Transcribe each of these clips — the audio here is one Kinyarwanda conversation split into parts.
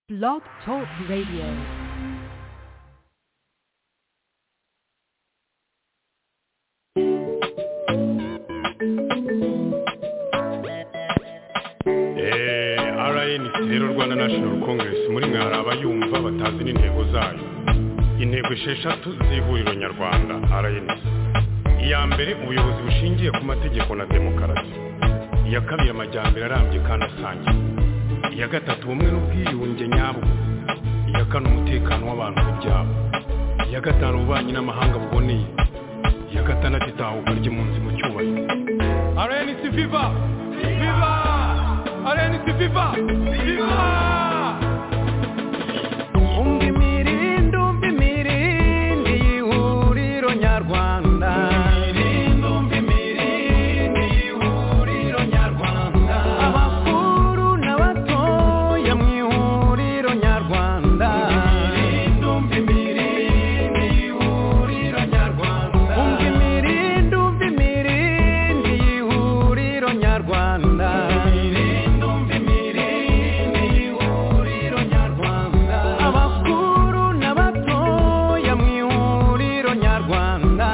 Blog Talk Radio. rnc rero rwanda national congress muri mwe hari abayumva batazi n'intego zayo intego esheshatu z'ihuriro nyarwanda rnc iya mbere ubuyobozi bushingiye ku mategeko na demokarasi iya kabiri amajyambere arambye kandi asangiye iya gatatu ubumwe n'ubwiyunge nyabwo iya kane umutekano w'abantu ku byabo iya gatanu ububanyi n'amahanga buboneye iya gatandatu itahuka ry'impunzi mu cyubahiro rnc viva viva rnc viva viva umva imirindi umva imirindi y'ihuriro nyarwanda imirindi umva imirindi y'ihuriro nyarwanda abakuru n'abatoya mu ihuriro nyarwanda imirindi umva imirindi y'ihuriro nyarwanda umva imirindi umva imirindi y'ihuriro nyarwanda imirindi umva imirindi y'ihuriro nyarwanda abakuru n'abatoya mu ihuriro nyarwanda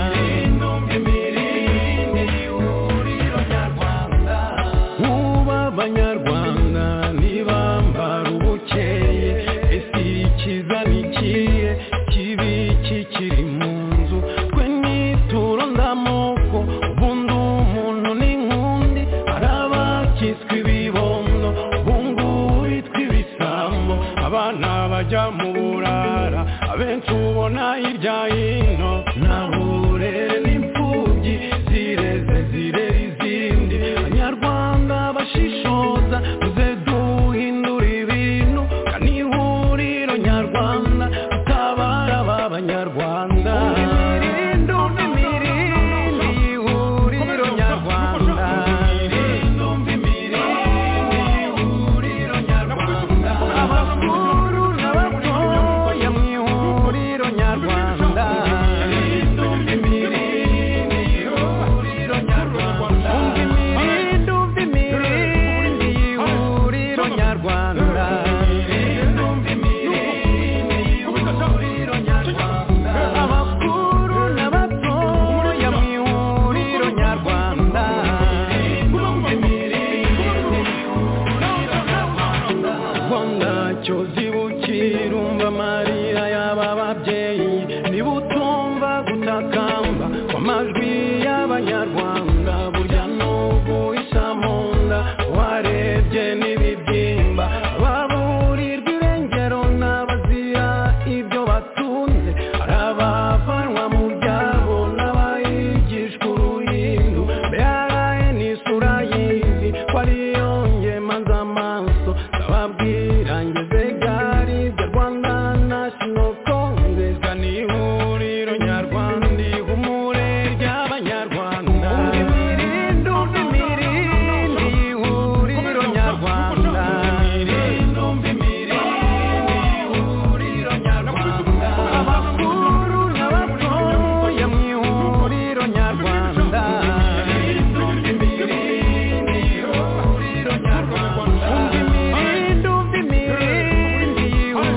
imirindi umva imirindi y'ihuriro nyarwanda uba abanyarwanda ntibambara ubukeye ese ikiza nikiye kibi kikiri mu nzu twe nituro ndamoko ubundi umuntu n'inkundi hari abakitswe ibibondo bungubitwa ibisambo abana bajya mu burara abenshi ubona hirya hino ntahure n'imfubyi zireze zirera izindi abanyarwanda bashishoza muze duhindura ibintu kandi ihuriro nyarwanda ritabara aba banyarwanda imirindi imirindi y'ihuriro nyarwanda imirindi imirindi y'ihuriro nyarwanda abakuru n'abatoya mu ihuriro nyarwanda imirindi imirindi y'ihuriro nyarwanda imirindi umva imirindi y'ihuriro nyarwanda imirindi imirindi y'ihuriro nyarwanda abakuru n'abatoya mu ihuriro nyarwanda imirindi imirindi y'ihuriro nyarwanda ubwo ntacyo zibukira umva amarira y'aba babyeyi niba utumva gutakamba kw'amajwi y'abanyarwanda burya n'ubwo isa mu nda warebye n'ibibyimba baburirwa irengero n'abazira ibyo batunze hari abavanwa mu byabo n'abayigishwa uruhindu mbere n'isura y'izi ko ariyo ngemanza amaso ndababwira ngeze gari ibyo rwanda national congress ni ihuriro nyarwanda ihumure ry'abanyarwanda imirindi umva imirindi y'ihuriro nyarwanda imirindi umva imirindi y'ihuriro nyarwanda abakuru n'abatoya mu ihuriro nyarwanda imirindi umva imirindi y'ihuriro nyarwanda umva imirindi umva imirindi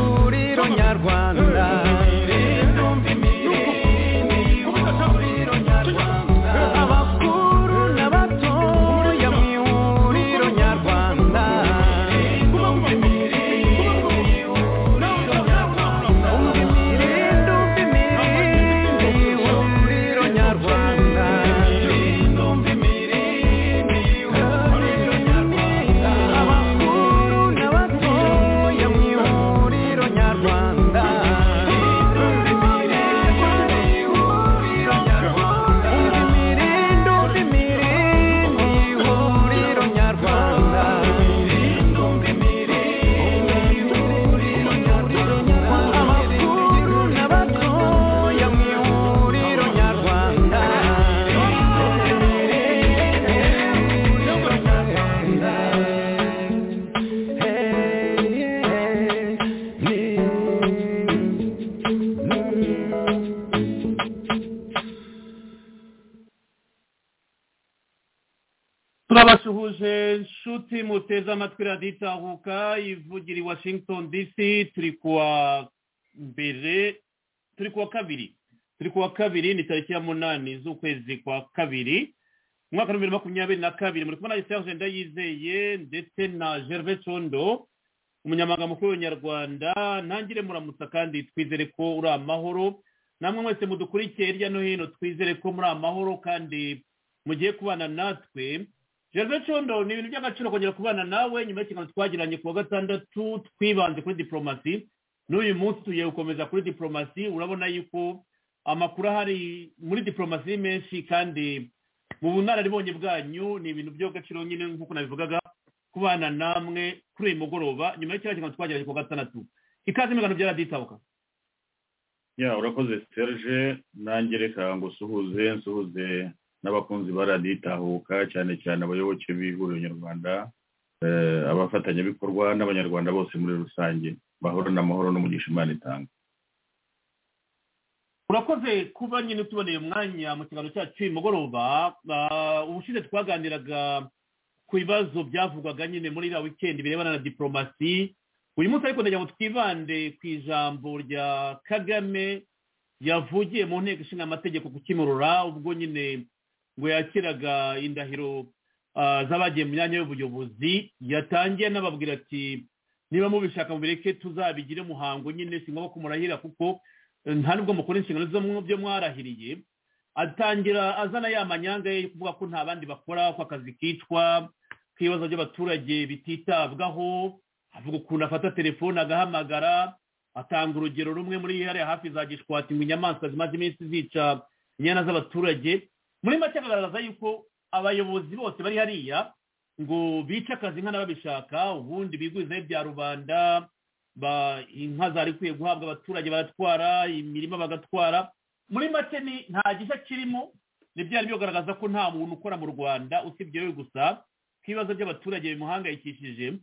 ikaze nshuti muteze amatwi radiyo itahuka ivugira i washington dc turi kuwa mbere turi kuwa kabiri turi kuwa kabiri ni tariki ya munani z'ukwezi kwa kabiri umwaka wa bibiri na makumyabiri na kabiri muri kubona serge ndayizeye ndetse na gervais condo umunyamaganga mukuru w'abanyarwanda ntangire muramutsa kandi twizere ko uri amahoro namwe mwese mudukurikiye hirya no hino twizere ko muri amahoro kandi mugiye kubana natwe gervais condo ni ibintu by'agaciro kongera kubana nawe nyuma y'ikiganiro twagiranye ku wa gatandatu twibanze kuri diporomasi n'uyu munsi tugiye gukomeza kuri diporomasi urabona yuko amakuru ahari muri diporomasi ni menshi kandi mu bunararibonye bwanyu ni ibintu by'agaciro nyine nk'uko nabivugaga kubana namwe kuri uyu mugoroba nyuma y'ikiraro kiganiro twagerageje ku gatandatu ikaze imigano byaraditabuka ya urakoze serge nanjye reka ngo usuhuze nsuhuze n'abakunzi ba raditahuka cyane cyane abayoboke b'ihuriro nyarwanda abafatanyabikorwa n'abanyarwanda bose muri rusange bahorana amahoro n'umugisha imana itanga urakoze kuba nyine utuboneye umwanya mu kiganiro cyacu cy'uyu mugoroba ubushize twaganiraga ku bibazo byavugwaga nyine muri iriya wikendi birebana na diporomasi uyu munsi ariko ndagira ngo twibande ku ijambo rya kagame yavugiye mu nteko ishinga amategeko kukimurura ubwo nyine ngo yakiraga indahiro z'abagiye mu myanya y'ubuyobozi yatangiye anababwira ati niba mubishaka mubireke tuzabigire umuhango nyine si ngombwa kumurahira kuko nta nubwo mukora inshingano byo mwarahiriye atangira azana ya manyanga ye kuvuga ko nta bandi bakora ko akazi kicwa ko ibibazo by'abaturage bititabwaho avuga ukuntu afata telefone agahamagara atanga urugero rumwe muri hariya hafi za gishwati ngo inyamaswa zimaze iminsi zica inyana z'abaturage muri make agaragaza yuko abayobozi bose bari hariya ngo bice akazi nka n'ababishaka ubundi bigwizaho ibya rubanda inka zari ikwiye guhabwa abaturage baratwara imirima bagatwara muri make ni nta gishya kirimo ntibyari bigaragaza ko nta muntu ukora mu rwanda usibye we gusa ko ibibazo by'abaturage bimuhangayikishije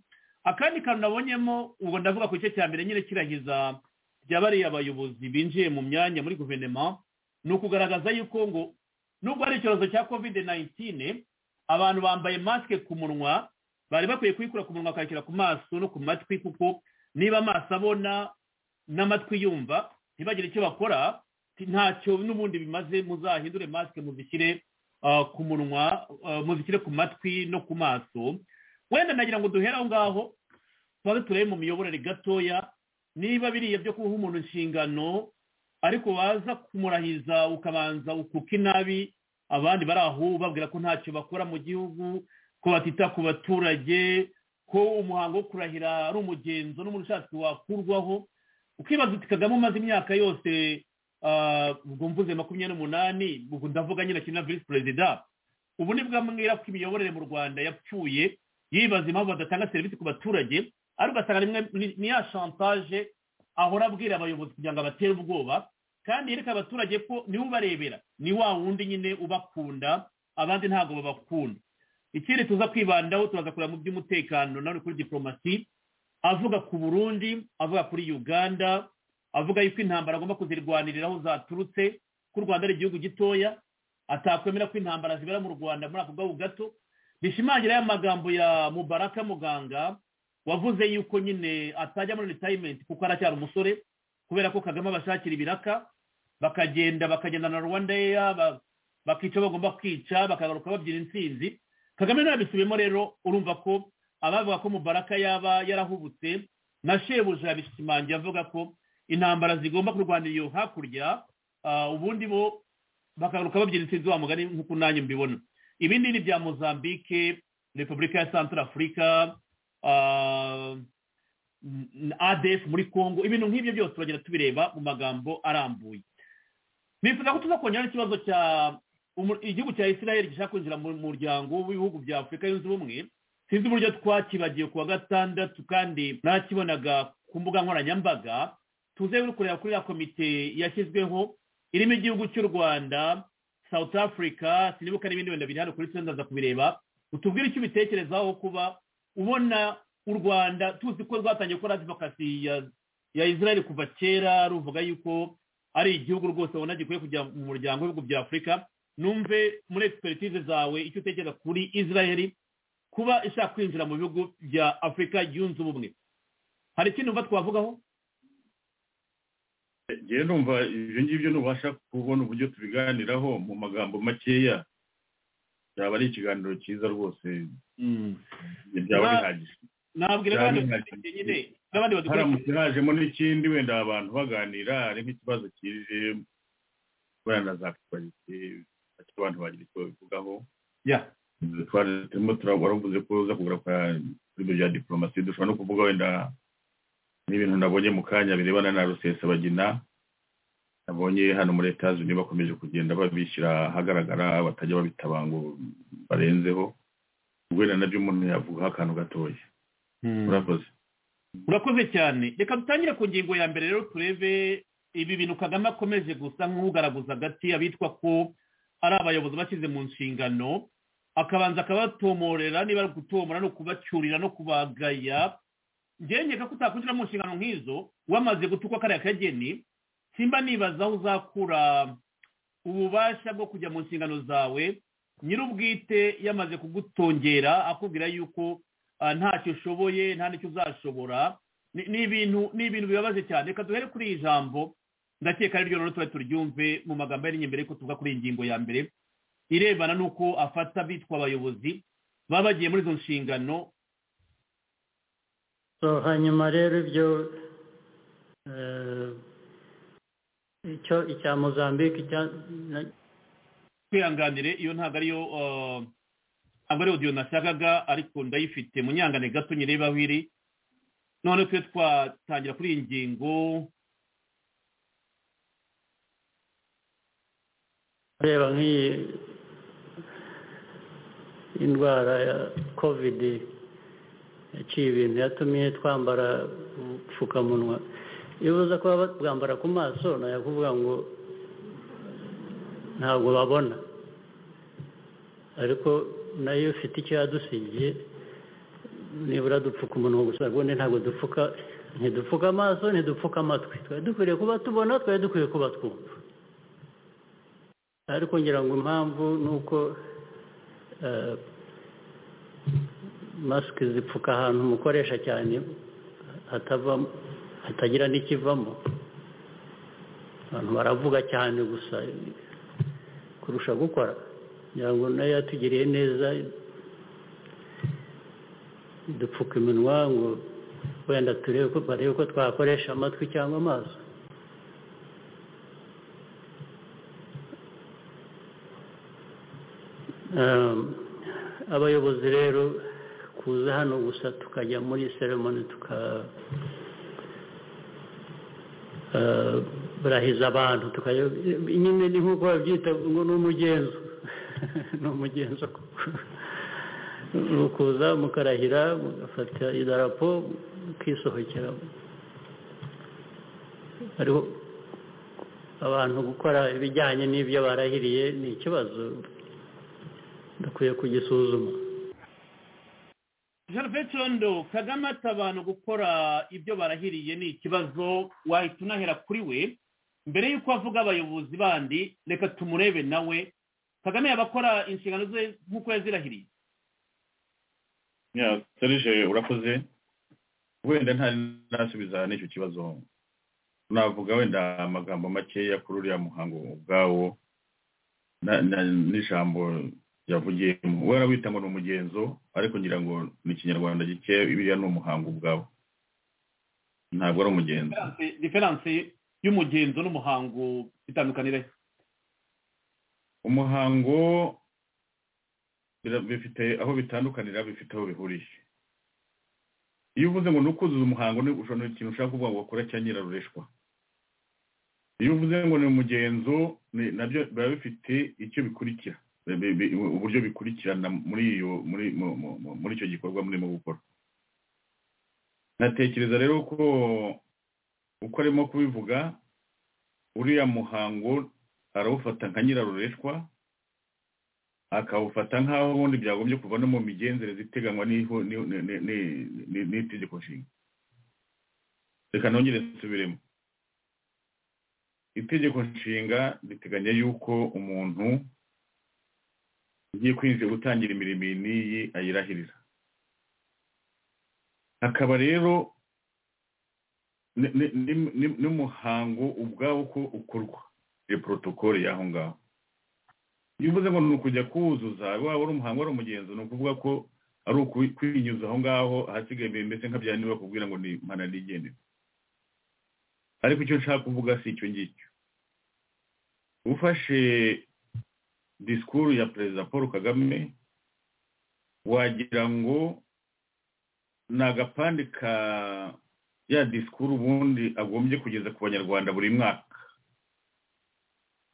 akandi kantu nabonyemo ubwo ndavuga ku gice cya mbere nyine kirahiza bya bariya bayobozi binjiye mu myanya muri guverinoma ni ukugaragaza yuko ngo nubwo ari icyorezo cya covid nayintine abantu bambaye masike ku munwa bari bakwiye kuyikura ku munwa bakayishyira ku maso no ku matwi kuko niba amaso abona n'amatwi yumva ntibagire icyo bakora ntacyo n'ubundi bimaze muzahindure masike muzishyire ku munwa muzishyire ku matwi no ku maso wenda nagira ngo duhere aho ngaho tuba turebe mu miyoborere gatoya niba biriya byo kuha umuntu inshingano ariko waza kumurahiza ukabanza ukuka inabi abandi bari aho babwira ko ntacyo bakora mu gihugu ko batita ku baturage ko umuhango wo kurahira ari umugenzo n'umuntu ushatse wakurwaho ukibaza uti kagame umaze imyaka yose ubwo mvuze makumyabiri n'umunani ubwo ndavuga nyine akiri na vice perezida ubu ni bwambwira ko imiyoborere mu rwanda yapfuye yibaza impamvu badatanga serivisi ku baturage ariko ugasanga ni ya shantaje ahora abwira abayobozi kugira ngo abatere ubwoba kandi yereka abaturage ko niwe ubarebera ni wa wundi nyine ubakunda abandi ntabwo babakunda ikindi tuza kwibandaho turaza kureba mu by'umutekano nawe kuri diporomasi avuga ku burundi avuga kuri uganda avuga yuko intambara agomba kuzirwanirira aho zaturutse ko u rwanda ari igihugu gitoya atakwemera ko intambara zibera mu rwanda muri ako gahugu gato bishimangira y'amagambo ya mubaraka muganga wavuze yuko nyine atajya muri ritayimenti kuko aracyari umusore kubera ko kagame abashakira ibiraka bakagenda bakagendana na rwanda yeya bakica bagomba kwica bakagaruka babyina intsinzi kagame ntabisubiyemo rero urumva ko abavuga ko mubaraka yaba yarahubutse na shebuja yabishimangira avuga ko intambara zigomba kurwanira iyo hakurya ubundi bo bakagaruka babyina intsinzi wa mugari nk'uko nanjye mbibona ibindi ni ibya mozambique repubulika ya santara afurika adf muri congo ibintu nk'ibyo byose turagenda tubireba mu magambo arambuye bifuza ko tuza kongera n'ikibazo cya igihugu cya israel gishaka kwinjira mu muryango w'ibihugu bya afurika yunze ubumwe sinzi uburyo twakibagiwe ku wa gatandatu kandi ntakibonaga ku mbuga nkoranyambaga tuzeru kureba kuri ya komite yashyizweho irimo igihugu cy'u rwanda south africa sinibuka n'ibindi wenda biri hano kuri twe ndaza kubireba utubwire icyo ubitekerezaho kuba ubona u rwanda tuzi ko rwatangiye gukora adivokasi ya israel kuva kera ruvuga yuko ari igihugu rwose ubona gikwiye kujya mu muryango w'ibihugu bya afurika numve muri expertise zawe icyo utekereza kuri israel kuba ishaka kwinjira mu bihugu bya afurika yunze ubumwe hari ikindi numva twavugaho ngewe numva ibyo ngibyo ntubasha kubona uburyo tubiganiraho mu magambo makeya byaba ari ikiganiro cyiza rwose byaba Na- bihagije nabwira Cyane abandi nka- nyine n'abandi haramutse badukurikira hajemo n'ikindi wenda abantu baganira hari nk'ikibazo kije kubera za kwalite icyo abantu bagira icyo babivugaho Ya. twari turimo turabona waravuze ko uza kugura kwa ibyo bya diporomasi dushobora no kuvuga wenda n'ibintu nabonye mu kanya birebana na rusesabagina nabonye hano muri leta zunze bakomeje kugenda babishyira ahagaragara batajya babitaba ngo barenzeho wenda nabyo umuntu yavugaho akantu gatoya urakoze urakoze cyane reka dutangire ku ngingo ya mbere rero turebe ibi bintu kagame akomeje gusa nk'ugaragaza agati abitwa ko ari abayobozi bashyize mu nshingano akabanza akabatomorera niba ari gutomora no kubacyurira no kubagaya ngewe nkeka ko utakwinjira mu nshingano nk'izo wamaze gutukwa kariya kageni simba nibaza aho uzakura ububasha bwo kujya mu nshingano zawe nyir'ubwite yamaze kugutongera akubwira yuko ah, ntacyo ushoboye nta n'icyo uzashobora Ni- ni ibintu ni ibintu bibabaje cyane reka duhere kuri iri jambo ndakeka ariryo rero tuba turyumve mu magambo yari imbere ko tuvuga kuri iyi ngingo ya mbere irebana n'uko afata bitwa abayobozi baba bagiye muri izo nshingano So, hanyuma rero ibyo eh, icyo icya mozambique icya na- twihanganire iyo ntabwo ariyo ah, ntabwo ari odiyo nashakaga ariko ndayifite munyangane gato nyireba aho iri none twe twatangira kuri iyi ngingo ureba nk'iyi indwara ya covid yaciye ibintu yatumye twambara ubupfukamunwa iyo uza kuba bwambara ku maso nayo kuvuga ngo ntabwo babona ariko nayo ifite icyo yadusigiye nibura dupfuka umunwa gusa ubundi ntabwo dupfuka ntidupfuka amaso ntidupfuka amatwi twari dukwiriye kuba tubona twari dukwiye kuba twumva ariko ngira ngo impamvu ni uko eh, masike zipfuka ahantu umukoresha cyane hatava hatagira n'ikivamo abantu baravuga cyane gusa kurusha gukora ngira ngo nayo yatugiriye neza dupfuka iminwa ngo wenda turebe ko barebe ko twakoresha amatwi cyangwa amaso Um, abayobozi rero kuza hano gusa tukajya muri seremoni tuka uh, barahiza abantu tukajya nyine ni nk'uko babyita ngo ni umugenzo ni umugenzo ni ukuza mukarahira mugafata idarapo mukisohokera ariko abantu gukora ibijyanye n'ibyo barahiriye ni ikibazo dukwiye kugisuzuma Gervais Condo kagame ati abantu gukora ibyo barahiriye ni ikibazo wahita unahera kuri we mbere y'uko avuga abayobozi bandi reka tumurebe nawe kagame yabakora inshingano ze nk'uko yazirahiriye Ya, serije urakoze wenda ntari nasubiza n'icyo kibazo navuga wenda amagambo makeya kuri uriya muhango ubwawo na- na- n'ijambo yavugiyemo we arawita ngo ni umugenzo ariko ngira ngo ni ikinyarwanda gikeya biriya ni umuhango ubwawo ntabwo ari umugenzo Diferanse- diferanse y'umugenzo n'umuhango itandukanira he? umuhango bira- bifite aho bitandukanira bifite aho bihuriye iyo uvuze ngo nukuzuza umuhango ni ushobora ikintu ushaka kuvuga ngo wakora cya nyirarureshwa iyo uvuze ngo ni umugenzo ni- nabyo biba bifite icyo bikurikira bi- bi- bi- uburyo bikurikirana muri iyo muri mu- mu- mu- muri icyo gikorwa murimo gukora natekereza rero ko uko arimo kubivuga uriya muhango arawufata nka nyirarureshwa akawufata nk'aho ubundi byagombye kuva no mu migenzereze iteganywa n'iho- ni- ni- ni- ni- ni- n'itegeko nshinga reka nongere nsubiremo itegeko nshinga riteganya yuko umuntu ugiye kwinjira gutangira imirimo iyi n'iyi ayirahirira akaba rero ni- ni- ni- ni- n'umuhango ubwawo uko ukorwa iyo porotokole y'aho ngaho iyo uvuze ngo ni ukujya kuwuzuza waba ari umuhango wari umugenzo ni ukuvuga ko ari ukwi- kwinyuza aho ngaho ahasigaye mbese nka bya niba kubwira ngo ni impanuro igenewe ariko icyo nshaka kuvuga si icyo ngicyo ufashe disikuru ya perezida paul kagame wagira ngo ni agapande ka ya disikuru ubundi agombye kugeza ku banyarwanda buri mwaka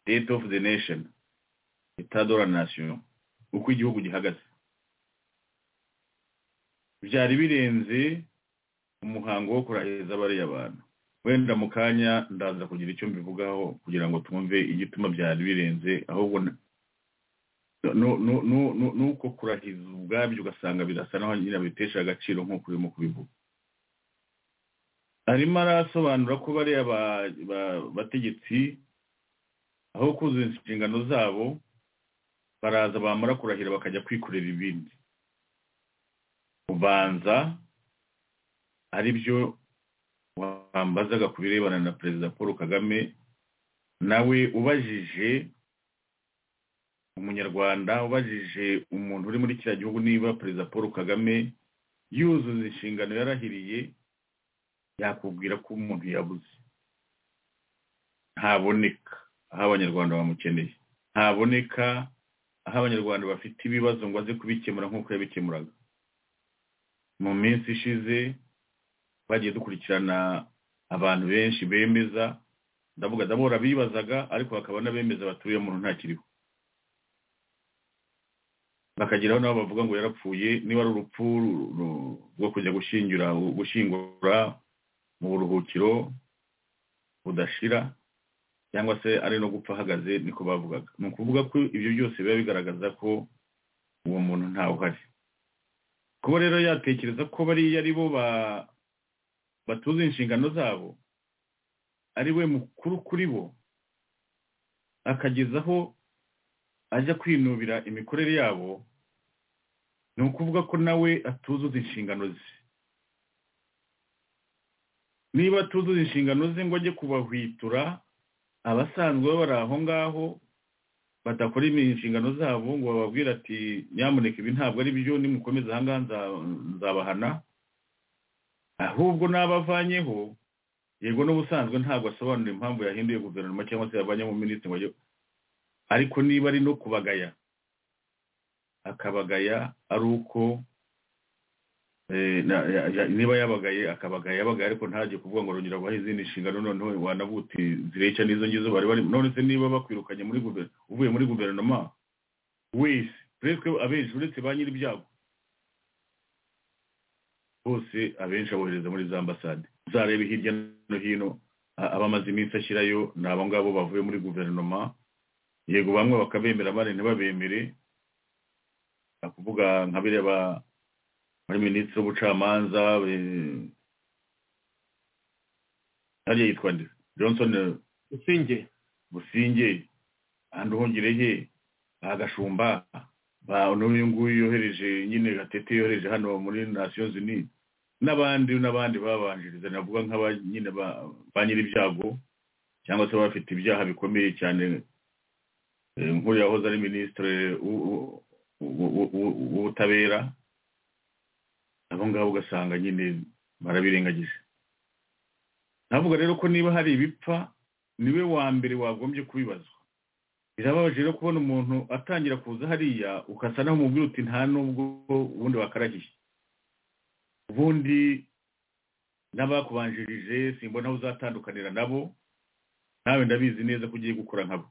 state of the nation itadora nasiyo uko igihugu gihagaze byari birenze umuhango wo kurahiriza bariya bantu wenda mu kanya ndaza kugira icyo mbivugaho kugira ngo twumve igituma byari birenze ahubwo na- nu- nu- nu- nu- nuko kurahiza ubwabyo ugasanga birasa naho nyine bitesha agaciro nk'uko urimo kubivuga arimo arasobanura ko bariya ba- ba- bategetsi aho kuzuza inshingano zabo baraza bamara kurahira bakajya kwikorera ibindi ubanza ari byo wambazaga ku birebana na perezida paul kagame nawe ubajije umunyarwanda ubajije umuntu uri muri kiriya gihugu niba perezida paul kagame yuzuza inshingano yarahiriye yakubwira ko umuntu yabuze ntaboneka aho abanyarwanda bamukeneye ntaboneka aho abanyarwanda bafite ibibazo ngo aze kubikemura nk'uko yabikemuraga mu minsi ishize twagiye dukurikirana abantu benshi bemeza ndavuga ndabora bibazaga ariko hakaba n'abemeza baturiye umuntu ntakiriho bakageraho nabo bavuga ngo yarapfuye niba ari urupfu ru- ru- rwo kujya gushyingira gushyingura mu buruhukiro budashira cyangwa se ari no gupfa ahagaze niko bavugaga ni ukuvuga ko ibyo byose biba bigaragaza ko uwo muntu ntawe uhari kuba rero yatekereza ko bariya ari bo ba- batuze inshingano zabo ari we mukuru kuri bo akagezaho ajya kwinubira imikorere yabo ni ukuvuga ko nawe atuzuza inshingano ze niba atuzuza inshingano ze ngo ajye kubahwitura abasanzwe baba bari aho ngaho badakora inshingano zabo ngo bababwire ati nyamuneka ibi ntabwo ari byo nimukomeza aha ngaha nza- nzabahana ahubwo n'abavanyeho yego n'ubusanzwe ntabwo asobanura impamvu yahinduye guverinoma cyangwa se yavanyeho minisitiri ngo ajye ariko niba ari no kubagaya akabagaya ari uko eh, na- ya- ya- niba yabagaye akabagaya yabagaye ariko ntajye kuvuga ngo rongera kubaha izindi nshingano noneho wanavuga uti zireca n'izo ngizo bari barimo none se niba bakwirukanye muri guver- uvuye muri guverinoma wese presque abenshi uretse ba nyir'ibyago bose abenshi abohereza muri za ambasade uzarebe hirya no hino a- abamaze iminsi ashyirayo ni abo ngabo bavuye muri guverinoma yego bamwe bakabemera abandi ntibabemere ni ukuvuga nka biriya ba muri minisitiri w'ubucamanza eh, hariya yitwa nde johnson eh, usinge businge ahandi uhongerehe agashumba n'uyu nguyu yohereje nyine gatete yohereje hano muri nasiyo zini n'abandi n'abandi babanjiriza navuga nk'aba nyine ba- ba nyir'ibyago cyangwa se abafite ibyaha bikomeye cyane eh, nk'uriya wahoze ari minisitiri w'u- w'u- w'u- w'u- w'u- w'ubutabera abo ngabo ugasanga nyine barabirengagije navuga rero ko niba hari ibipfa niwe wa mbere wagombye kubibazwa birababaje rero kubona umuntu atangira kuza hariya ukasa naho umubwira uti nta nubwo ubundi wakarahiye ubundi n'abakubanjirije simbona aho uzatandukanira nabo nawe ndabizi neza ko ugiye gukora nkabo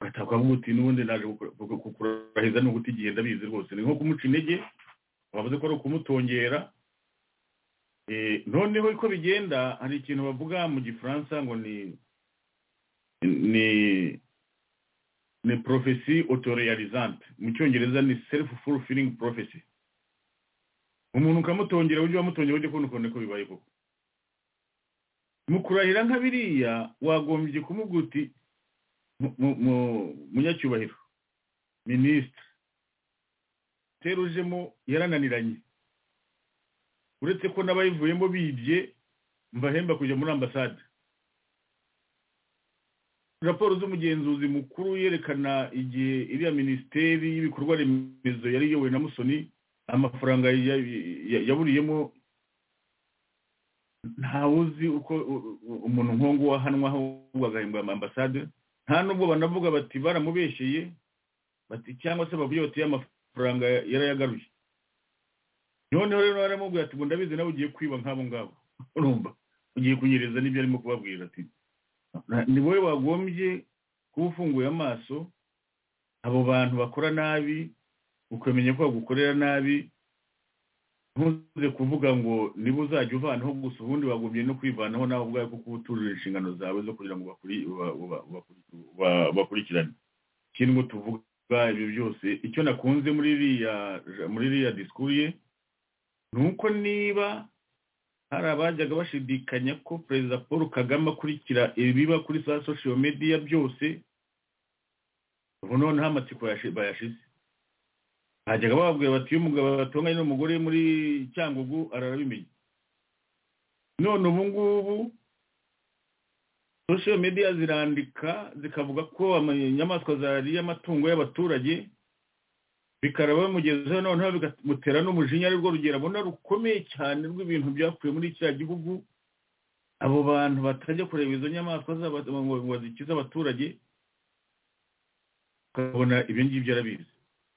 ugataha ukavuga uti n'ubundi naje gukura- gu- kukurahiza ni uguta igihe ndabizi rwose ni nko kumuca intege bavuze ko ari ukumutongera Eh, noneho uko bigenda hari ikintu bavuga mu gifaransa ngo ni ni ni porofesi otoreyarizante mu cyongereza ni selifu furufiringi porofesi umuntu ukamutongera ujye wamutongera ujye kubona ukuntu ko bibaye koko mu kurahira nka biriya wagombye kumubwira uti mu- mu- mu- munyacyubahiro minisitiri terujemo yarananiranye uretse ko n'abayivuyemo bibye mbahemba kujya muri ambasade raporo z'umugenzuzi mukuru yerekana igihe iriya minisiteri y'ibikorwa remezo yari iyobowe na musoni amafaranga ya- ya- yaburiyemo ntawe uzi uko u- u- umuntu nk'uwo wahanwa ahubwo agahembwa ambasade nta nubwo banavuga bati baramubeshyeye bati cyangwa se bavuye bati y'amafaranga yarayagaruye noneho rero baramubwira ati ngo ndabizi nawe ugiye kwiba nk'abo ngabo urumva ugiye kunyereza n'ibyo arimo kubabwira ati "Na- ni wowe wagombye kuba ufunguye amaso abo bantu bakora nabi ukamenya ko bagukorera nabi ntuze kuvuga ngo niba uzajya uvanaho gusa ubundi wagombye no kwivanaho nawe ubwawe kuko uba uturira inshingano zawe zo kugira ngo bakuri- ba- ba- bakuri- ba- bakurikirane ikindi ngo tuvuga ibyo byose icyo nakunze muri iriya muri iriya disikuru ye ni uko niba hari abajyaga bashidikanya ko perezida paul kagame akurikira ibiba kuri za social media byose ubu noneho amatsiko yashi- bayashize hajyaga bababwira bati iyo umugabo batunganye n'umugore muri cyangugu ararabimenya none ubu ngubu social media zirandika zikavuga ko ama- inyamaswa zariye amatungo y'abaturage bikaraba bimugezeho noneho bikamutera n'umujinya ari rwo rugero abona rukomeye cyane rw'ibintu byakuwe muri kiriya gihugu abo bantu batajya kureba izo nyamaswa zabo ngo ngo zikize abaturage ukabona ibyo ngibyo arabizi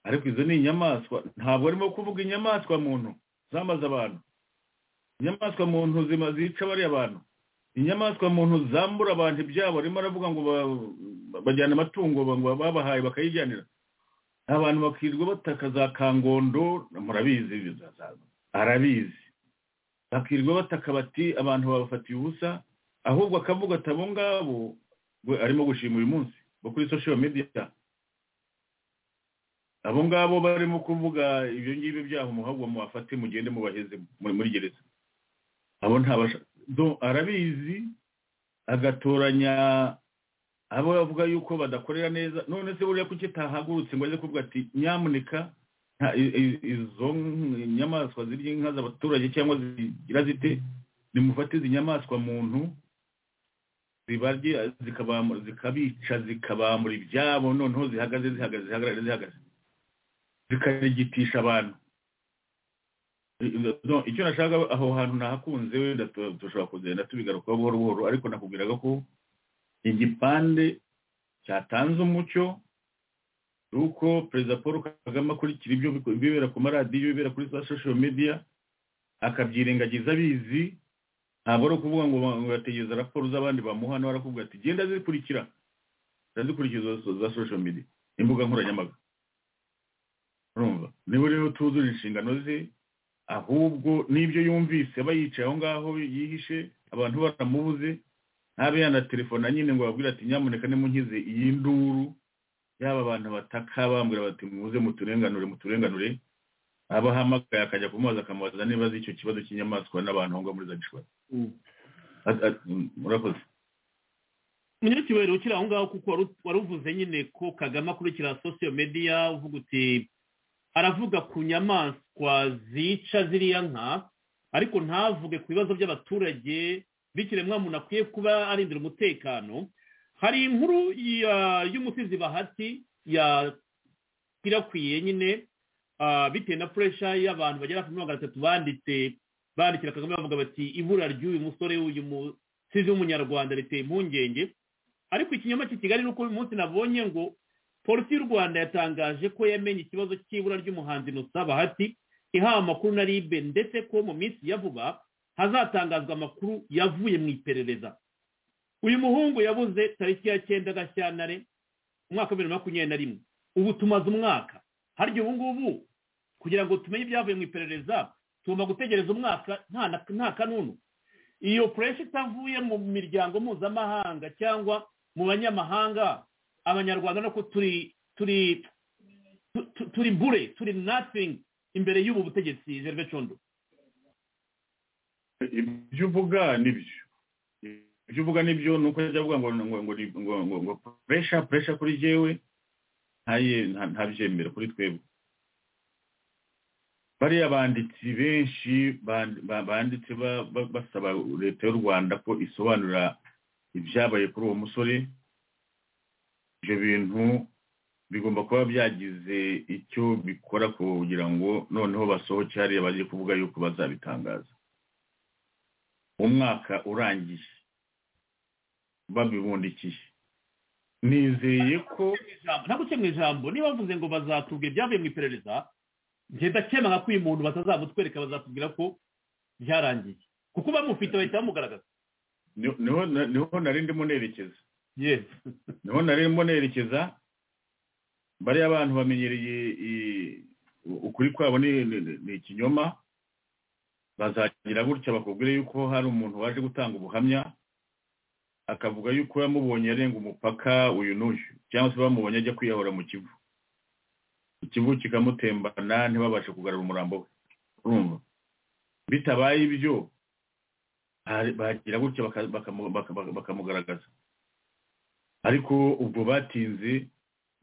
ariko izo ni inyamaswa ntabwo arimo kuvuga inyamaswa muntu zamaze abantu inyamaswa muntu zima zica bariya abantu inyamaswa muntu zambura abantu ibyabo arimo aravuga ngo ba- bajyana amatungo ngo babahaye bakayijyanira abantu bakirirwa bataka za kangondo murabizi za- za- arabizi bakirirwa bataka bati abantu babafatiye ubusa ahubwo akavuga ati abo ngabo we arimo gushima uyu munsi bo kuri social media abo ngabo barimo kuvuga ibyo ngibyo byaha umuhabwa muwafate mugende mubaheze muri muri gereza abo ntabasha Do- arabizi agatoranya abo bavuga yuko badakorera neza none se buriya kuki tahagurutse ngo aze kuvuga ati nyamuneka nta- i- i- izo nyamaswa zirya inka z'abaturage cyangwa zigira zite nimufate izi nyamaswa muntu zibarye zikabamura- zikabica zikabamura ibyabo noneho zihagaze zihagaze zihagarare zihagaze zikarigitisha abantu I- no, icyo nashaka aho hantu nahakunze wenda tu- dushobora kugenda tubigarukaho buhoro buhoro ariko nakubwiraga ko igipande cyatanze umucyo ni uko perezida paul kagame akurikira ibyo biko- ibibera ku maradiyo ibibera kuri za social media akabyirengagiza abizi ntabwo ari ukuvuga ngo ba- ngo yategereza raporo z'abandi bamuha nawe arakubwira ati genda zikurikira ndazikurikiza za social media imbuga nkoranyambaga urumva niba rero tuzura inshingano ze ahubwo n'ibyo yumvise aba yicaye aho ngaho yihishe abantu baramubuze ntabe yanatelefona nyine ngo babwire ati nyamuneka nimunkize iyi nduru yaba abantu bataka bambwira bati muze muturenganure muturenganure abahamagaye akajya kumubaza akamubaza niba azi icyo kibazo cy'inyamaswa n'abantu aho ngaho muri za gishwati At- at- murakoze umunyacyubahiro ukiri aho ngaho kuko waru- waruvuze nyine ko kagame akurikira sosiyo mediya uvuga uti aravuga ku nyamaswa zica ziriya nka ariko ntavuge ku bibazo by'abaturage muntu akwiye kuba arindira umutekano hari inkuru ya- y'umusizi bahati yakwirakwiye nyine ah, bitewe na puresha y'abantu bagera kuri magana atatu banditse bandikira kagame bavuga bati ibura ry'uyu musore uyu mu sizi w'umunyarwanda riteye impungenge ariko ikinyoma cy'i kigali ni uko uyu munsi nabonye ngo polisi y'u rwanda yatangaje ko yamenye ikibazo cy'ibura ry'umuhanzi nusaba hati ihawe amakuru na ribe ndetse ko mu minsi ya vuba hazatangazwa amakuru yavuye mu iperereza uyu muhungu yabuze tariki ya cyenda gashyantare umwaka wa bibiri na makumyabiri na rimwe ubu tumaze umwaka harya ubu ngubu kugira ngo tumenye ibyavuye mu iperereza tugomba gutegereza umwaka nta na- nta kanunu iyo puresha itavuye mu miryango mpuzamahanga cyangwa mu banyamahanga abanyarwanda nuko turi turi tu- tu- turi bure turi nothing imbere y'ubu butegetsi gerve condo ibyo uvuga nibyo ibyo uvuga nibyo ni uko yajya avuga ngo ngo ngo ngo ngo ngo puresha puresha kuri jyewe ntaye nta- ntabyemera kuri twebwe bariya banditsi benshi band- ba- banditse ba- ba- basaba leta y'u rwanda ko isobanura ibyabaye kuri uwo musore ibyo bintu bigomba kuba byagize icyo bikora kugira ngo noneho basohoke hariya baje kuvuga yuko bazabitangaza umwaka urangiye babibundikiye nizeye ko ntabwo uce mu ijambo niba bavuze ngo bazatubwira ibyavuye mu iperereza njye ndakemanga ko uyu muntu batazamutwereka bazatubwira ko byarangiye kuko bamufite bahita bamugaragaza ni- niho na- niho nari ndimo nerekeza yewe niho nari ndimo nerekeza bariya abantu bamenyereye i- ukuri kwabo ni ni- ni ikinyoma bazagira gutya bakubwire yuko hari umuntu waje gutanga ubuhamya akavuga yuko yamubonye arenga umupaka uyu n'uyu cyangwa se bamubonye ajya kwiyahura mu kivu ikivu kikamutembana ntibabashe kugarura umurambo we urumva bitabaye ibyo hari- bagira gutya baka- bakamu- baka- baka- bakamugaragaza ariko ubwo batinze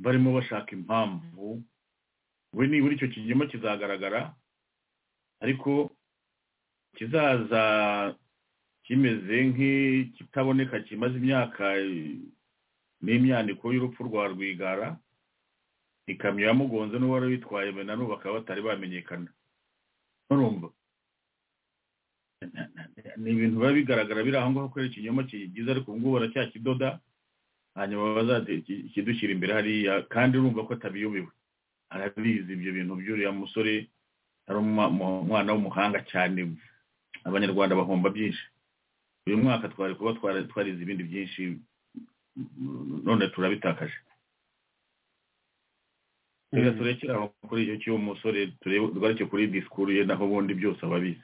barimo bashaka impamvu we nibura icyo kinyoma kizagaragara ariko kizaza kimeze nk'ikitaboneka kimaze imyaka eh, n'imyandiko y'urupfu rwa rwigara ikamyo yamugonze n'uwari witwaye be na n'ubu bakaba batari bamenyekana urumva Na- na- na- ni ibintu biba bigaragara biri aho ngaho kubera ikinyoma kigize ariko ubu ngubu baracyakidoda hanyuma bazakidushyira imbere hariya kandi urumva ko atabiyobewe arabizi ibyo bintu by'uriya musore ari umwa- mu- umwana w'umuhanga cyane abanyarwanda bahomba byinshi uyu mwaka twari kuba twara- twarize ibindi byinshi mm, none turabitakaje reka turekere aho kuri icyo cy'uwo musore turebe tugarukire kuri disikuru ye naho ubundi byose ababizi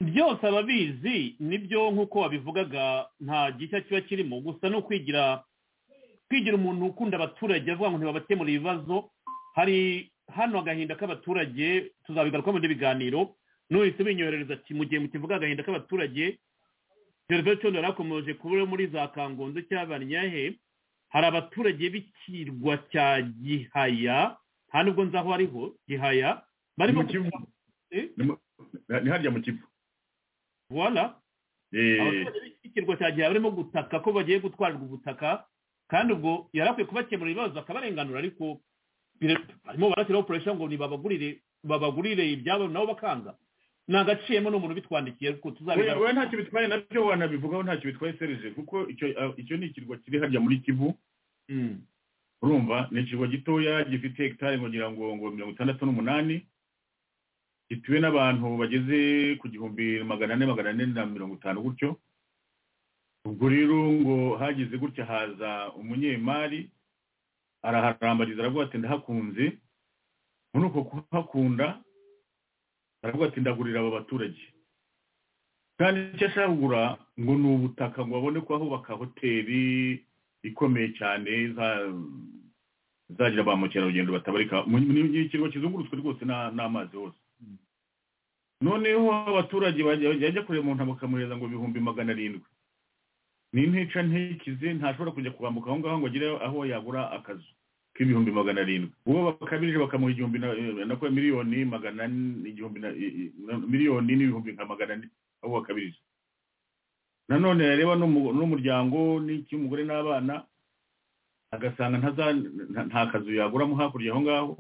byose ababizi nibyo nk'uko wabivugaga nta gishya kiba kirimo gusa ni ukwigira kwigira umuntu ukunda abaturage avuga ngo ntibabakemure ibibazo hari hano agahinda k'abaturage tuzabigaruka mu biganiro n'uhise binyoherereza ati mu gihe mukivuga agahinda k'abaturage gerveto yarakomeje kuba muri za kangondo cy'abanyahe hari abaturage b'ikirwa cya gihaya nta nubwo nzi aho ariho gihaya barimo Mu Kivu. kuvuga- Eh? ni harya mu kivu Voilà. Eh, abaturage b'ikirwa cya gihe barimo gutaka ko bagiye gutwarirwa ubutaka kandi ubwo yari akwiye kubakemura ibibazo akabarenganura ariko bire- barimo barashyiraho operation ngo nibabagurire babagurire ibyabo nabo bakanga nagaciyemo n'umuntu bitwandikiye kuko we- tuzabigaruka we ntacyo bitwaye nabyo wanabivugaho ntacyo bitwaye serije kuko icyo- ah, icyo ni ikirwa kiri harya muri kivu urumva ni ikirwa gitoya gifite hegitari ngira ngo ngo mirongo itandatu n'umunani gituwe n'abantu bageze ku gihumbi magana ane magana ane na mirongo itanu gutyo ubwo rero ngo hagize gutya haza umunyemari araharambariza aravuga ati ndahakunze muri uko kuhakunda aravuga ati ndagurira aba baturage kandi icyo ashaka kugura ngo ni ubutaka ngo babone ko bahubaka hoteli ikomeye cyane iza- izagira ba mukerarugendo batabarika Mu- ni- ni ikirwa kizungurutswe rwose n'a- n'amazi hose noneho abaturage bajya bajya kureba umuntu bakamuhereza ngo ibihumbi magana arindwi ni ntica ntikize ntashobora kujya kuwambuka aho ngaho ngo agire aho yagura akazu k'ibihumbi magana arindwi uwo bakabirije bakamuha igihumbi na na kwa miliyoni magana ane- igihumbi na i- i- na- miliyoni n'ibihumbi nka magana ane aho bakabirije nanone yareba n'umu- n'umuryango n'icy'umugore n'abana agasanga ntaza- nta- nta kazu yaguramo hakurya aho ngaho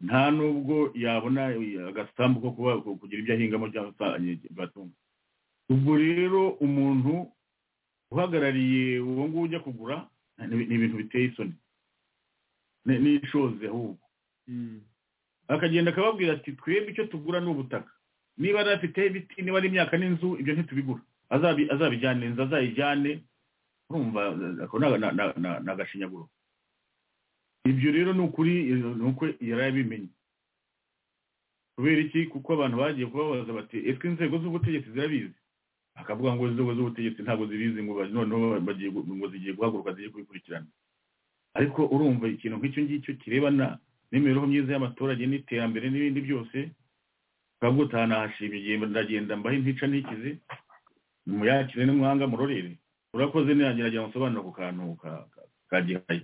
nta n'ubwo yabona agasambu ko kuba ku- kugira ibyo ahingamo cyangwa se aye- batunga ubwo rero umuntu uhagarariye uwo nguwo ujya kugura ni ni ibintu biteye isoni Ni- ni ishoze ahubwo akagenda akababwira ati twebwe icyo tugura ni ubutaka niba ari afite ibiti niba ari imyaka n'inzu ibyo ntitubigura Azabi- azabijyane inzu azayijyane urumva ako ni aga- na- na- na- ni agashinyaguro ibyo rero ni ukuri ni uko yari abimenye kubera iki kuko abantu bagiye kubabaza bati etwe inzego z'ubutegetsi zirabizi akavuga ngo inzego z'ubutegetsi ntabwo zibizi ngo ba- noneho bagiye gu- ngo zigiye guhaguruka zigiye kubikurikirana ariko urumva ikintu nk'icyo ngicyo kirebana n'imibereho myiza y'abaturage n'iterambere n'ibindi byose ukavuga utaha nahashimye igihe ndagenda mbahe intica ntikize muyakire n'umwanga murorere urakoze ntiyagerageza gusobanura ku kantu ka- ka- ka gihaye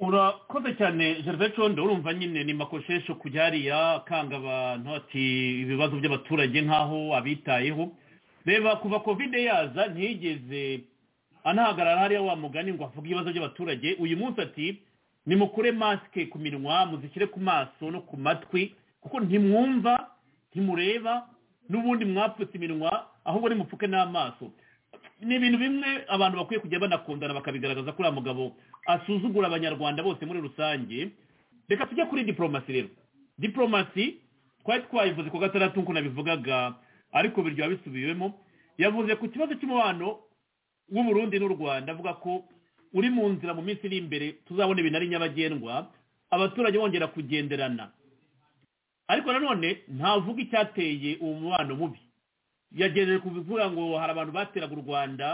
urakoze cyane gervais condo urumva nyine ni makoshesho kujya hariya akanga abantu ati ibibazo by'abaturage nk'aho abitayeho reba kuva kovide yaza ntiyigeze anahagarara hariya wa mugani ngo avuge ibibazo by'abaturage uyu munsi ati nimukure masike ku minwa muzishyire ku maso no ku matwi kuko ntimwumva ntimureba n'ubundi mwapfutse iminwa ahubwo nimupfuke n'amaso ni ibintu bimwe abantu bakwiye kujya banakundana bakabigaragaza kuri mugabo asuzugura abanyarwanda bose muri rusange reka tujya kuri diporomasi rero diporomasi twari twayivuze ku gatandatu nk'uko nabivugaga ariko biryoha bisubiwemo yavuze ku kibazo cy'umubano w'uburundi n'u rwanda avuga ko uri mu nzira mu minsi iri imbere tuzabona ibintu ari nyabagendwa abaturage bongera kugenderana ariko nanone ntavuga icyateye uwo mubano mubi yagejeje kuvuga ngo hari abantu bateraga u rwanda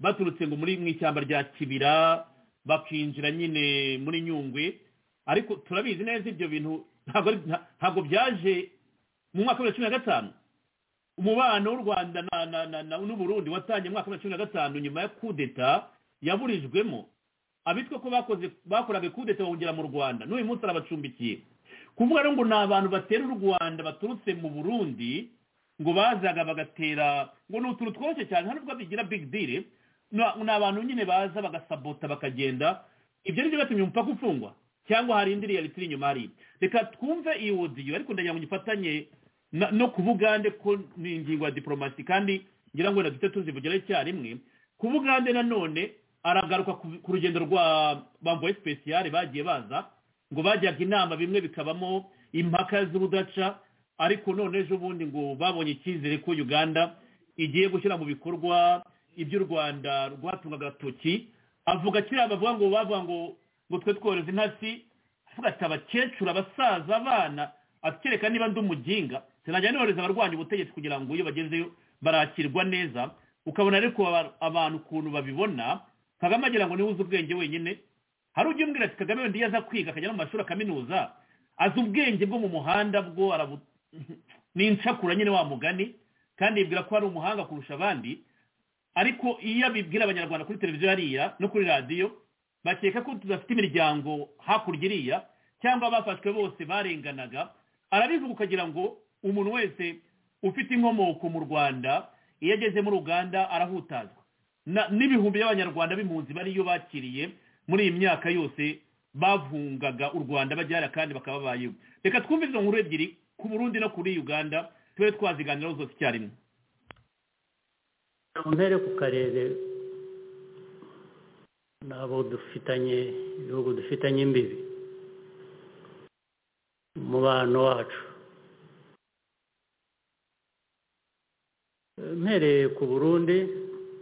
baturutse ngo muri mu ishyamba rya kibira bakinjira nyine muri nyungwe ariko turabizi neza ibyo bintu ntabwo byaje mu mwaka wa bibiri na cumi na gatanu umubano w'u rwanda n'uburundi watangiye mu mwaka wa bibiri na cumi na gatanu nyuma ya kudeta yaburijwemo abitwa ko bakoze bakoraga kudeta bahungira mu rwanda n'uyu munsi arabacumbikiye kuvuga rero ngo ni abantu batera u rwanda baturutse mu burundi ngo bazaga bagatera ngo ni utuntu tworoshye cyane hano nubwo bigira big deal ni abantu nyine baza bagasabota bakagenda ibyo ni byo batumye umupaka ufungwa cyangwa hari indi reality iri inyuma hariya reka twumve iyi wodiyo ariko ndagira ngo ngifatanye no ku bugande ko ni ingingo ya diporomasi kandi ngira ngo duhita tuzivugire icyarimwe ku bugande nanone aragaruka ku rugendo rwa bamboye sipesiyare bagiye baza ngo bajyaga inama bimwe bikabamo impaka z'ubudaca ariko none ejo bundi ngo babonye icyizere ko uganda igiye gushyira mu bikorwa iby'u rwanda rwatunga agatoki avuga kiriya bavuga ngo bavuga ngo ngo twe twohereze intasi avuga ati abakecuru abasaza abana akereka niba ndi umuginga sinajya nohereza abarwanya ubutegetsi kugira ngo iyo bagezeyo barakirwa neza ukabona ariko abantu ukuntu babibona kagame agira ngo niwe uzi ubwenge wenyine hari ujya umbwira ati kagame wenda iyo aza kwiga akajya no mu mashuri akaminuza azi ubwenge bwo mu muhanda bwo ni insakura nyine wa mugani kandi yibwira ko ari umuhanga kurusha abandi ariko iyo abibwira abanyarwanda kuri televiziyo hariya no kuri radiyo bakeka ko tudafite imiryango hakurya iriya cyangwa bafashwe bose barenganaga arabivuga ukagira ngo umuntu wese ufite inkomoko mu rwanda iyo ageze muri uganda arahutazwa n'ibihumbi by'abanyarwanda b'impunzi bariyo bakiriye muri iyi myaka yose bavungaga u rwanda bajyana kandi bakababayeho reka twumve izo nkuru ebyiri ku burundi no kuri uganda tube twaziganiraho zose icyarimwe mpere ku karere n'abo dufitanye ibihugu dufitanye imbibi umubano wacu mpereye ku burundi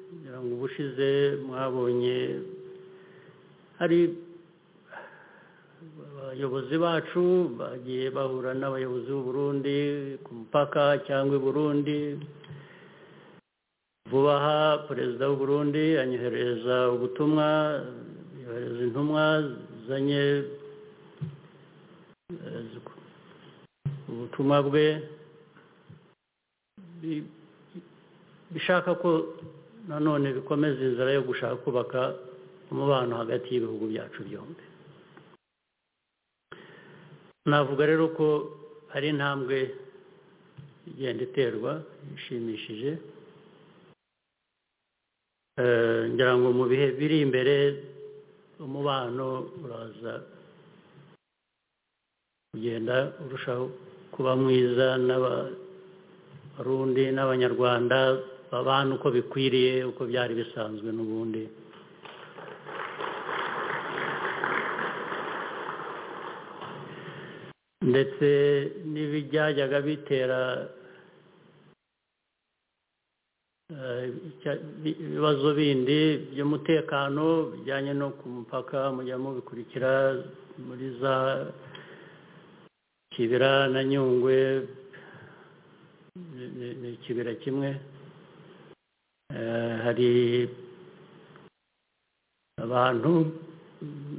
kugira ngo ubushize mwabonye hari abayobozi bacu bagiye bahura n'abayobozi b'uburundi ku mupaka cyangwa i burundi vuba aha perezida w'uburundi anyohereza ubutumwa yohereza intumwa zanye ubutumwa bwe bishaka ko nanone bikomeza inzira yo gushaka kubaka umubano hagati y'ibihugu byacu byombi navuga rero ko hari intambwe igenda iterwa ishimishije ngira ngo mu bihe biri imbere umubano uraza kugenda urushaho kuba mwiza n'abarundi n'abanyarwanda babana uko bikwiriye uko byari bisanzwe n'ubundi ndetse n'ibyajyaga bitera ibibazo bindi by'umutekano bijyanye no ku mupaka mujya mubikurikira muri za kibira na nyungwe ni ikibira kimwe hari abantu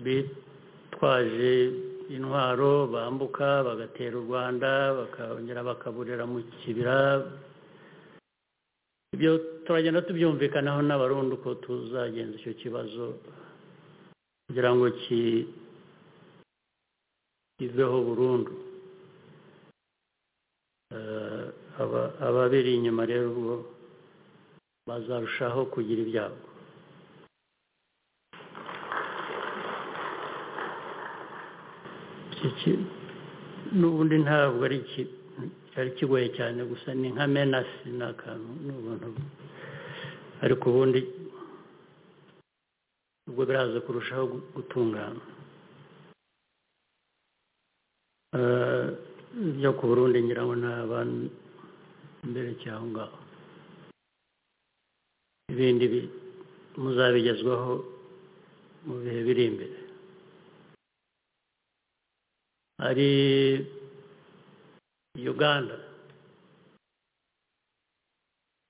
bitwaje intwaro bambuka bagatera u rwanda bakongera bakaburira mu kibira ibyo turagenda tubyumvikanaho n'abarundi uko tuzagenza icyo kibazo kugira ngo iveho burundu Eh, aba- ababiri inyuma rero ubwo bazarushaho kugira ibyago Iki ki- n'ubundi ntabwo ari iki- cyari kigoye cyane gusa ni nka menasi ni akantu ni ubuntu ariko ubundi ubwo biraza kurushaho gu- gutungana Eh, byo ku burundi ngira ngo ni abantu mbere cyangwa ngaho ibindi bi- muzabigezwaho mu bihe biri imbere hari uganda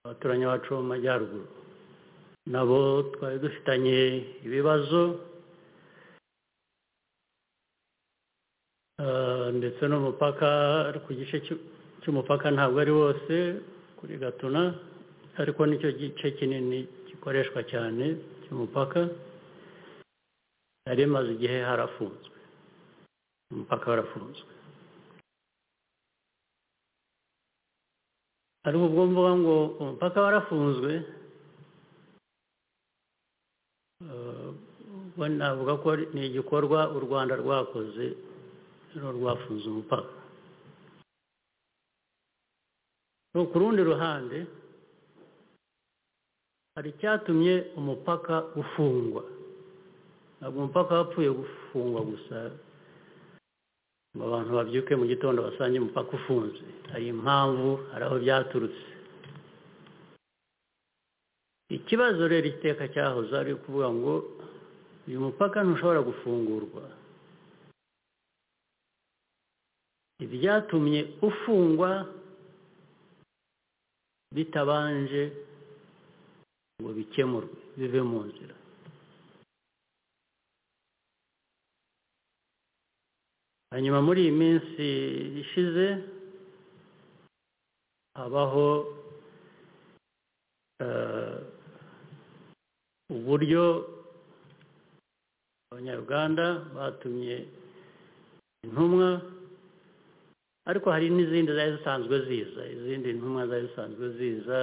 abaturanyi bacu bo mu majyaruguru nabo twari dufitanye ibibazo Ah, ndetse n'umupaka ku gice cy'u- cy'umupaka ntabwo ari wose kuri gatuna ariko nicyo gice kinini gikoreshwa cyane cy'umupaka yari imaze igihe harafunzwe umupaka warafunzwe ariko ubwo mvuga ngo umupaka warafunzwe eh, ubwo navuga ko ari- ni igikorwa u rwanda rwakoze rero rwafunze umupaka Ariko ku rundi ruhande hari icyatumye umupaka ufungwa ntabwo umupaka wapfuye gufungwa gusa ngo abantu babyuke mu gitondo basange umupaka ufunze hari impamvu hari aho byaturutse ikibazo rero iteka cyahoze ari ukuvuga ngo uyu mupaka ntushobora gufungurwa ibyatumye ufungwa bitabanje ngo bikemurwe bive mu nzira hanyuma muri iyi minsi ishize habaho eh, uburyo abanyarwanda batumye intumwa ariko hari n'izindi zari zisanzwe ziza izindi ntumwa zari zisanzwe ziza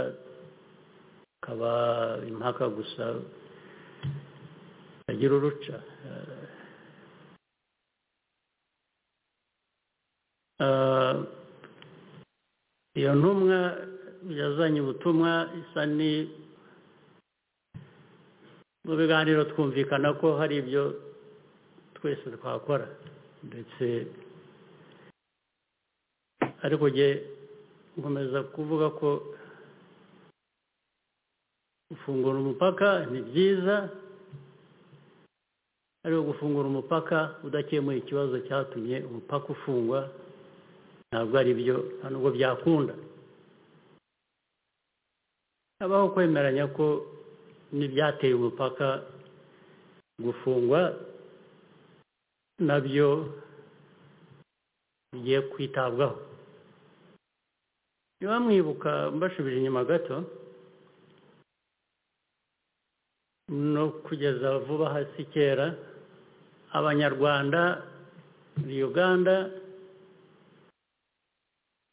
akaba impaka gusa agira uruca Eh, Eh, iyo ntumwa yazanye ubutumwa isa ni mu biganiro twumvikana ko hari ibyo twese twakora ndetse ariko jye nkomeza kuvuga ko gufungura umupaka ni byiza ariko gufungura umupaka udakemuye ikibazo cyatumye umupaka ufungwa ntabwo ari byo nta nubwo byakunda habaho kwemeranya ko n'ibyateye umupaka gufungwa nabyo bigiye kwitabwaho niba mwibuka mbasubije inyuma gato no kugeza vuba hasi kera abanyarwanda muri uganda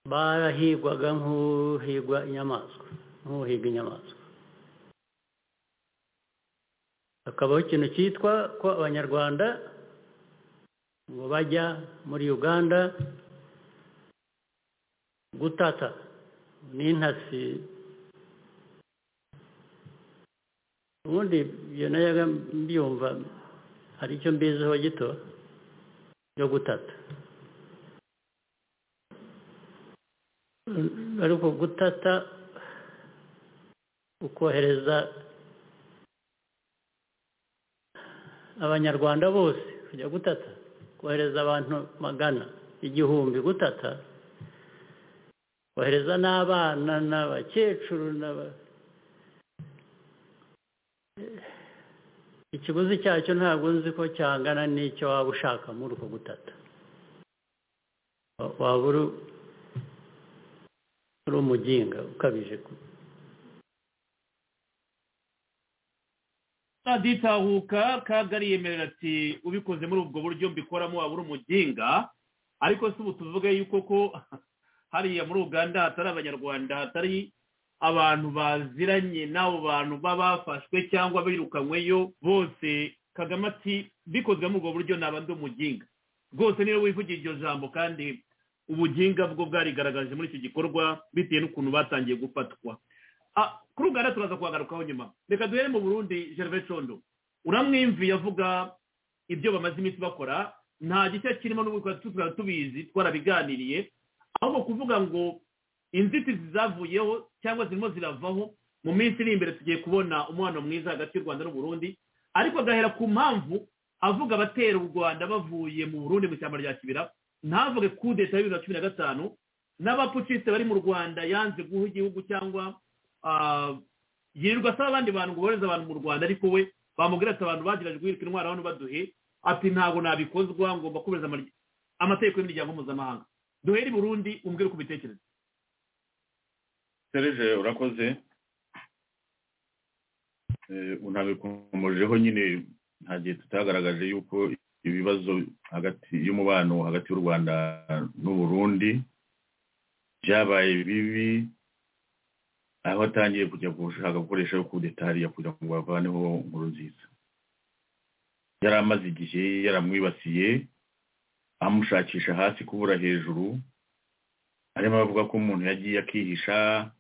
barahigwaga nk'uhigwa inyamaswa nk'uhiga inyamaswa hakabaho ikintu cyitwa ko abanyarwanda ngo bajya muri uganda gutata n'intasi ubundi ibyo nayaga mbyumva hari icyo mbiziho gito cyo gutata Mm, ariko gutata ukohereza abanyarwanda bose kujya gutata kohereza abantu magana igihumbi gutata kohereza n'abana n'abakecuru n'aba ikiguzi cyacyo ntabwo nzi ko cyangana n'icyo waba ushaka muri uko gutata Wa- waba uri uri umuginga ukabije ku- aditahuka kagari yemerera ati ubikozemo muri ubwo buryo mbikoramo waba uri umuginga ariko si ubu tuvuge yuko ko hariya muri uganda hatari abanyarwanda hatari abantu baziranye n'abo bantu baba bafashwe cyangwa birukanyweyo bose kagame ati bikozwe muri ubwo buryo naba ndi umuginga rwose niyo wivugiye iryo jambo kandi ubuginga bwo bwarigaragaje muri iki gikorwa bitewe n'ukuntu batangiye gufatwa kuri uganda turaza kuhagarukaho nyuma reka duhere mu burundi gervais condo uramwimviye avuga ibyo bamaze iminsi bakora nta gishya kirimo n'ubu tukaba tubizi twarabiganiriye ahubwo kuvuga ngo inzitizi zavuyeho cyangwa zirimo ziravaho mu minsi iri imbere tugiye kubona umubano mwiza hagati y'u rwanda n'uburundi ariko agahera ku mpamvu avuga abatera u rwanda bavuye mu burundi mu ishyamba rya kibira ntavuge kudeta ya bibiri na cumi na gatanu n'abapfuciste bari mu rwanda yanze guha igihugu cyangwa yirirwa asaba abandi bantu ngo bohereze abantu mu rwanda ariko we bamubwira ati abantu bagerageje guhirika intwaro hano baduhe ati ntabwo nabikozwa ngomba kubeza amategeko y'imiryango mpuzamahanga duhere i burundi umbwire uko ubitekereza serije urakoze unabikomojeho nyine nta gihe tutagaragaje yuko ibibazo hagati y'umubano hagati y'u rwanda n'uburundi byabaye bibi aho atangiye kujya gushaka gukoresha yo kudetariya kugira ngo bavaneho inkuru nziza yari amaze igihe yaramwibasiye amushakisha hasi kubura hejuru arimo avuga ko umuntu yagiye akihisha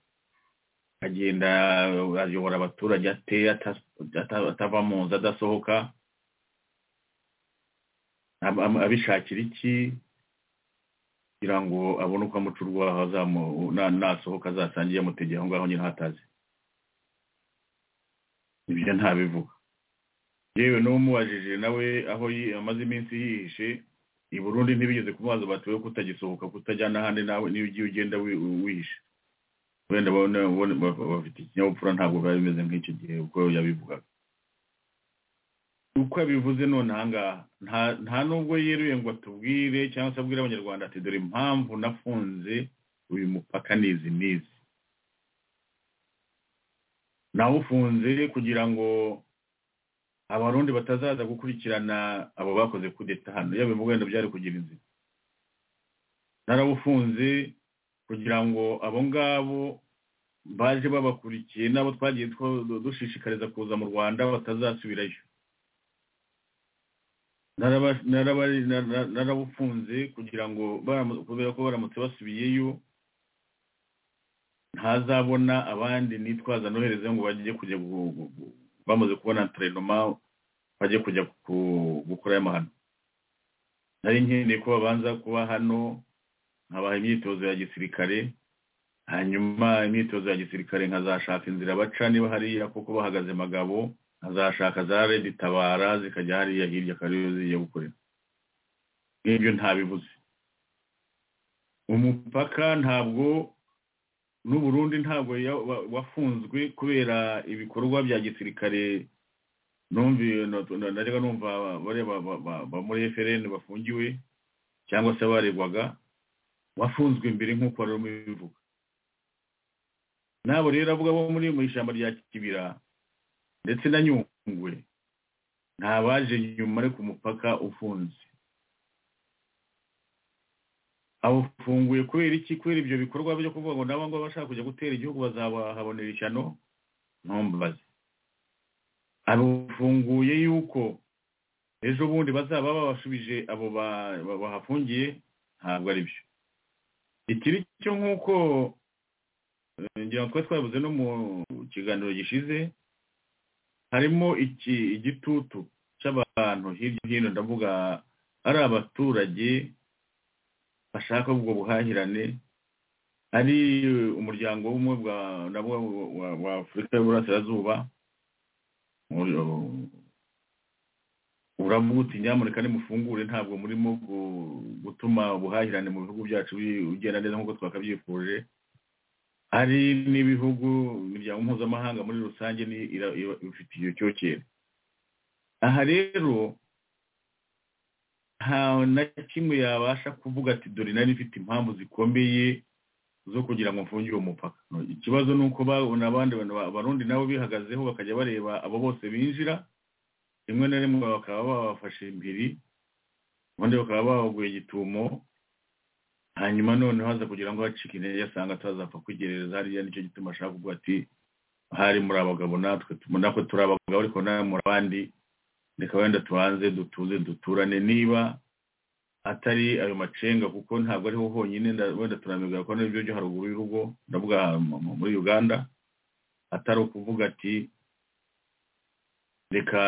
agenda ayobora abaturage ate atava mu nzu adasohoka abishakira iki kugira ngo abone uko amuca urwaho nasohoka azasange yamutegeye aho ngaho nyine hataze ibyo ntabivuga yewe n'umubajije nawe aho amaze iminsi yihishe i burundi ntibigeze kumaza batuwe kutagisohoka kutajyana ahandi nawe niyo ugiye ugenda wihishe wenda bafite ikinyabupfura ntabwo biba bimeze nk'icyo gihe uko yabivugaga uko abivuze none ahangaha nta nubwo yeruye ngo atubwire cyangwa se abwire abanyarwanda ati dore impamvu nafunze uyu mupaka nizi n'izi nawufunze kugira ngo abarundi batazaza gukurikirana abo bakoze kudeta hano yaba wenda byari kugira inzira narawufunze kugira ngo abo ngabo baje babakurikiye n'abo twagiye dushishikariza kuza mu rwanda batazasubirayo narabufunze kugira ngo kubera ko baramutse basubiyeyo ntazabona abandi nitwaza nohereze ngo bajye kujya bamaze kubona terenoma bajye kujya gukora amahano nari nkeneye ko babanza kuba hano nkabaha imyitozo ya gisirikare hanyuma imyitozo ya gisirikare nkazashaka inzira baca niba hariya kuko bahagaze magabo azashaka za redi tabara zikajya hariya hirya kariyo zijya gukorera nk'ibyo ntabibuze umupaka ntabwo n'uburundi ntabwo wafunzwe kubera ibikorwa bya gisirikare nareba numva ba muri efereni bafungiwe cyangwa se baregwaga wafunzwe mbere nk'uko wari urimo bivuga nabo rero avuga bo muri mu ishyamba rya kibira ndetse na nyungwe nta baje nyuma ariko umupaka ufunze awufunguye kubera iki kubera ibyo bikorwa byo kuvuga ngo nabo ngabo bashaka kujya gutera igihugu bazahabonera ishyano ntumbaze arufunguye yuko ejo bundi bazaba babashubije abo bahafungiye ntabwo ari byo ikiri cyo nk'uko ngira ngo twari twabuze no mu kiganiro gishize harimo iki igitutu cy'abantu hirya hino ndavuga ari abaturage bashaka ubwo buhahirane ari umuryango w'ubumwe bwa nabwo wa afurika y'uburasirazuba uravuga uti nyamuneka nimufungure ntabwo murimo gutuma ubuhahirane mu bihugu byacu bugenda neza nk'uko twakabyifuje hari n'ibihugu imiryango mpuzamahanga muri rusange ifite iyo cyokere aha rero nta na kimwe yabasha kuvuga ati dore nari ifite impamvu zikomeye zo kugira ngo mfunge uwo mupaka ikibazo ni uko babona abandi abarundi nabo bihagazeho bakajya bareba abo bose binjira rimwe na rimwe bakaba babafashe impiri ubundi bakaba babaguye igitumo hanyuma noneho haza kugira ngo hacike intege asanga atazapfa kwigerereza hariya nicyo gituma ashaka kuvuga ati hari muri abagabo natwe tubona ko turi abagabo ariko nawe muri abandi reka wenda tubanze dutuze duturane niba atari ayo macenga kuko ntabwo ariho honyine nda- wenda turamubwira ko n'ibyo byo haruguru y'urugo ndavuga mu- mu- muri uganda atari ukuvuga ati reka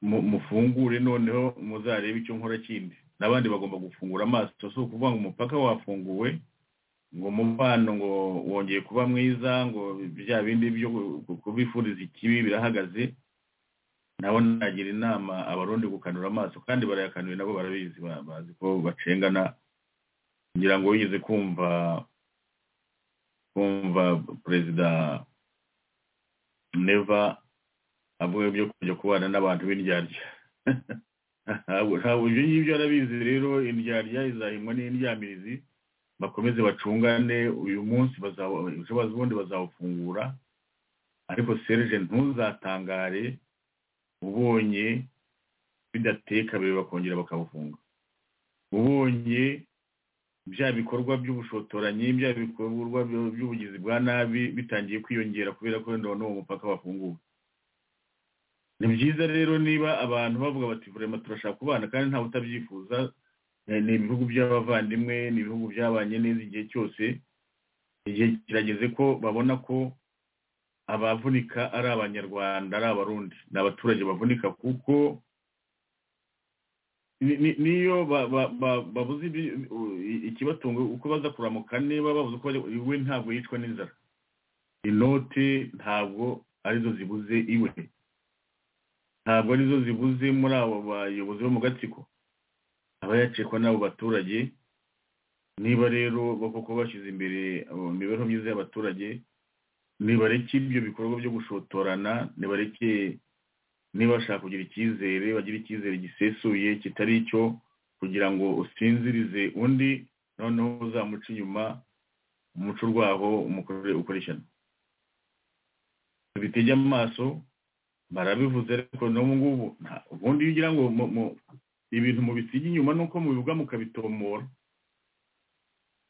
mu- mufungure noneho muzarebe icyo nkora kindi n'abandi bagomba gufungura amaso si ukuvuga ngo umupaka wafunguwe ngo umubano ngo wongeye kuba mwiza ngo bya bindi byo ku- kubifuriza ikibi birahagaze nabo nagira inama abarundi gukanura amaso kandi barayakanuye nabo barabizi ba- bazi ko bacengana ngira ngo wigeze kumva kumva perezida neva avuga byo kujya kubana n'abantu b'indyarya ntabwo ntabwo ibyo ngibyo arabizi rero indyarya izahimwa n'indyamirizi bakomeze bacungane uyu munsi bazaba ejo bazi ubundi bazawufungura ariko serge ntuzatangare ubonye bidateye kabiri bakongera bakabufunga ubonye bya bikorwa by'ubushotoranyi bya bikorwa byo- by'ubugizi bwa nabi bitangiye kwiyongera kubera ko wenda n'uwo mupaka wafunguwe ni byiza rero niba abantu bavuga bati vurema turashaka kubana kandi ntawe utabyifuza eh, ni ibihugu by'abavandimwe ni ibihugu byabanye neza igihe cyose igihe kirageze ko babona ko abavunika ari abanyarwanda ari abarundi ni abaturage bavunika kuko ni- ni- niyo ba- ba- ba- babuze ibi- u- ikibatunga uko baza kuramuka niba babuze uko bajya iwe ntabwo yicwa n'inzara inote ntabwo arizo zibuze iwe ntabwo arizo zibuze muri abo bayobozi bo mu gatsiko aba yacikwa n'abo baturage niba rero bo koko bashyize imbere abo imibereho myiza y'abaturage nibareke ibyo bikorwa byo gushotorana nibareke niba bashaka kugira icyizere bagira icyizere gisesuye kitari icyo kugira ngo usinzirize undi noneho uzamuca inyuma umuco urwaho umukorere ukoreshana bitege amaso barabivuze ariko n'ubu ngubu nta- ubundi iyo ugira ngo mu- mu- ibintu mubisiga inyuma nuko mubivuga mukabitomora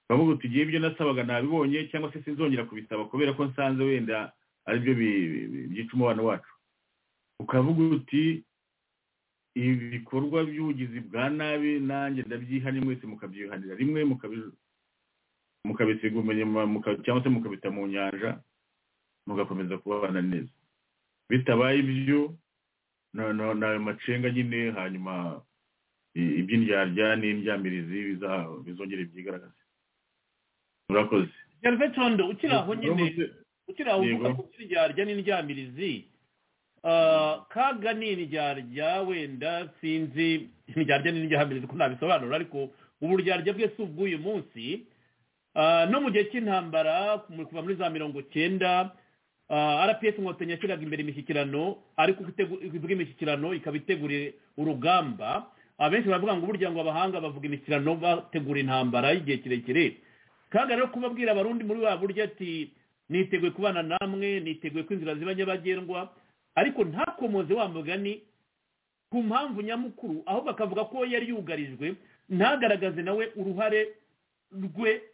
bavuga uti igihe ibyo nasabaga nabibonye cyangwa se sinzongera kubisaba kubera ko nsanze wenda aribyo bi- bi- bi- byica umubano wacu ukavuga uti ibi bikorwa by'ubugizi bwa nabi nanjye ndabyihane mwese mukabyihanira rimwe mukabi- mukabisiga umunyama muka- cyangwa se mukabita mu nyanja mugakomeza kubabana neza bitabaye ibyo na- na- n'ayo macenga nyine hanyuma i- iby'indyarya n'imbyamirizi biza- bizongera byigaragaze murakoze gerve condo ukiri aho nyine Uramutse- ukiri aho uvuga Yego. ko indyarya n'indyamirizi ah, kaga ni indyarya wenda sinzi indyarya n'indyamirizi ko nabisobanura ariko uburyarya bwe si ubw'uyu munsi Ah, no mu gihe cy'intambara mu- kuva muri za mirongo cyenda ah, rps inkotanyi yashyiraga imbere imishyikirano ariko itegu- ivuga imishyikirano ikaba itegura urugamba abenshi baravuga ngo burya ngo abahanga bavuga imishyikirano bategura intambara y'igihe kirekire kandi rero kubabwira abarundi muri wa buryo ati niteguye kubana namwe niteguye ko inzira ziba nyabagendwa ariko ntakomoze wa mugani ku mpamvu nyamukuru ahubwo akavuga ko yari yugarijwe ntagaragaze nawe uruhare rwe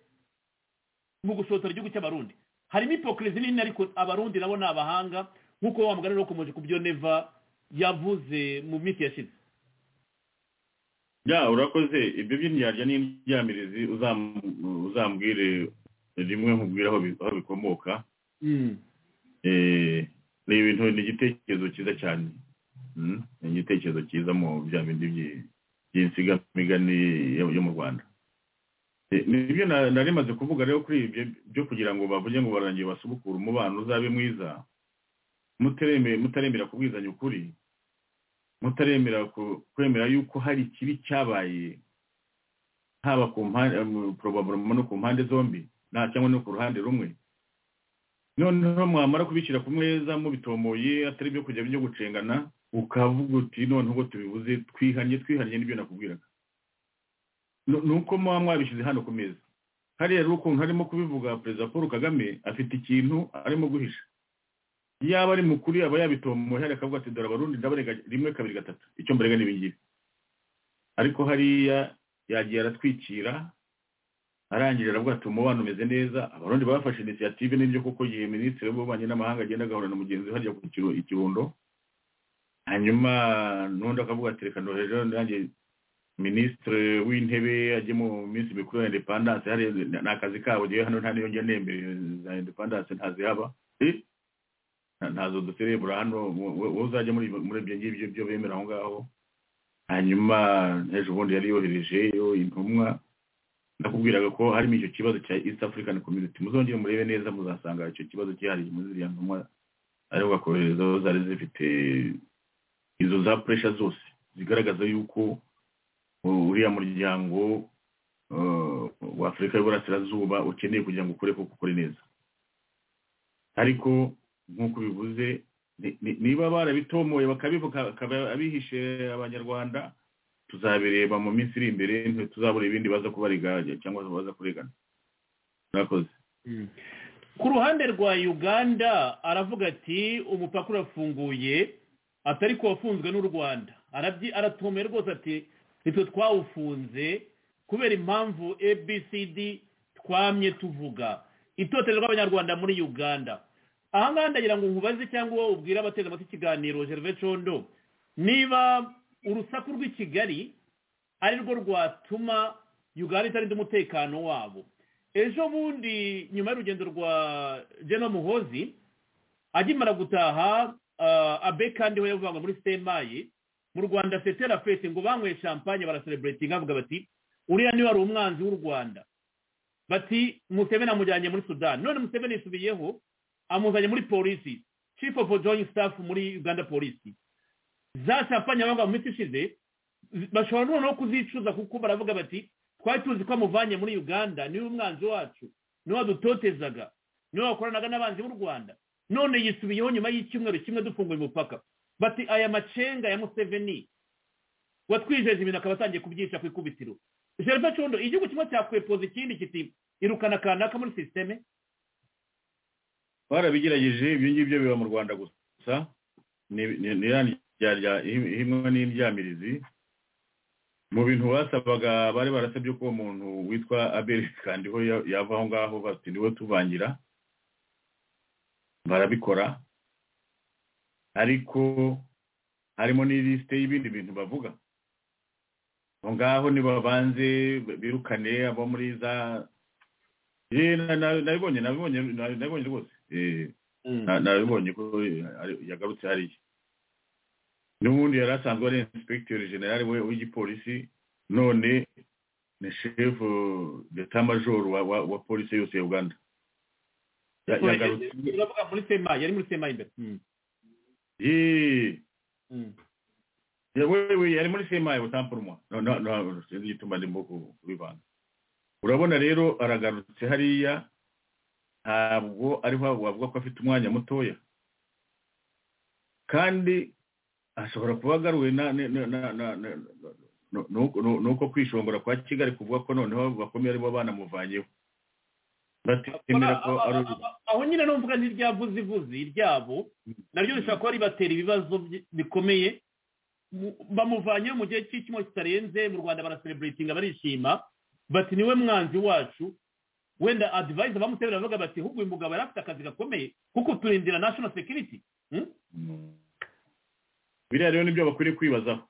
mu gusohotora igihugu cy'abarundi harimo ipokirizi nini ariko abarundi nabo ni abahanga nk'uko wa mugani wakomeje ku byo neva yavuze mu minsi yashize ya urakoze ibyo by'indyarya n'indyamirizi uzam- uzambwire rimwe nkubwire aho bi- aho bikomoka Eh, ni ibintu ni igitekerezo cyiza cyane Mm, ni igitekerezo cyiza mu bya bindi byi- by'insigamigani yo yo mu rwanda Eh, nibyo na- nari maze kuvuga rero kuri ibyo byo kugira ngo bavuge ngo barangiye basubukure umubano uzabe mwiza mutaremera mutaremera kubwizanya ukuri mutaremera ku- kwemera yuko hari ikibi cyabaye haba ku mpande porobabuloma no ku mpande zombi nta cyangwa no ku ruhande rumwe noneho mwamara kubishyira ku meza mubitomoye atari ibyo kujya byo gucengana ukavuga uti noneho ubwo tubivuze twihanye twihanye n'ibyo nakubwiraga Nu- ni uko muba mwabishyize hano ku meza hariya rero ukuntu harimo kubivuga perezida paul kagame afite ikintu arimo guhisha yaba ari mukuru yaba yabitomoye hariya akavuga ati dore abarundi ndabarega rimwe kabiri gatatu icyo mbarega ni ibingibi ariko hariya yagiye aratwikira arangije aravuga ati umubano umeze neza abarundi bafashe inisiyative n'ibyo kuko igihe minisitiri w'ububanyi n'amahanga agenda agahura na mugenzi we hajya ku kiro- ikirundo hanyuma n'undi akavuga ati reka ndoherejeho nanjye minisitiri w'intebe ajye mu minsi mikuru ya indepandanse hariya ni akazi kabo ngewe hano nta niyo njya nemberera za indepandanse ntazihaba Eh, nta- ntazo duserebura hano wowe uzajya muri muri ibyo ngibyo byo bemera aho ngaho hanyuma ejo bundi yari yoherejeyo intumwa nakubwiraga ko harimo icyo kibazo cya east african community muzongere murebe neza muzasanga icyo kibazo cyihariye muri ziriya ntumwa aribuka kohereza aho zari zifite izo za pressure zose zigaragaza yuko uh, uriya muryango uh, wa afurika y'uburasirazuba ukeneye kugira ngo ukore kuko ukore neza ariko nk'uko bivuze ni- ni- niba barabitomoye bakabivuga bakaba abihishe abanyarwanda tuzabireba mu minsi iri imbere ntituzabura ibindi baza kubariga cyangwa baza kurigana murakoze ku ruhande rwa uganda aravuga ati umupaka urafunguye atari ko wafunzwe n'u rwanda Arabyi- aratumye rwose ati nitwe twawufunze kubera impamvu abcd twamye tuvuga itotero ry'abanyarwanda muri uganda aha ngaha ndagira ngo nkubaze cyangwa wowe ubwire abateze amatwi ikiganiro gervais condo niba urusaku rw'i kigali ari rwo rwatuma uganda itarinda umutekano wabo ejo bundi nyuma y'urugendo rwa jena muhozi akimara gutaha ah, abe kandi we yavugwa muri semayi mu rwanda setera fesi ngo banyweye champagne barasereburetinga bavuga bati uriya niwe wari umwanzi w'u rwanda bati museveni amujyanye muri sudani none museveni yisubiyeho amuzanye muri polisi chief of joint staff muri uganda polisi za champagne banywa mu minsi ishize zi- bashobora noneho kuzicuza kuko baravuga bati twari tuzi ko amuvanye muri uganda niwe umwanzi wacu niwe wadutotezaga niwe wakoranaga n'abanzi b'u rwanda none yisubiyeho nyuma y'icyumweru kimwe dufunguye umupaka bati aya macenga ya museveni watwijeje ibintu akaba atangiye kubyica ku ikubitiro gerva condo igihugu kimwe cyakwepoza ikindi kiti irukana kanaka muri sisiteme barabigerageje ibyo ngibyo biba mu rwanda gusa ni- ni- ni ya ryarya ihimwa n'imbyamirizi mu bintu basabaga bari barasabye ko uwo muntu witwa abel kandiho ya- yava aho ngaho bati niwe tuvangira barabikora ariko harimo n'ilisite y'ibindi bintu bavuga aho ngaho nibabanze birukane abo muri za Eh, na- na- nabibonye nabibonye na- nabibonye rwose Eh, na- nabibonye ko eh, ari- yagarutse hariya n'ubundi yari asanzwe ari inspekiteri generale we w'igipolisi none ni shefu d'etat major wa, wa, wa polisi yose ya uganda Ya- yagarutse uravuga muri semayi yari muri semayi imbere Mm, Yee. mm. Ya, we- we, yari muri semaye butampurumwa no no no sinzi igituma ndimo ku- kubivanga urabona rero aragarutse hariya ntabwo ariho wavuga ko afite umwanya mutoya kandi ashobora kuba agaruwe na- na- na- na- na- na- nu- nu- nu- nuko kwishongora kwa kigali kuvuga ko noneho bakomeye aribo banamuvanyeho batemera ko Aba- ari aba- aba- aho nyine numvuga nk'iryavuze ivuze iryabo naryo rishobora kuba ribatera ibibazo by- bikomeye Mu- bamuvanyeho mu gihe cy'icyumweru kitarenze mu rwanda barasereburetinga barishima bati niwe mwanzi wacu wenda adivayiza bamuterera bavuga bati ahubwo uyu mugabo yari afite akazi gakomeye kuko turindira national security Hmm? biriya rero nibyo bakwiriye kwibazaho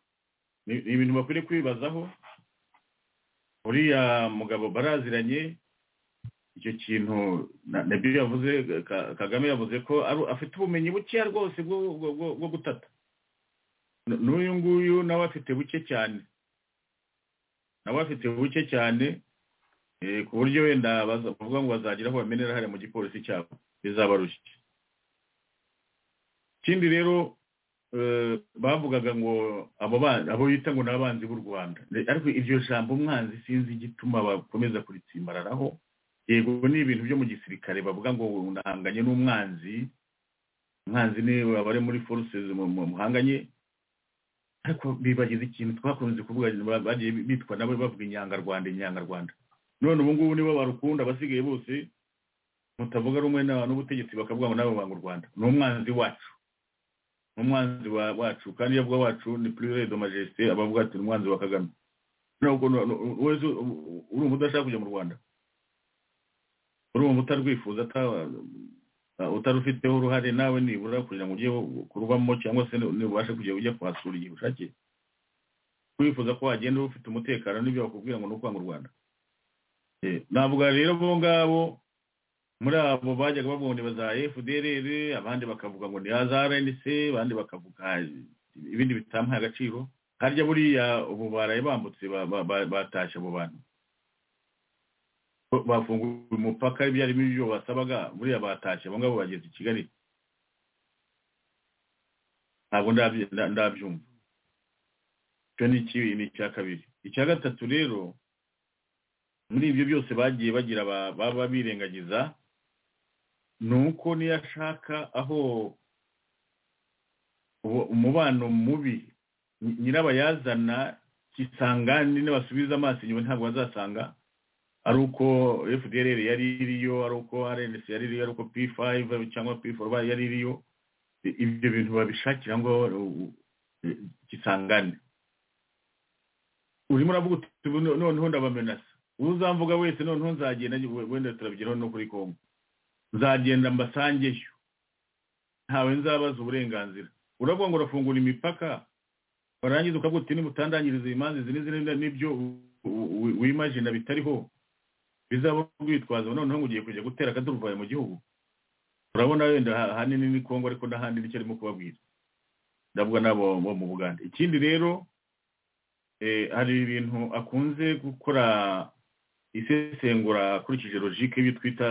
ni ni ibintu bakwiriye kwibazaho uriya mugabo baraziranye icyo kintu na- nabyo yavuze Ka- kagame yavuze ko ari- afite ubumenyi bukeya rwose bwo bwo- bwo- bwo gutata N- n'uyu nguyu nawe afite buke cyane nawe afite buke cyane eh, ku buryo wenda baza- bavuga ngo bazagira aho bamenera hariya mu gipolisi cyabo bizabarushye ikindi rero eh, bavugaga ngo abo ba- abo bita ngo ni abanzi b'u rwanda Ne- ariko iryo jambo umwanzi sinzi igituma bakomeza kuritsimbararaho yego ni ibintu byo mu gisirikare bavuga ngo ndahanganye n'umwanzi umwanzi ni abari muri forces mu- mu- muhanganye ariko bibagize ikintu twakunze kuvuga ba- bagiye bitwa nabo bavuga inyangarwanda inyangarwanda none ubu ngubu nibo barukunda abasigaye bose mutavuga rumwe na- n'ubutegetsi bakavuga ngo nawe banga u rwanda ni umwanzi wacu ni umwanzi wa- wacu kandi iyo avuga wacu ni purire do majesite aba avuga ati ni umwanzi wa kagame ntabwo wese uri umudashaka kujya mu rwanda urumva utarwifuza utarufiteho uruhare nawe nibura kugira ngo ujye kurubamo cyangwa se nubashe kujya ujya kuhasura igihe ushakiye kwifuza ko wagenda ufite umutekano n'ibyo bakubwira ngo ni ukwanga u rwanda navuga rero abo ngabo muri abo bajyaga baboneba za fdrr abandi bakavuga ngo ni za rnc abandi bakavuga ibindi bitamuha agaciro harya buriya ubu baraye bambutse batashye abo bantu bafunguye umupaka ibyarimo ibyo basabaga buriya batashye abo ngabo bageze i kigali ntabwo ndabyumva icyo ni ikibi ni icya kabiri icya gatatu rero muri ibyo byose bagiye bagira baba birengagiza ni uko niyo ashaka aho umubano mubi nyirabayazana kisangane n'abasubiza amaso inyuma ntabwo bazasanga ari uko fdr yari iriyo ari uko rnc yari iriyo ari uko p5 cyangwa p4 yari iriyo ibyo bintu babishakira ngo kisangane urimo uravuga uti noneho ndabamenasa uzamvuga wese noneho nzagenda wenda turabyinaho no kuri kongo nzagenda mbasangeyo ntawe nzabaza uburenganzira uravuga ngo urafungura imipaka warangiza ukavuga uti niba utandangiriza imanza izi n'izi n'ibyo wimajina bitariho bizaba urwitwazo noneho ugiye kujya gutera akaduruvayo mu gihugu urabona wenda ahanini ni kongo ariko n'ahandi nicyo arimo kubabwira ndavuga n'abo bo mu bugande ikindi rero hari ibintu akunze gukora isesengura akurikije logike y'ibyo twita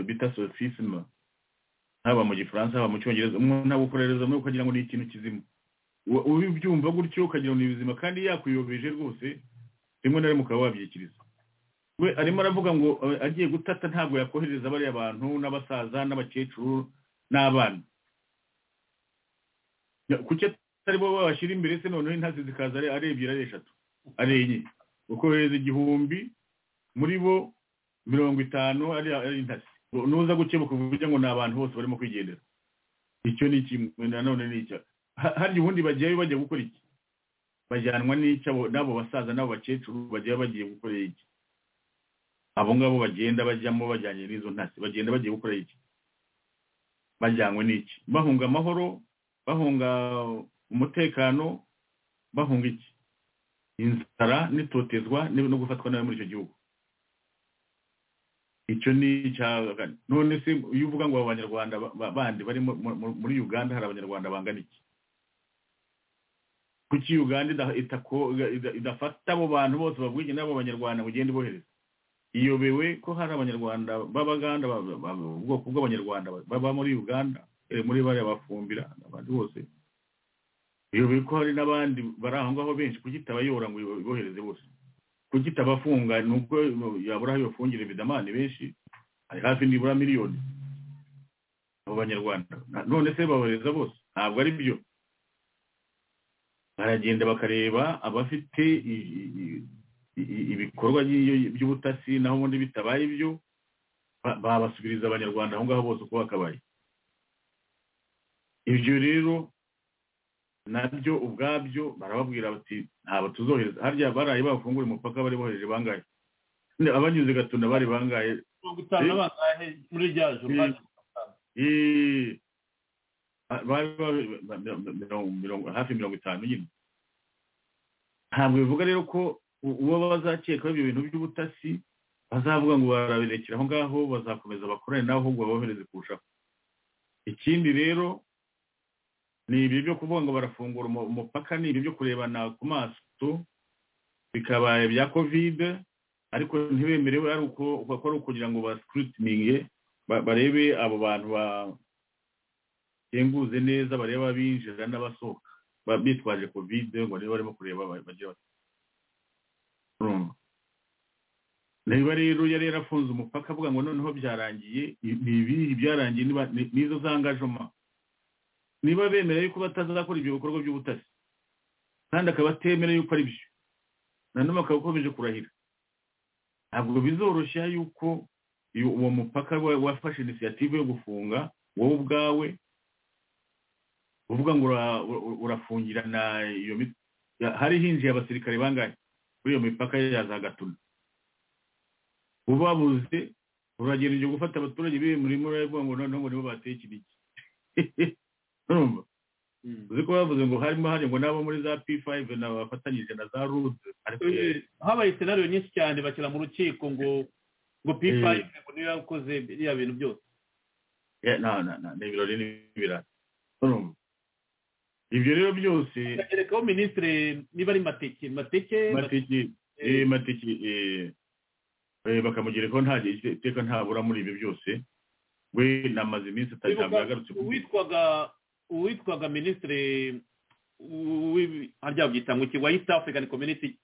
bita sofisima haba mu gifaransa haba mu cyongereza umuntu abukorereza muri ukagira ngo ni ikintu kizima ubibyumva gutyo ukagira ngo ni bizima kandi yakwiyobeje rwose rimwe na rimwe ukaba wabyikiriza we arimo aravuga ngo agiye gutata ntabwo yakohereza bariya bantu n'abasaza n'abakecuru n'abana kuki atari bo babashyira imbere se noneho intazi zikaza ari ebyiri ari eshatu ari enye ukohereza igihumbi muri bo mirongo itanu ari intasi nuza gukemuka uvuga ngo ni abantu bose barimo kwigendera icyo ni kimwe nanone ni icya harya ubundi bagiyeyo bajya gukora iki bajyanwa n'icyo n'abo basaza n'abo bakecuru bagiye bagiye gukora iki abo ngabo bagenda bajyamo bajyanye n'izo ntasi bagenda bagiye gukora iki bajyanywe n'iki bahunga amahoro bahunga umutekano bahunga iki inzara n'itotezwa no gufatwa nawe muri icyo gihugu icyo ni icyaha none se iyo uvuga ngo abanyarwanda bandi bari muri uganda hari abanyarwanda bangana iki kuki uganda idafata abo bantu bose babwige n'abo banyarwanda mugende bohereza iyobewe ko hari abanyarwanda b'abaganda ubwoko bw'abanyarwanda baba muri uganda muri bariya bafumbira abandi bose iyobewe ko hari n'abandi bari aho ngaho benshi kuki itabayora ngo ibohereze bose kugita abafunga nubwo yabura aho bafungire bidamani benshi hari hafi nibura miliyoni abo banyarwanda none se babareza bose ntabwo ari byo baragenda bakareba abafite ibikorwa by'ubutasi naho ubundi bitabaye ibyo babasubiriza abanyarwanda aho ngaho bose uko bakabaye ibyo rero nabyo ubwabyo barababwira bati ntabwo tuzohereza harya baraye bafungura umupaka bari bohereje bangahe abanyuze gatuna bari bangahe mirongo itanu bangahe muri rya joro hafi mirongo itanu nyine ntabwo bivuga rero ko uwo bazakekaho ibyo bintu by'ubutasi bazavuga ngo barabirekera aho ngaho bazakomeza bakorane nawe ahubwo babohereze kurushaho ikindi rero ni ibyo byo kuvuga ngo barafungura umupaka ni ibyo byo kurebana ku maso bikaba ibya kovide ariko ntibemerewe ari uko bakora kugira ngo basikirutininge barebe abo bantu batenguze neza barebe abinjira n'abasohoka bitwaje kovide ngo niba barimo kureba bagira niba rero yari yarafunze umupaka avuga ngo noneho byarangiye ni ibihe byarangiye n'izo zangajoma niba bemereye ko batazakora ibyo bikorwa by'ubutasi kandi akaba atemerewe yuko ari byo nanone akaba akomeje kurahira ntabwo bizoroshya yuko uwo mupaka wafashe inisiyative yo gufunga wowe ubwawe uvuga ngo urafungirana iyo hari hinjiye abasirikare bangahe kuri iyo mipaka ya za gatuna ubabuze uragerageje gufata abaturage b'ibi murimo uravuga ngo noneho ngo nibo bateye iki n'iki urumva uzi ko bavuze ngo harimo hari ngo n'abo muri za p5 na bafatanyije na za rude ariko Eh, habaye senariyo nyinshi cyane bashyira mu rukiko ngo ngo pipa ngo niyo yakoze biriya bintu byose eh, na- na- na- ni ibirori n'ibirara urumva ibyo rero byose bakerekaho minisitiri niba ari mateke mateke matiki eh, matiki eh, eh, bakamugira ko nta gihe iteka ntabura muri ibyo byose we namaze iminsi atari ntabwo yagarutse ku uwitwaga uwitwaga minisitiri harya byitangwa iki wa east african community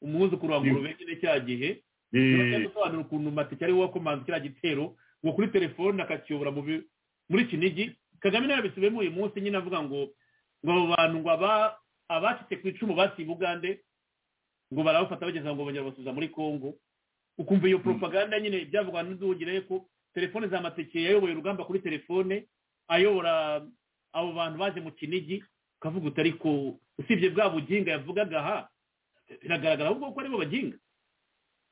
umwuzukuru wa ngurube nyine cya gihe Eh, gusobanura ukuntu matike ariwe wakomanze kiriya gitero ngo kuri telefone akakiyobora mu bi- muri kinigi kagame nawe yabisubiyemo uyu munsi nyine avuga ngo ngo abo bantu ngo aba- abacitse ku icumu basiye bugande ngo barabafata bageza ngo bongera basubiza muri congo ukumva iyo propaganda nyine byavugwa n'uduhugire ko telefone za matike yayoboye urugamba kuri telefone ayobora abo bantu baje mu kinigi ukavuga uti ariko usibye bwa buginga yavugaga aha biragaragara ahubwo ko aribo baginga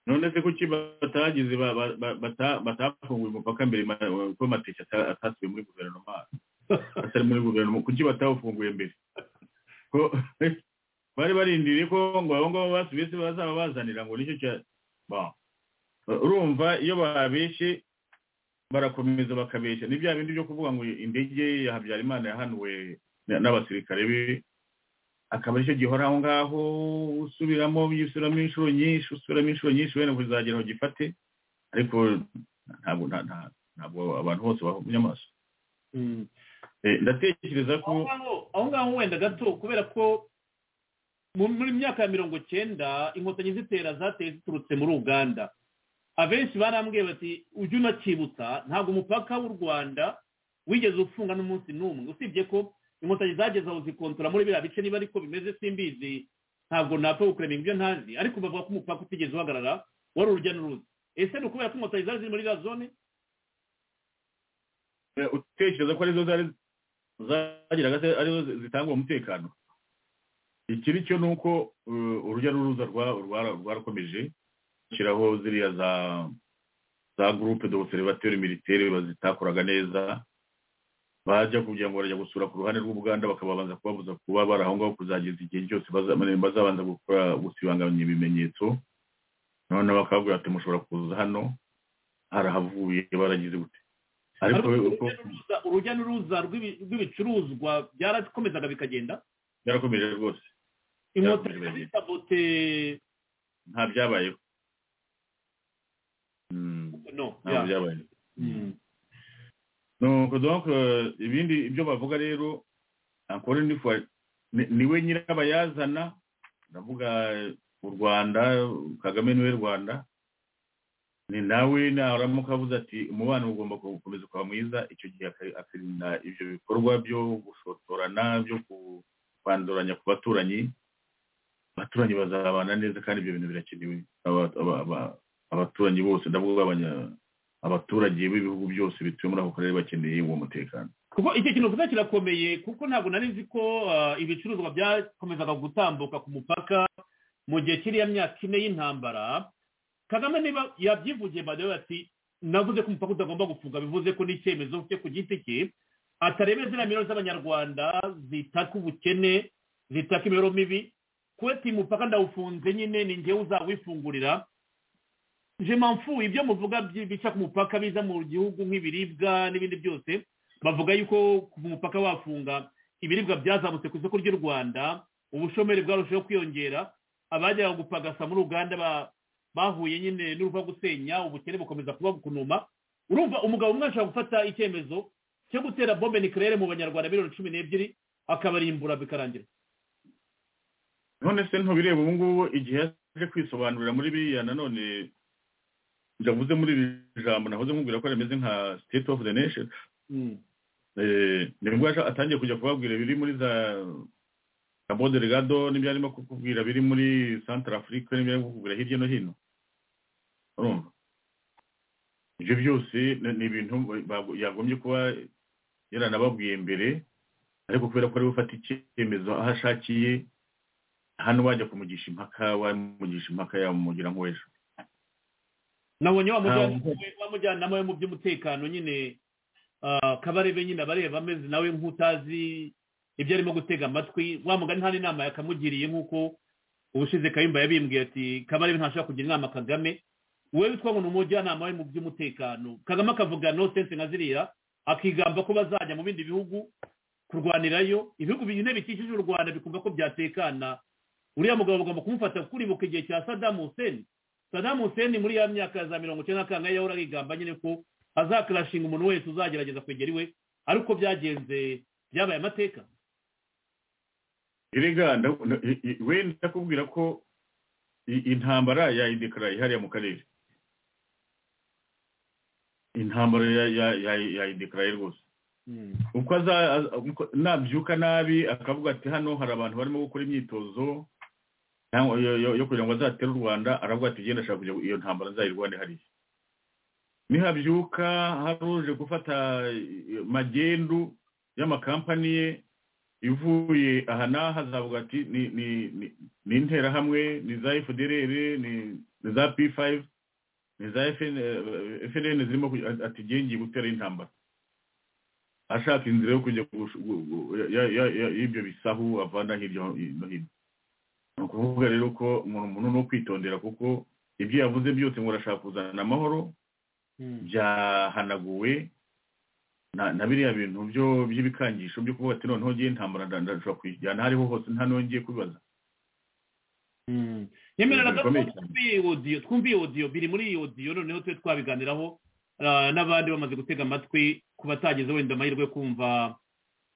none se kuki batagize ba- ba- ba- bata- batafunguye umupaka mbere ma- ko mateke ata- atasubiye muri guverinoma atari muri guverinoma kuki batawufunguye mbere ko bari barindiriye ko ngo abo ngabo basubiye se bazaba bazanira ngo nicyo cya Bon. urumva iyo babeshe barakomeza bakabeshya ni bya bindi byo kuvuga ngo indege ya habyarimana yahanuwe na- n'abasirikare be akaba aricyo gihora aho ngaho usubiramo usubiramo inshuro nyinshi usubiramo inshuro nyinshi wenda kuzagera aho gifate ariko ntabwo nta- nta- ntabwo abantu bose bahumye amaso Eh, ndatekereza ko aho ngaho aho ngaho wenda gato kubera ko mu- muri myaka ya mirongo cyenda inkotanyi zitera zateye ziturutse muri uganda abenshi barambwiye bati ujye unakibutsa ntabwo umupaka w'u rwanda wigeze ufunga n'umunsi n'umwe usibye ko inkotanyi zageze aho zikontora muri biriya bice niba ariko bimeze simbizi ntabwo napfa gukureminga ibyo ntazi ariko bavuga ko umupaka utigeze uhagarara wari urujya n'uruza ese ni ukubera ko inkotanyi zari ziri muri iriya zone eh, utekereza ko arizo zari zagiraga se arizo zi- zitanga uwo mutekano ikiri cyo ni uko eh, urujya n'uruza rwa- rwa- rwarakomeje gushyiraho ziriya za za gurupe de obuserivateri militaire bazitakoraga neza bajya kugira ngo barajya gusura ku ruhande rw'ubuganda bakababanza kubabuza kuba bari aho ngaho kuzageza igihe cyose baza- bazabanza gukora gusibanganya ibimenyetso noneho bakababwira bati mushobora kuza hano harahavuye baragize gute ariko Ariko uko urujya n'uruza- urujya n'uruza rw'ibi- rw'ibicuruzwa byarakomezaga bikagenda byarakomeje rwose inkotanyi Byarakomeje. zisabote nta byabayeho Mm, no nta yeah. byabayeho Mm. nuko donc euh, ibindi ibyo bavuga rero encore une fois ni- niwe nyirabayazana ndavuga eh, u rwanda kagame niwe rwanda ni nawe naramuka avuze ati umubano ugomba gukomeza ukaba mwiza icyo gihe aka- akirinda ibyo bikorwa byo gushotorana byo kwanduranya ku baturanyi abaturanyi bazabana neza kandi ibyo bintu birakenewe Aba- aba- aba- abaturanyi bose ndavuga abanya- abaturage b'ibihugu byose bituye muri ako karere bakeneye uwo mutekano kuko icyo kintu uvuze kirakomeye kuko ntabwo nari nzi ko ah, ibicuruzwa byakomezaga gutambuka ku mupaka mu gihe kiriya myaka ine y'intambara kagame niba yabyivugiye badawe ati navuze ko umupaka utagomba gufunga bivuze ko n'icyemezo cye ku giti cye atarebe ziriya miliyoni z'abanyarwanda zitaka ubukene zitaka imibereho mibi kuba ati umupaka ndawufunze nyine ni njyewe uzawifungurira je mpamvu ibyo muvuga byi- bica ku mupaka biza mu gihugu nk'ibiribwa n'ibindi byose bavuga yuko ku mupaka wafunga ibiribwa byazamutse ku isoko ry'u rwanda ubushomeri bwarushaho kwiyongera abajyaga gupagasa muri uganda ba- bahuye nyine n'urupfu rwo gusenya ubukene bukomeza kuba bukunuma urumva umugabo umwe ashobora gufata icyemezo cyo gutera bombe nikirere mu banyarwanda miliyoni cumi n'ebyiri akabarimbura bikarangira none se ntubireba ubu ngubu igihe yaje kwisobanurira muri biriya nanone ndavuze muri iri jambo nahoze nkubwira ko rimeze nka state of the nation Eh, nibwo yaje- atangiye kujya kubabwira biri muri za cabo delgado n'ibyo arimo kukubwira biri muri centre afrique n'ibyo arimo kukubwira hirya no hino urumva ibyo byose ni ni ibintu ba- yagombye kuba yaranababwiye mbere ariko kubera ko ari gufata icyemezo aho ashakiye hano wajya kumugisha impaka wamugisha impaka yamugira nk'uw'ejo nabonye wa Ntabwo. mujyanama- wa mujyanama we mu by'umutekano nyine ah, kabarebe nyine abareba ameze nawe nk'utazi ibyo arimo gutega amatwi wa mugani nta n'inama yakamugiriye nk'uko ubushize kayumba yabimbwiye ati kabarebe ntashobora kugira inama kagame we witwa ngo ni umujyanama we mu by'umutekano kagame akavuga no sense nka ziriya akigamba ko bazajya mu bindi bihugu kurwanirayo ibihugu bine bikikije u rwanda bikumva ko byatekana uriya mugabo bagomba kumufata kuribuka igihe cya sadamu huseni sadamu huseni muri ya myaka ya za mirongo icyenda na kangahe yahora yigamba nyine ko azakarashinga umuntu wese uzagerageza kwegera iwe ariko byagenze byabaye amateka erega ndaku- i- i- we ndakubwira ko i- intambara yayidekarara ihariya mu karere intambara ya- ya- ya- yayidekarara rwose uko aza- az- uko- nabyuka nabi akavuga ati hano hari abantu barimo gukora imyitozo nta- yo- yo yo kugira ngo azatere u rwanda aravuga ati genda ashaka kujya iyo ntambara nzayirwane hariya nihabyuka hari uje gufata eh, magendu y'amakampani ye ivuye aha n'aha zavuga ati ni ni ni- ni interahamwe ni za fdrr ni ni za p5 ni za FN eh, fnn zirimo kuj- ati "Ngiye ngiye gutera intambara ashaka inzira yo kujya gush- gu- gu- ya- ya- ya- ya- y'ibyo bisahu avana hirya no hino ni ukuvuga rero ko umuntu umuntu ni ukwitondera kuko ibyo yavuze byose ngo arashaka kuzana amahoro byahanaguwe na na biriya bintu byo by'ibikangisho byo kuvuga ati noneho ngiye ntambara nda- ndashobora kuyijyana aho ariho hose nta n'uwo ngiye kubibaza nyemerera gato Bikomeye cyane. twumviye iyi odiyo twumviye iyi odiyo biri muri iyi odiyo noneho tube twabiganiraho ah, n'abandi bamaze gutega amatwi ku batagize wenda amahirwe yo kumva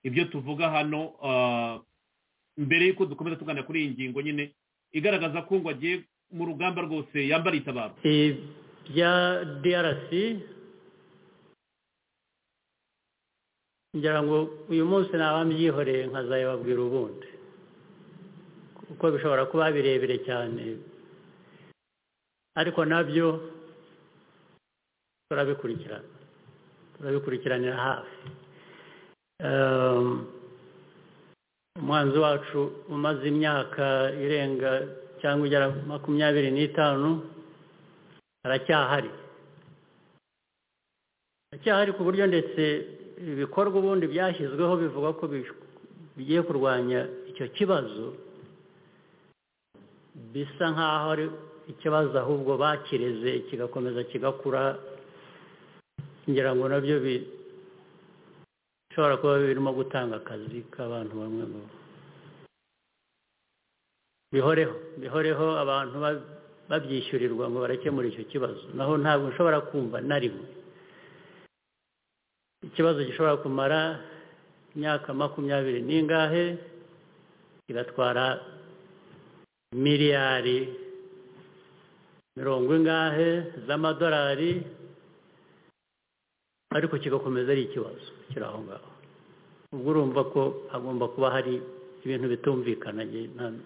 ibyo tuvuga hano ah, mbere y'uko dukomeza tuganira kuri iyi ngingo nyine igaragaza ko ngo agiye mu rugamba rwose yambara itabaro ibya drc ngira ngo uyu munsi naba mbyihoreye nkazabibabwira ubundi kuko bishobora kuba birebire cyane ariko nabyo turabikurikirana turabikurikiranira hafi Ehm, umwanzi wacu umaze imyaka irenga cyangwa igera makumyabiri n'itanu aracyahari aracyahari ku buryo ndetse ibikorwa ubundi byashyizweho bivuga ko bish- bigiye kurwanya icyo kibazo bisa nk'aho ari ikibazo ahubwo bakireze kigakomeza kigakura ngira ngo nabyo bi- bishobora kuba birimo gutanga akazi k'abantu bamwe mu bihoreho bihoreho abantu ba- babyishyurirwa ngo barakemure icyo kibazo naho ntabwo nshobora kumva na rimwe ikibazo gishobora kumara imyaka makumyabiri n'ingahe kigatwara miliyari mirongo ingahe z'amadolari ariko kigakomeza ari ikibazo kiri aho ngaho ubwo urumva ko hagomba kuba hari ibintu bitumvikana njye nta-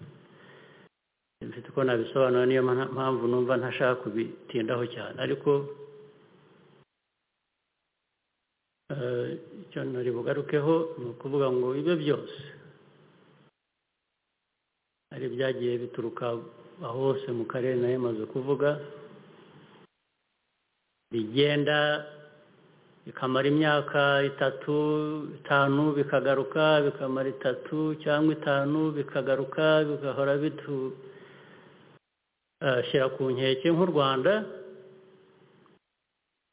mfite uko nabisobanura niyo mpa- mpamvu numva ntashaka kubitindaho cyane ariko eh, icyo nari bugarukeho ni ukuvuga ngo ibyo byose hari ibyagiye bituruka aho hose mu karere nayo yamaze kuvuga bigenda bikamara imyaka itatu itanu bikagaruka bikamara itatu cyangwa itanu bikagaruka bigahora bitu shyira ku nkeke nk'u rwanda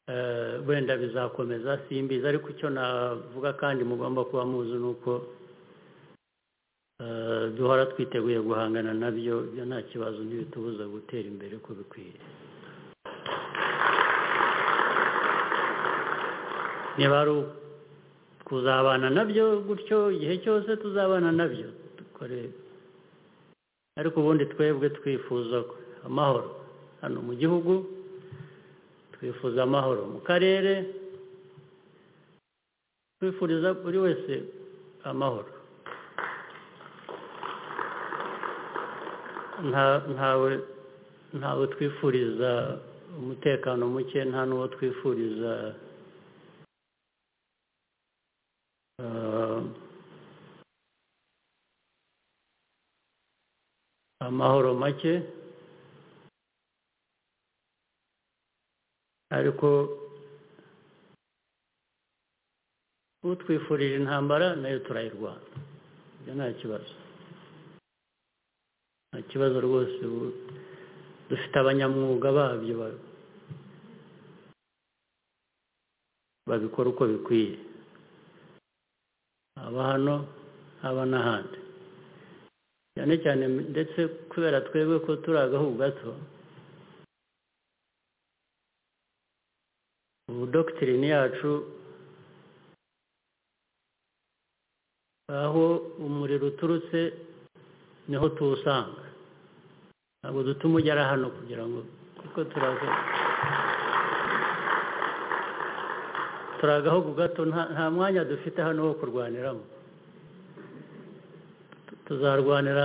eh, wenda bizakomeza simbizi ariko icyo navuga kandi mugomba kuba muzi ni uko eh, duhora twiteguye guhangana nabyo ibyo nta kibazo ntibitubuza gutera imbere uko bikwiye niba ari kuzabana nabyo gutyo igihe cyose tuzabana nabyo dukore ariko ubundi twebwe twifuza amahoro hano mu gihugu twifuza amahoro mu karere twifuriza buri wese amahoro Nta- ntawe ntawe twifuriza umutekano muke nta n'uwo twifuriza eh, amahoro make ariko utwifurije intambara nayo turayirwana ibyo nta kibazo nta kibazo rwose ubu dufite abanyamwuga babyo ba- babikora uko bikwiye haba hano haba n'ahandi cyane cyane ndetse kubera twebwe ko turi agahugu gato ubu dokitirine yacu aho umuriro uturutse niho tuwusanga ntabwo dutuma ugera hano kugira ngo kuko turaza turi agahugu gato nta- nta mwanya dufite hano wo kurwaniramo Tu- tuzarwanira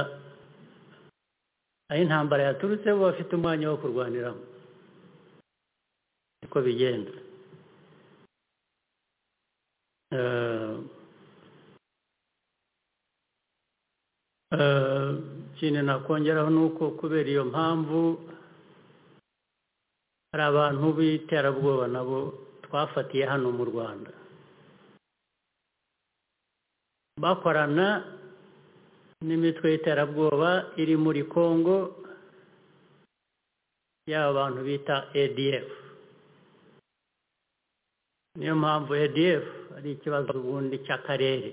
aho intambara yaturutse bo bafite umwanya wo kurwaniramo niko bigenda Eh, eh, ikintu nakongeraho ni uko kubera iyo mpamvu hari abantu b'iterabwoba nabo twafatiye hano mu rwanda bakorana n'imitwe y'iterabwoba iri muri congo y'aba bantu bita adf niyo mpamvu adf ari ikibazo ubundi cy'akarere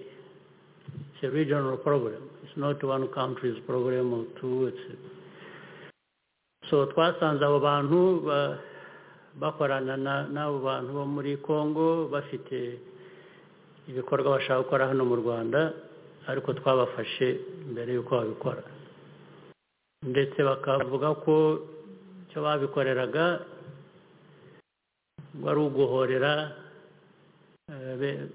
it's a regional problem it's not one country's problem or two it's so twasanze abo bantu ba- bakorana na- n'abo bantu bo muri congo bafite ibikorwa bashaka gukora hano mu rwanda ariko twabafashe mbere y'uko babikora ndetse bakavuga ko icyo babikoreraga wari uguhorera eh, be-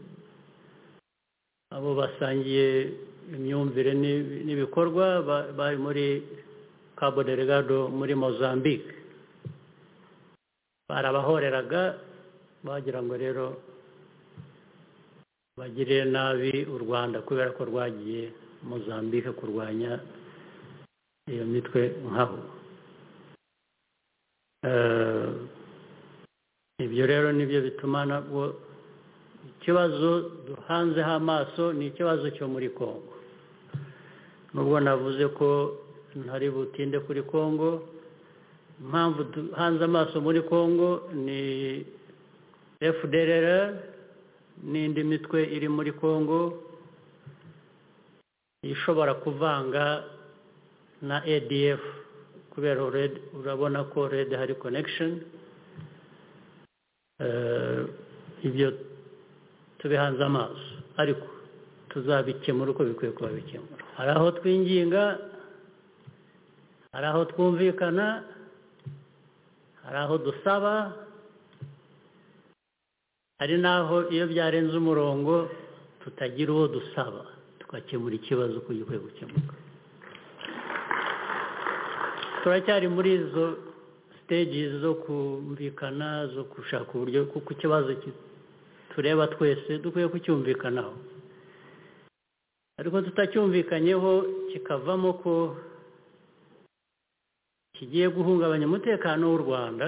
abo basangiye imyumvire n'ibi- n'ibikorwa ba- bari muri cabo delegado muri mozambique barabahoreraga bagira ngo rero bagirire nabi u rwanda kubera ko rwagiye mozambique kurwanya iyo mitwe nkabo Eh, ibyo rero nibyo bituma nabwo ikibazo duhanzeho amaso ni ikibazo cyo muri congo nubwo navuze ko ntari butinde kuri congo impamvu duhanze amaso muri congo ni fdrr n'indi mitwe iri muri congo ishobora kuvanga na adf kubera red urabona ko red hari connection Eh, ibyo tubihanze amaso ariko tuzabikemura uko bikwiye kuba bikemura hari aho twinginga hari aho twumvikana hari aho dusaba hari n'aho iyo byarenze umurongo tutagira uwo dusaba tugakemura ikibazo uko gikwiye gukemuka turacyari muri izo sitegizi zo kumvikana zo gushaka uburyo kuko ikibazo ki- tureba twese dukwiye kucyumvikanaho ariko tutacyumvikanyeho kikavamo ko kigiye guhungabanya umutekano w'u rwanda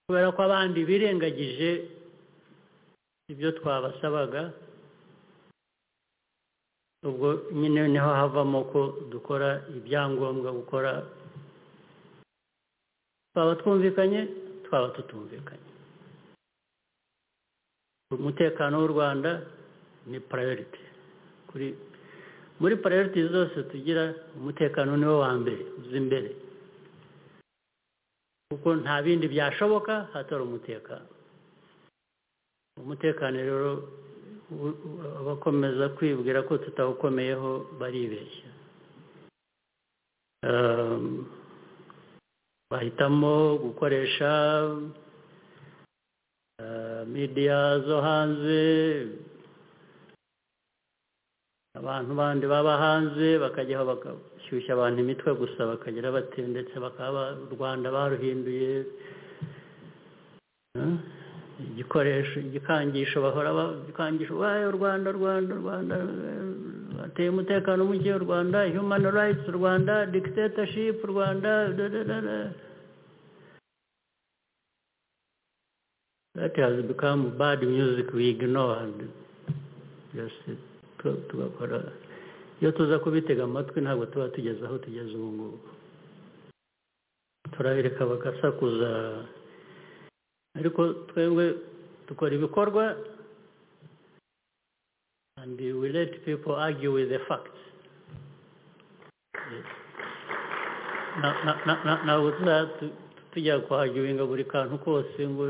kubera ko abandi birengagije ibyo twabasabaga ubwo nyine niho havamo ko dukora ibyangombwa gukora twaba twumvikanye twaba tutumvikanye umutekano w'u rwanda ni parayiriti kuri muri parayiriti zose tugira umutekano ni wo wa mbere uza imbere kuko nta bindi byashoboka hatari umutekano umutekano rero u- u- abakomeza kwibwira ko tutawukomeyeho baribeshya Ehm, bahitamo gukoresha eh, media zo hanze abantu bandi baba hanze bakajyaho bagashyushya abantu imitwe gusa bakagira bati ndetse bakaba u rwanda baruhinduye eh, igikoresho igikangisho bahora ba- igikangisho bayo rwanda rwanda rwanda eh, bateye umutekano muke u rwanda human rights u rwanda dictatorship u rwanda da, da, da, da. that has become bad music we ignore and just tu- tugakora iyo tuza kubitega amatwi ntabwo tuba tugeze aho tugeze ubu ngubu turabireka bagasakuza ariko twebwe dukora ibikorwa and we let people argue with the facts Yes. Na- na- na- na- ntabwo tuza- tu- tujya kuhagiwinga buri kantu kose ngo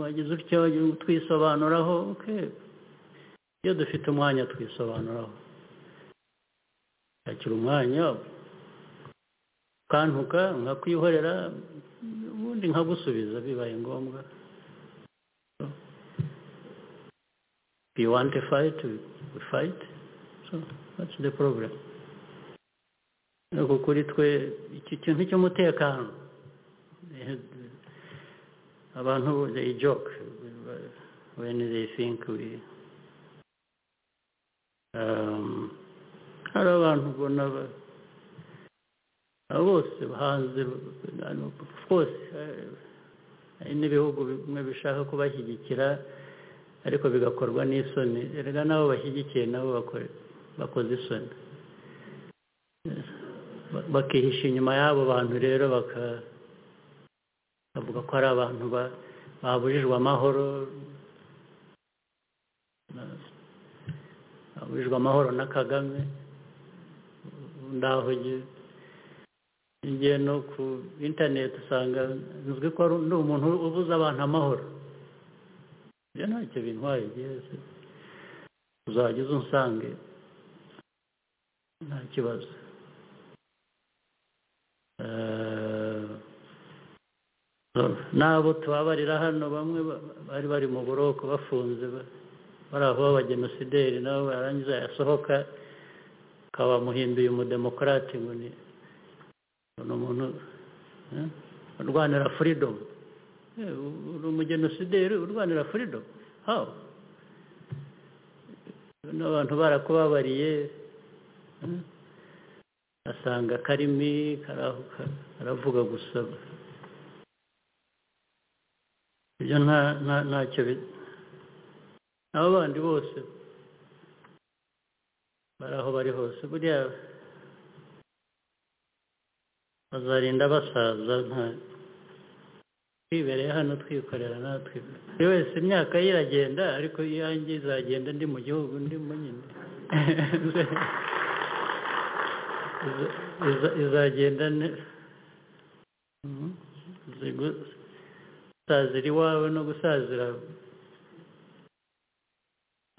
wagize utya wagira ngo twisobanuraho okay. iyo dufite umwanya twisobanuraho shakira umwanya ukantuka nkakwihorera ubundi nkagusubiza bibaye ngombwa If you want to fight, we we fight. So that's the problem. Ariko kuri twe iki kintu cy'umutekano eh, abantu they joke when they think we um, hari abantu ubona ba- abo bose hanze rwose hari n'ibihugu bimwe bishaka kubashyigikira ariko bigakorwa n'isoni erega n'abo bashyigikiye nabo bakore- bakoze isoni Ba- bakihisha inyuma y'abo bantu rero baka- bavuga ko ari abantu ba- baburijwe amahoro baburijwe amahoro na kagame ndaho ngiye no ku interineti usanga nzwi ko ari ndi umuntu ubuza abantu amahoro ibyo ntacyo bintwaye byose uzajya uza unsange nta kibazo Eh, n'abo tubabarira hano bamwe ba- bari bari mu buroko bafunze ba- bari aho b'abagenosideri nabo barangiza yasohoka akaba amuhinduye umudemokarate ngo ni ni umuntu eh, urwanira furidomu Eh, u- uri umugenosideri urwanira furidomu hawo n'abantu barakubabariye eh, asanga karimi karahuka karavuga gusa ibyo nta nta ntacyo bi- abo bandi bose bari aho bari hose buriya bazarinda basaza nta twibereye hano twikorera natwe buri wese imyaka ye iragenda ariko iyanjye izagenda ndi mu gihugu ndimo nyine Iza- iza- izagenda ne Mhm. Zigu- gusazira iwawe no gusazira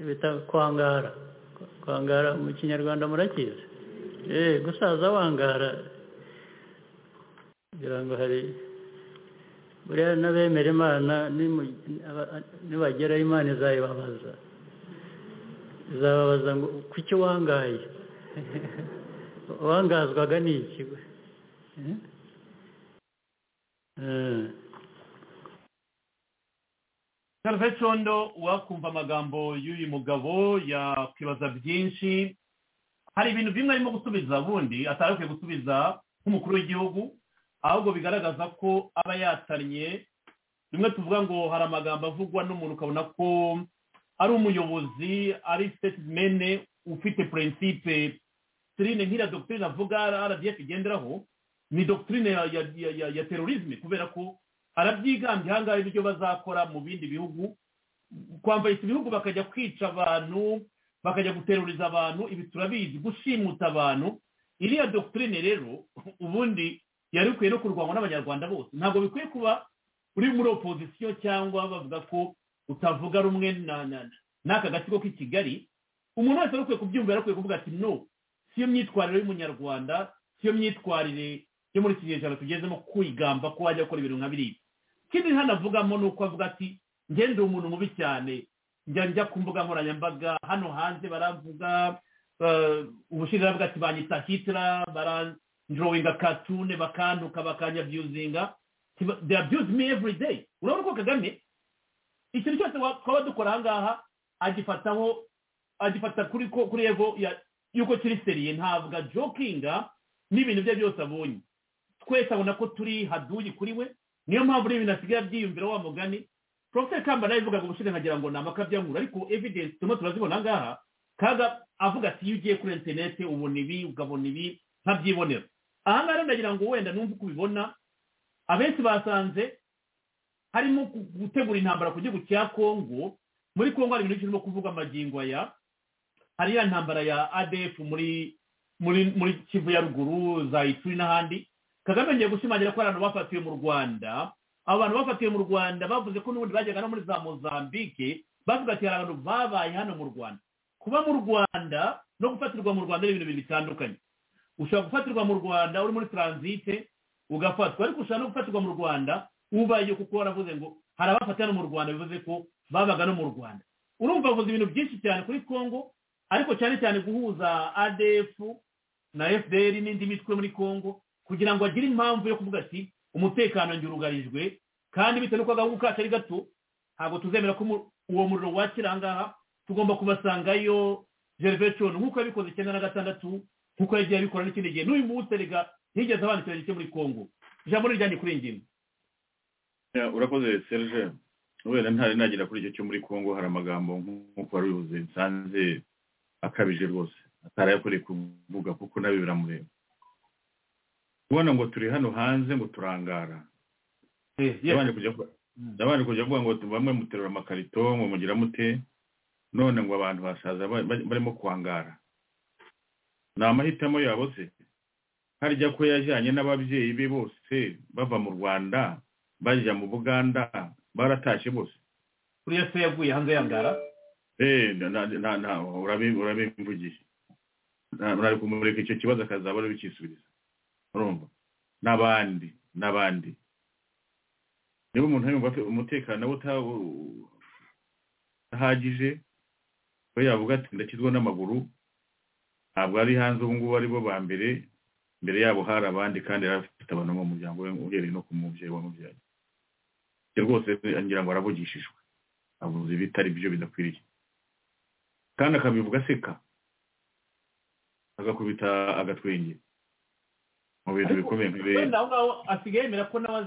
bita kwangara kwangara mu kinyarwanda murakizi eh gusaza wangara kugira ngo hari buriya n'abemera imana nimu- aba- nibageraho imana izayibabaza izababaza ngo kuki wangaye wangazwaga ni iki Eh? Eh, salve condo wakumva amagambo y'uyu mugabo yakwibaza byinshi hari ibintu bimwe arimo gusubiza bundi atari akwiye gusubiza nk'umukuru w'igihugu ahubwo bigaragaza ko aba yatanye rimwe tuvuga ngo hari amagambo avugwa n'umuntu ukabona ko ari umuyobozi ari sitetimene ufite purinsipe sirine nk'iriya dogitirine avuga rdf igenderaho ni dogitirine ya, ya, ya, ya, ya terorisme kubera ko arabyigambye ahangaha ibyo bazakora mu bindi bihugu kwambaritsa ibihugu bakajya kwica abantu bakajya guteruriza abantu ibi turabizi gushimuta abantu iriya dogitirine rero ubundi yari ikwiye no kurwanywa n'abanyarwanda bose ntabwo bikwiye kuba uri muri opozisiyo cyangwa bavuga ko utavuga rumwe na- na- n'aka gatsiko k'i kigali umuntu wese wari ukwiye kubyumva yari akwiye kuvuga ati no siyo myitwarire y'umunyarwanda siyo myitwarire yo muri iki kinyejana tugezemo kwigamba ko wajya gukora ibintu nka biriya ikindi hano avugamo ni uko avuga ati njye ndi umuntu mubi cyane njya njya ku mbuga nkoranyambaga hano hanze baravuga eh, ubushinjacyaha bwacu banyita hitira baranjowinga katune bakantuka bakanyabyuzinga Tiba- they abuse me every day urabona ko kagame ikintu cyose wa- twaba dukora ahangaha agifataho agifata kuri ko- kuri evo ya- y'uko kiri seriye ntabwo ajokinga n'ibintu bye byose abonye twese abona ko turi haduyi kuri we niyo mpamvu n'ibintu asigaye abyiyumvira wa mugani profeseri kamba nawe ivuga ngo ubushize nkagira ngo ni amakabyankuru ariko evidence turimo turazibona aha ngaha kaga avuga ati iyo ugiye kuri interineti ubona ibi ukabona ibi nkabyibonera aha ngaha rero ndagira ngo wenda numve uko ubibona abenshi basanze harimo gutegura intambara ku gihugu cya kongo muri kongo hari ibintu byinshi birimo kuvuga amagingo aya hari ya ntambara ya adf muri muri muri kivu ya ruguru za ituri n'ahandi kagame ngiye gushimangira ko hari abantu bafatiwe mu rwanda abo bantu bafatiwe mu rwanda bavuze ko n'ubundi bajyaga no muri za mozambique bavuga ati hari abantu babaye hano mu rwanda kuba mu rwanda no gufatirwa mu rwanda ni ibintu bibiri bitandukanye ushobora gufatirwa mu rwanda uri muri taransite ugafatwa ariko ushobora no gufatirwa mu rwanda ubaye kuko waravuze ngo hari abafata hano mu rwanda bivuze ko babaga no mu rwanda urumva bavuze ibintu byinshi cyane kuri congo ariko cyane cyane guhuza adf na fpr n'indi mitwe muri congo kugira ngo agire impamvu yo kuvuga ati umutekano ngirugarijwe kandi bitewe n'uko agahugu kacu ari gato ntabwo tuzemera ko uwo muriro wakira ahangaha tugomba kubasangayo gervation nk'uko yabikoze icyenda na gatandatu nk'uko yagiye abikora n'ikindi gihe n'uyu munsi erega ntiyigeze abandikira gice muri congo ijambo rijyanye kuri iyi ngingo urakoze serge kubera ntari nagera kuri icyo cyo muri congo hari amagambo nk'uko wari ubivuze nsanze akabije rwose atarayakoreye kuvuga kuko nabyo biramureba kubona ngo turi hano hanze ngo turangara ndabanje kujya kuvuga ngo bamwe muterura amakarito ngo mugira mute none ngo abantu basaza barimo kwangara ni amahitamo yabo se harya ko yajyanye n'ababyeyi be bose bava mu rwanda bajya mu buganda baratashye bose kuriya se yaguye hanze yangara eee urabimvugisha ntari kumureka icyo kibazo akazaba ari bikisubiriza urumva n'abandi n'abandi niba umuntu yumva umutekano we utahagije we yavuga ati ndakizwa n'amaguru ntabwo ari hanze ubu ngubu ari bo ba mbere mbere yabo hari abandi kandi yari afite abantu mu muryango we uhereye no ku mubyeyi wamubyaye rwose ngira ngo aravugishijwe avuze ibitari byo bidakwiriye kandi akabivuga aseka agakubita agatwenge mu bintu bikomeye nk'ibi wenda aho ngaho asigaye yemera ko nawe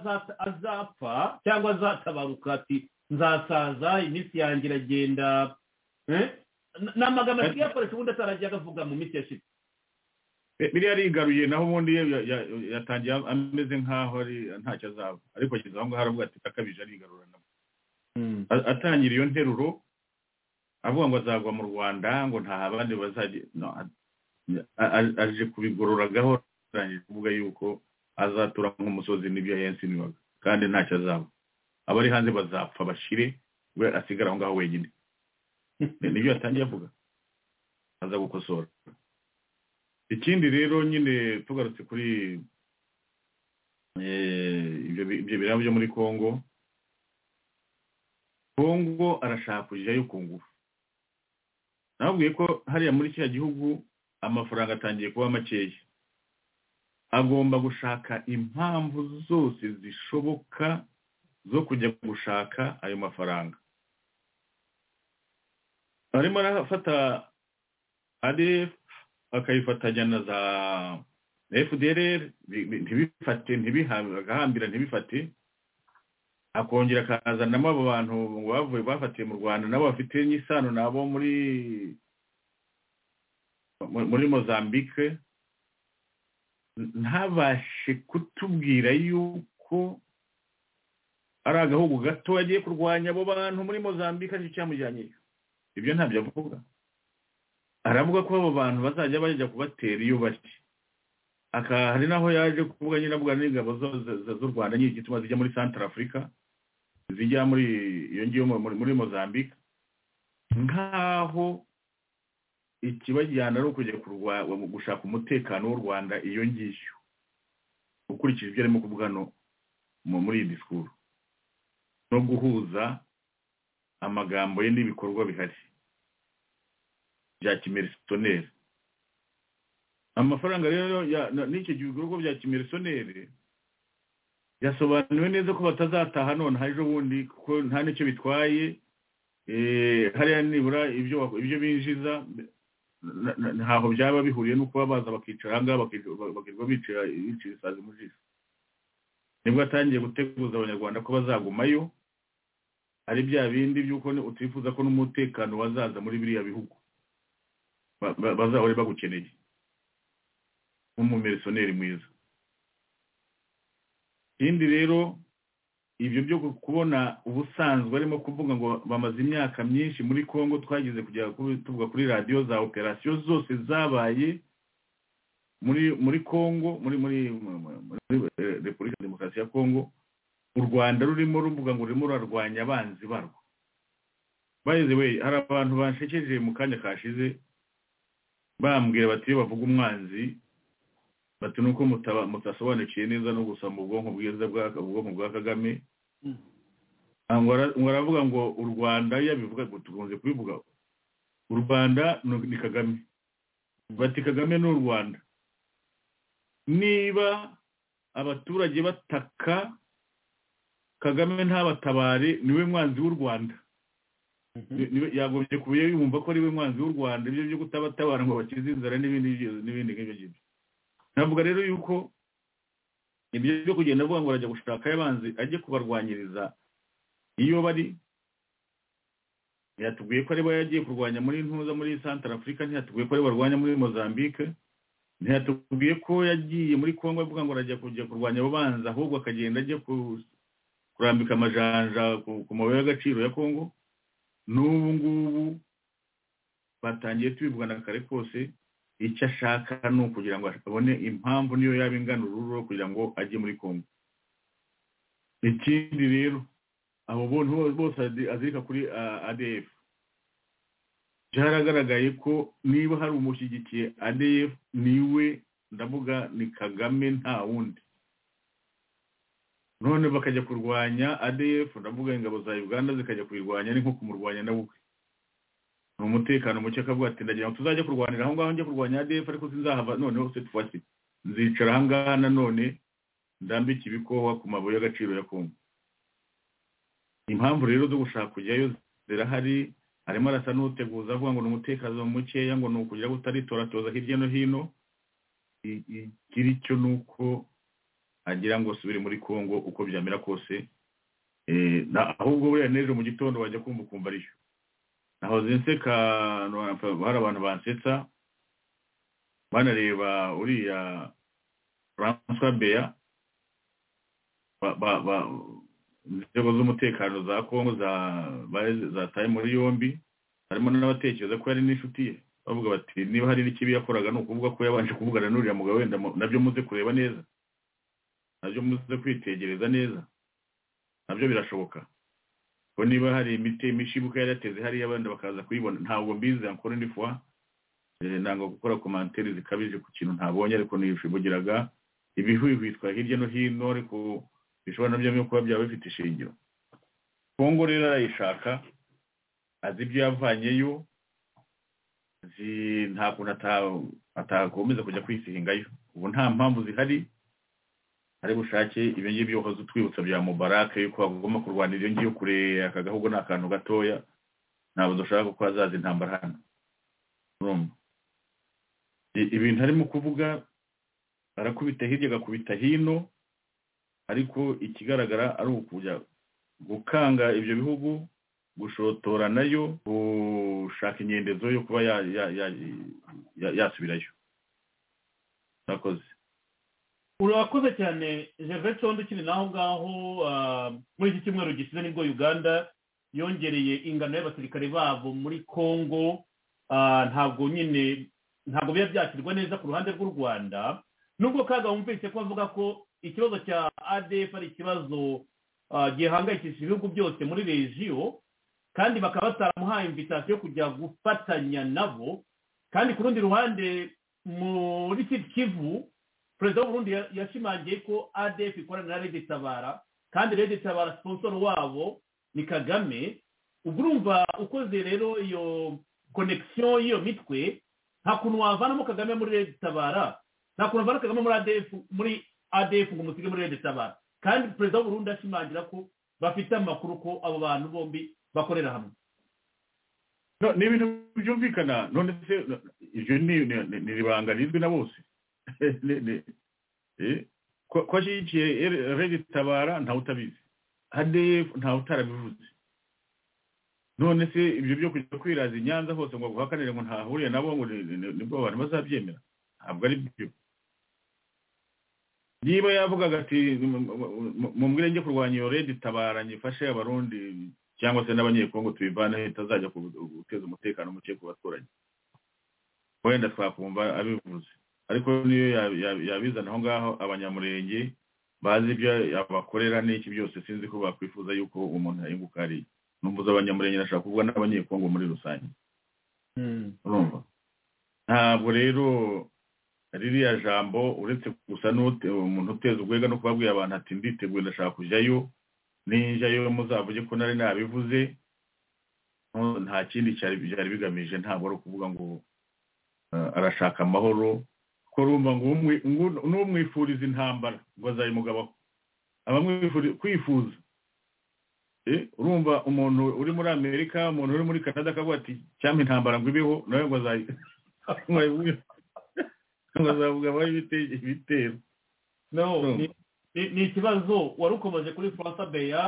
azapfa cyangwa azatabaruka ati nzasaza iminsi yanjye iragenda ni amagambo asigaye akoresha ubundi ataragiye agavuga mu minsi yashize biriya arigaruye naho ubundi yatangiye ameze nk'aho ari ntacyo azaba ariko ageze aho ngaho aravuga ati akabije arigarura nabo atangira iyo nteruro avuga ngo azagwa mu rwanda ngo nta abandi bazajya aje kubigorora gahoro arangije kuvuga yuko azatura nk'umusozi n'ibyo yensiniwaga kandi ntacyo azaba abari hanze bazapfa bashire we asigara aho ngaho wenyine nibyo yatangiye avuga aza gukosora ikindi rero nyine tugarutse kuri ibyo biraba byo muri congo congo arashaka kujyayo ku ngufu nababwiye ko hariya muri kiriya gihugu amafaranga atangiye kuba makeya agomba gushaka impamvu zose zishoboka zo kujya gushaka ayo mafaranga arimo arafata adf akayifatanya na za fdr ntibifate agahambira ntibifate akongera akazanamo abo bantu bavuye bafatiye mu rwanda nabo bafite n'isano nabo muri muri mozambique ntabashe kutubwira yuko ari agahugu gato agiye kurwanya abo bantu muri mozambique aricyo cyamujyanyeyo ibyo ntabyo avuga aravuga ko abo bantu bazajya bajya kubatera iyo bashya hari n'aho yaje kuvuga nyine avuga n'ingabo z'u rwanda nyine igituma zijya muri santara afurika zijya muri iyo ngiyo muri mozambique nk'aho ikibajyana ari ukujya gushaka umutekano w'u rwanda iyo ngiyo ukurikije ibyo arimo kuvuga muri iyi disikuru no guhuza amagambo ye n'ibikorwa bihari bya kimerisoneri amafaranga rero n'icyo gikorwa bya kimerisoneri yasobanuriwe neza ko batazataha none ejo bundi kuko nta n'icyo bitwaye hariya nibura ibyo binjiza ntaho byaba bihuriye no kuba baza bakicara ahangaha bakirwa bicara isazi mu jisho nibwo atangiye guteguza abanyarwanda ko bazagumayo hari bya bindi by'uko utifuza ko n'umutekano wazaza muri biriya bihugu ba- ba- bazahore bagukeneye nk'umumerisoneri mwiza ikindi rero ibyo byo kubona ubusanzwe arimo kuvuga ngo bamaze imyaka myinshi muri congo twagize kujya ku- tuvuga kuri radiyo za operasiyo zose zabaye muri muri congo muri muri muri- muri eh, repubulika ya demokarasi ya congo u rwanda rurimo ruvuga ngo rurimo rurarwanya abanzi barwo bayeze we hari abantu bashekeje mu kanya kashize bambwira bati iyo bavuga umwanzi bati nuko mutaba- mutasobanukiye neza no gusoma ubwonko bwiza bwa ubwonko bwa kagame Mm. Ah, ngo ara- ngo aravuga ngo u rwanda iyo abivuga ngo tukunze kubivuga u rwanda ni ni kagame bati kagame ni u rwanda niba abaturage bataka kagame ntabatabare niwe mwanzi w'u rwanda Ni- niwe- yagombye kuba yumva ko ariwe mwanzi w'u rwanda ibyo byo kutabatabara ngo bakize inzara n'ibindi byo- n'ibindi nk'ibyo ngibyo navuga rero yuko ibyo byo kugenda avuga ngo arajya gushaka abanzi ajye kubarwanyiriza iyo bari ntiyatubwiye ko aribo yagiye kurwanya muri ntuza muri santara afurika ntiyatubwiye ko aribo barwanya muri mozambique ntiyatubwiye ko yagiye muri congo avuga ngo arajya kujya kurwanya abo banzi ahubwo akagenda ajya ku- kurambika amajanja ku ku mabuye y'agaciro ya congo n'ubu ngubu batangiye tubivugana kare kose icyo ashaka ni ukugira ngo abone impamvu niyo yaba ingana ururo kugira ngo ajye muri congo ikindi rero abo bontu bose azi- azirika kuri ah, adf byaragaragaye ko niba hari umushyigikiye adf niwe ndavuga ni kagame nta wundi none bakajya kurwanya adf ndavuga ingabo za uganda zikajya kuyirwanya ni nko kumurwanya na we ubwe ni umutekano muke akavuga ati ndagira ngo tuzajya kurwanira aho ngaho njya kurwanya adf ariko sinzahava noneho se tufasi nzicara aha ngaha nanone ndambike ibikohwa ku mabuye y'agaciro ya kongo impamvu rero zo gushaka kujyayo zirahari arimo arasa n'uteguza avuga ngo ni umutekano mukeya ngo ni ukugira utaritoratoza hirya no hino I- igira icyo ni uko agira ngo asubire muri congo uko byamera kose Eh, na- ahubwo buriya n'ejo mu gitondo wajya kumva ukumva ariyo nahoze nseka no- hari abantu bansetsa banareba uriya francois beya ba- ba- ba- inzego z'umutekano za kongo za bari- zataye muri yombi harimo n'abatekereza ko yari n'inshuti ye bavuga bati niba hari n'ikibi yakoraga ni ukuvuga ko yabanje kuvugana n'uriya mugabo wenda mu- nabyo muze kureba neza nabyo muze kwitegereza neza nabyo birashoboka ko niba hari imiti imishibuka yari yateze hariya abandi bakaza kuyibona ntabwo mbizi ankora indi fois Eh, ntabwo gukora komantere zikabije ku kintu ntabonye ariko nibugiraga ibihwihwitwa hirya no hino ariko bishobora nabyo no kuba byaba bifite ishingiro kongo rero arayishaka azi ibyo yavanyeyo azi nta kuntu ata- atakomeza kujya kwisihingayo ubu nta mpamvu zihari ari bushake ibyo ngibyo uhoze utwibutsa bya mubarake yuko bagomba kurwanira iyo ngiyo kure aka gahugu ni akantu gatoya ntabwo dushaka kuko hazaza intambara hano urumva I- ibintu arimo kuvuga arakubita hirya agakubita hino ariko ikigaragara ari ukujya gukanga ibyo bihugu gushotora nayo gushaka inyendezo yo kuba ya- ya- ya- ya- yasubirayo murakoze urakoze cyane gervais condo ukiri naho ngaho ah, muri iki cyumweru gishize nibwo uganda yongereye ingano y'abasirikare babo muri congo ah, ntabwo nyine ntabwo biba byakirwa neza ku ruhande rw'u rwanda nubwo kaga wumvise ko avuga ko ikibazo cya adf ari ikibazo ah, gihangayikishije ibihugu byose muri regiyo kandi bakaba bataramuhaye invitasiyo yo kujya gufatanya nabo kandi ku rundi ruhande muri Sud kivu perezida w'uburundi ya- yashimangiye ko adf ikorana na rede tabara kandi rede tabara sponsor wabo ni kagame ubwo urumva ukoze rero iyo connection y'iyo mitwe nta kuntu wavanamo kagame muri rede tabara nta kuntu wavana kagame muri adf muri adf ngo umusige muri rede tabara kandi perezida w'uburundi ashimangira ko bafite amakuru ko abo bantu bombi bakorera hamwe No, ni ibintu byumvikana none se no, iryo ni ni- ni- ni ibanga rizwi na bose Ni- ni- eh, ko ko ashyigikiye regi tabara ntawe utabizi adf ntawe utarabivuze none se ibyo byo kujya kwiraza i nyanza hose ngo guhakanire ngo ntahuriye nabo ngo ni- ni- nibwo abantu bazabyemera ntabwo ari byo niba yavugaga ati mumbwire njye kurwanya iyo redi tabara nyifashe abarundi cyangwa se n'abanyekongo tubivaneho itazajya ku- guteza umutekano muke ku baturanyi wenda twakumva abivuze ariko niyo ya- ya- yabizana aho ngaho abanyamurenge bazi ibyo abakorera n'iki byose sinzi ko bakwifuza yuko umuntu yunguka ari numva abanyamurenge nashaka kuvuga n'abanyekongo muri rusange urumva ntabwo rero ririya jambo uretse gusa n'ute umuntu uteza ubwega no kubabwira abantu ati nditeguye ndashaka kujyayo ninjyayo muzavuge ko nari nabivuze no- nta kindi cyari byari bigamije ntabwo ari ukuvuga ngo eh, arashaka amahoro ko urumva ngo umwi- ngo- n'umwifuriza intambara ngo azayimugabaho abamwifuriza kwifuza Eh, urumva umuntu uri muri amerika umuntu uri muri canada akavuga ati cyampa intambara ngo ibeho nawe ngo azayi ngo ayivuge- ngo azavuga abaho ibite- ibitero no Urumva. ni- ni ni ikibazo wari ukomeje kuri faransa beya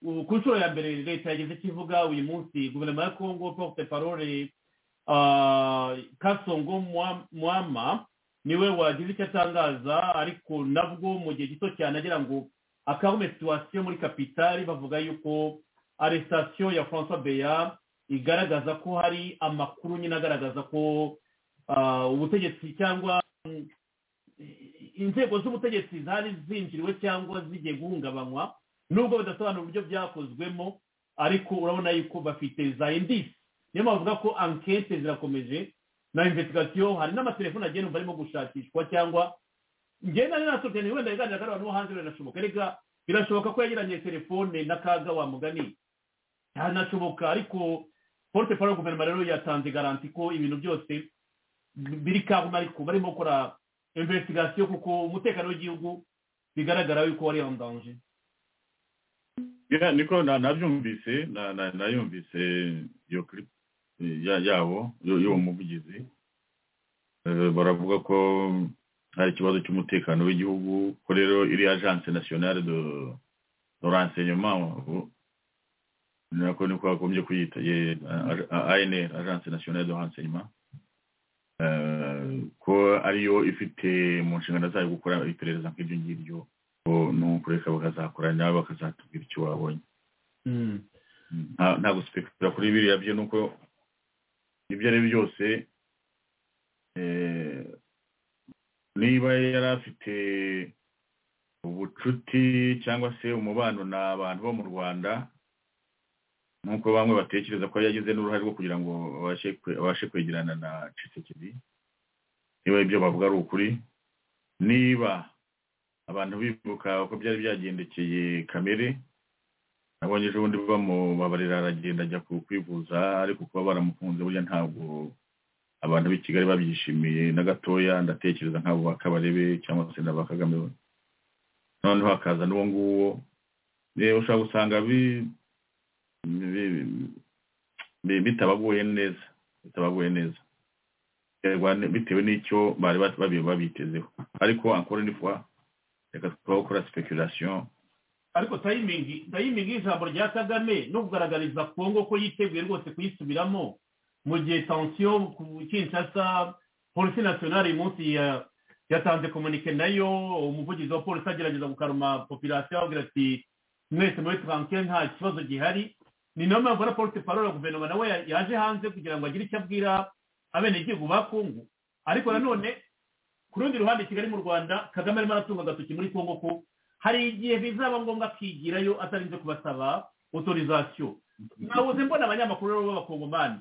ubu ku nshuro ya mbere leta yageze kivuga uyu munsi guverinoma ya kongo porte parole ah, kasongo Mwa- mwama niwe wagize icyo atangaza ariko nabwo mu gihe gito cyane agira ngo akabone situwasiyo muri kapitali bavuga yuko arestasiyo ya faransa beya igaragaza ko hari amakuru nyine agaragaza ko ah, ubutegetsi cyangwa inzego z'ubutegetsi zari zinjiriwe cyangwa zigiye guhungabanywa nubwo bidasobanura uburyo byakozwemo ariko urabona yuko bafite za indisi niyo mpamvu bavuga ko ankete zirakomeje na investigation hari n'amatelefone agendanwa arimo gushakishwa cyangwa ngenda nari nasohoke wenda yiganira abantu bo hanze biranashoboka reka birashoboka ko yagiranye telefone na kaga wa mugani hanashoboka ariko porte paro guverinoma rero yatanze garanti ko ibintu byose biri kabuma ariko barimo gukora investigation kuko umutekano w'igihugu bigaragara yuko wari en danger Ya, niko na- nabyumvise na- na- nayumvise iyo clip eh, ya- yabo yo- y'uwo muvugizi Eh, baravuga ko hari ikibazo cy'umutekano w'igihugu ko rero iri agence nationale de de renseignement ubu, nako niko bagombye kuyita ye- A- A- ANR agence nationale de renseignement Eh, ko ariyo ifite mu nshingano zayo gukora iperereza nk'ibyo ngibyo ko n'ukureka bakazakora nabo bakazatubwira icyo babonye Nta- nta guspekura kuri biriya byo nuko ibyo ari byo byose eh, niba yari afite ubucuti cyangwa se umubano n'abantu bo mu rwanda nk'uko bamwe batekereza ko yagize n'uruhare rwo kugira ngo abashe kwe- abashe kwegerana na cisekedi niba ibyo bavuga ari ukuri niba abantu bibuka uko byari byagendekeye kamere nabonye ejo bundi bamubabarira aragenda ajya ku kwivuza ariko kuba baramufunze burya ntabwo abantu b'i kigali babyishimiye na gatoya ndatekereza nk'abo ba kabarebe cyangwa se n'aba kagame noneho hakaza n'uwo nguwo Eh, ushobora gusanga bi- bi- bi- bitabaguye neza bitabaguye neza biterwa n- bitewe n'icyo bari bat- babi- babitezeho ariko encore une fois reka tubaho gukora speculation ariko tayimingi tayimingi y'ijambo rya kagame no kugaragariza kongo ko yiteguye rwose kuyisubiramo mu gihe tansiyo ku kinshasa polisi nasiyonari uyu munsi ya- yatanze komunike nayo umuvugizi wa polisi agerageza gukaruma popirasiyo ababwira ati mwese muri taransiyo nta kibazo gihari ni nayo mpamvu na polisi parole guverinoma nawe ya- yaje hanze kugira ngo agire icyo abwira abenegihugu ba kongo ariko nanone ku rundi ruhande kigali mu rwanda kagame arimo aratunga agatoki muri kongo ko hari igihe bizaba ngombwa akigirayo atarinze kubasaba otorizasiyo nabuze mbona abanyamakuru rero b'abakongomani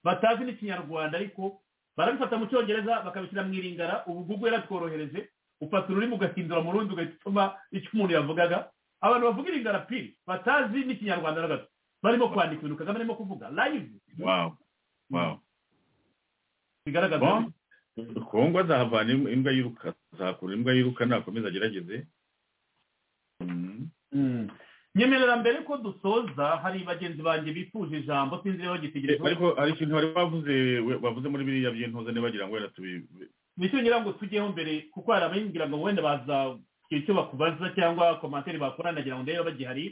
batazi n'ikinyarwanda ariko barabifata mu cyongereza bakabishyira mu iringara ubu google yaratworohereje ufata ururimi ugahindura mu rundi ugahita utuma icyo umuntu yavugaga abantu bavuga iringara piri batazi n'ikinyarwanda na gato barimo kwandika ibintu kagame arimo kuvuga live wow wow bigaragaza Bon, kongo azahavana im- imbwa yiruka azakura imbwa yiruka nakomeza agerageze Mm. nyemerera mbere ko dusoza hari bagenzi banjye bifuje ijambo sinzi niba Eh, bagitegereje ariko hari ikintu bari bavuze we- bavuze muri biriya by'intuza ntibagira ngo wenda tubi nicyo ngira ngo tujyeho mbere kuko hari abinjira ngo wenda baza kugira icyo bakubaza cyangwa komantere bakora nagira ngo ndebe bagihari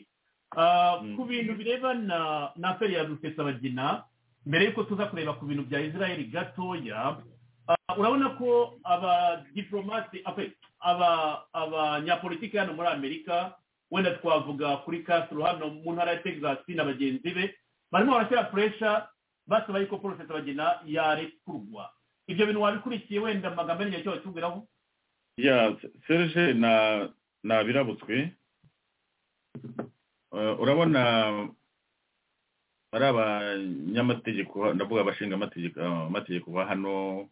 Ah, Mm. ku bintu birebana na aperi ya rusesabagina mbere yuko tuza kureba ku bintu bya israel gatoya ah, urabona ko abadiplomate apa- aba- abanyapolitiki hano muri amerika wenda twavuga kuri castro hano mu ntara ya texas na bagenzi be barimo barashyira puresha basaba yuko rusesabagina yarekurwa ibyo bintu wabikurikiye wenda amagambo yanjye icyo batubwiraho ya serge na nabirabutswe Eh, urabona ari abanyamategeko ndavuga abashinga amategeko amategeko ba hano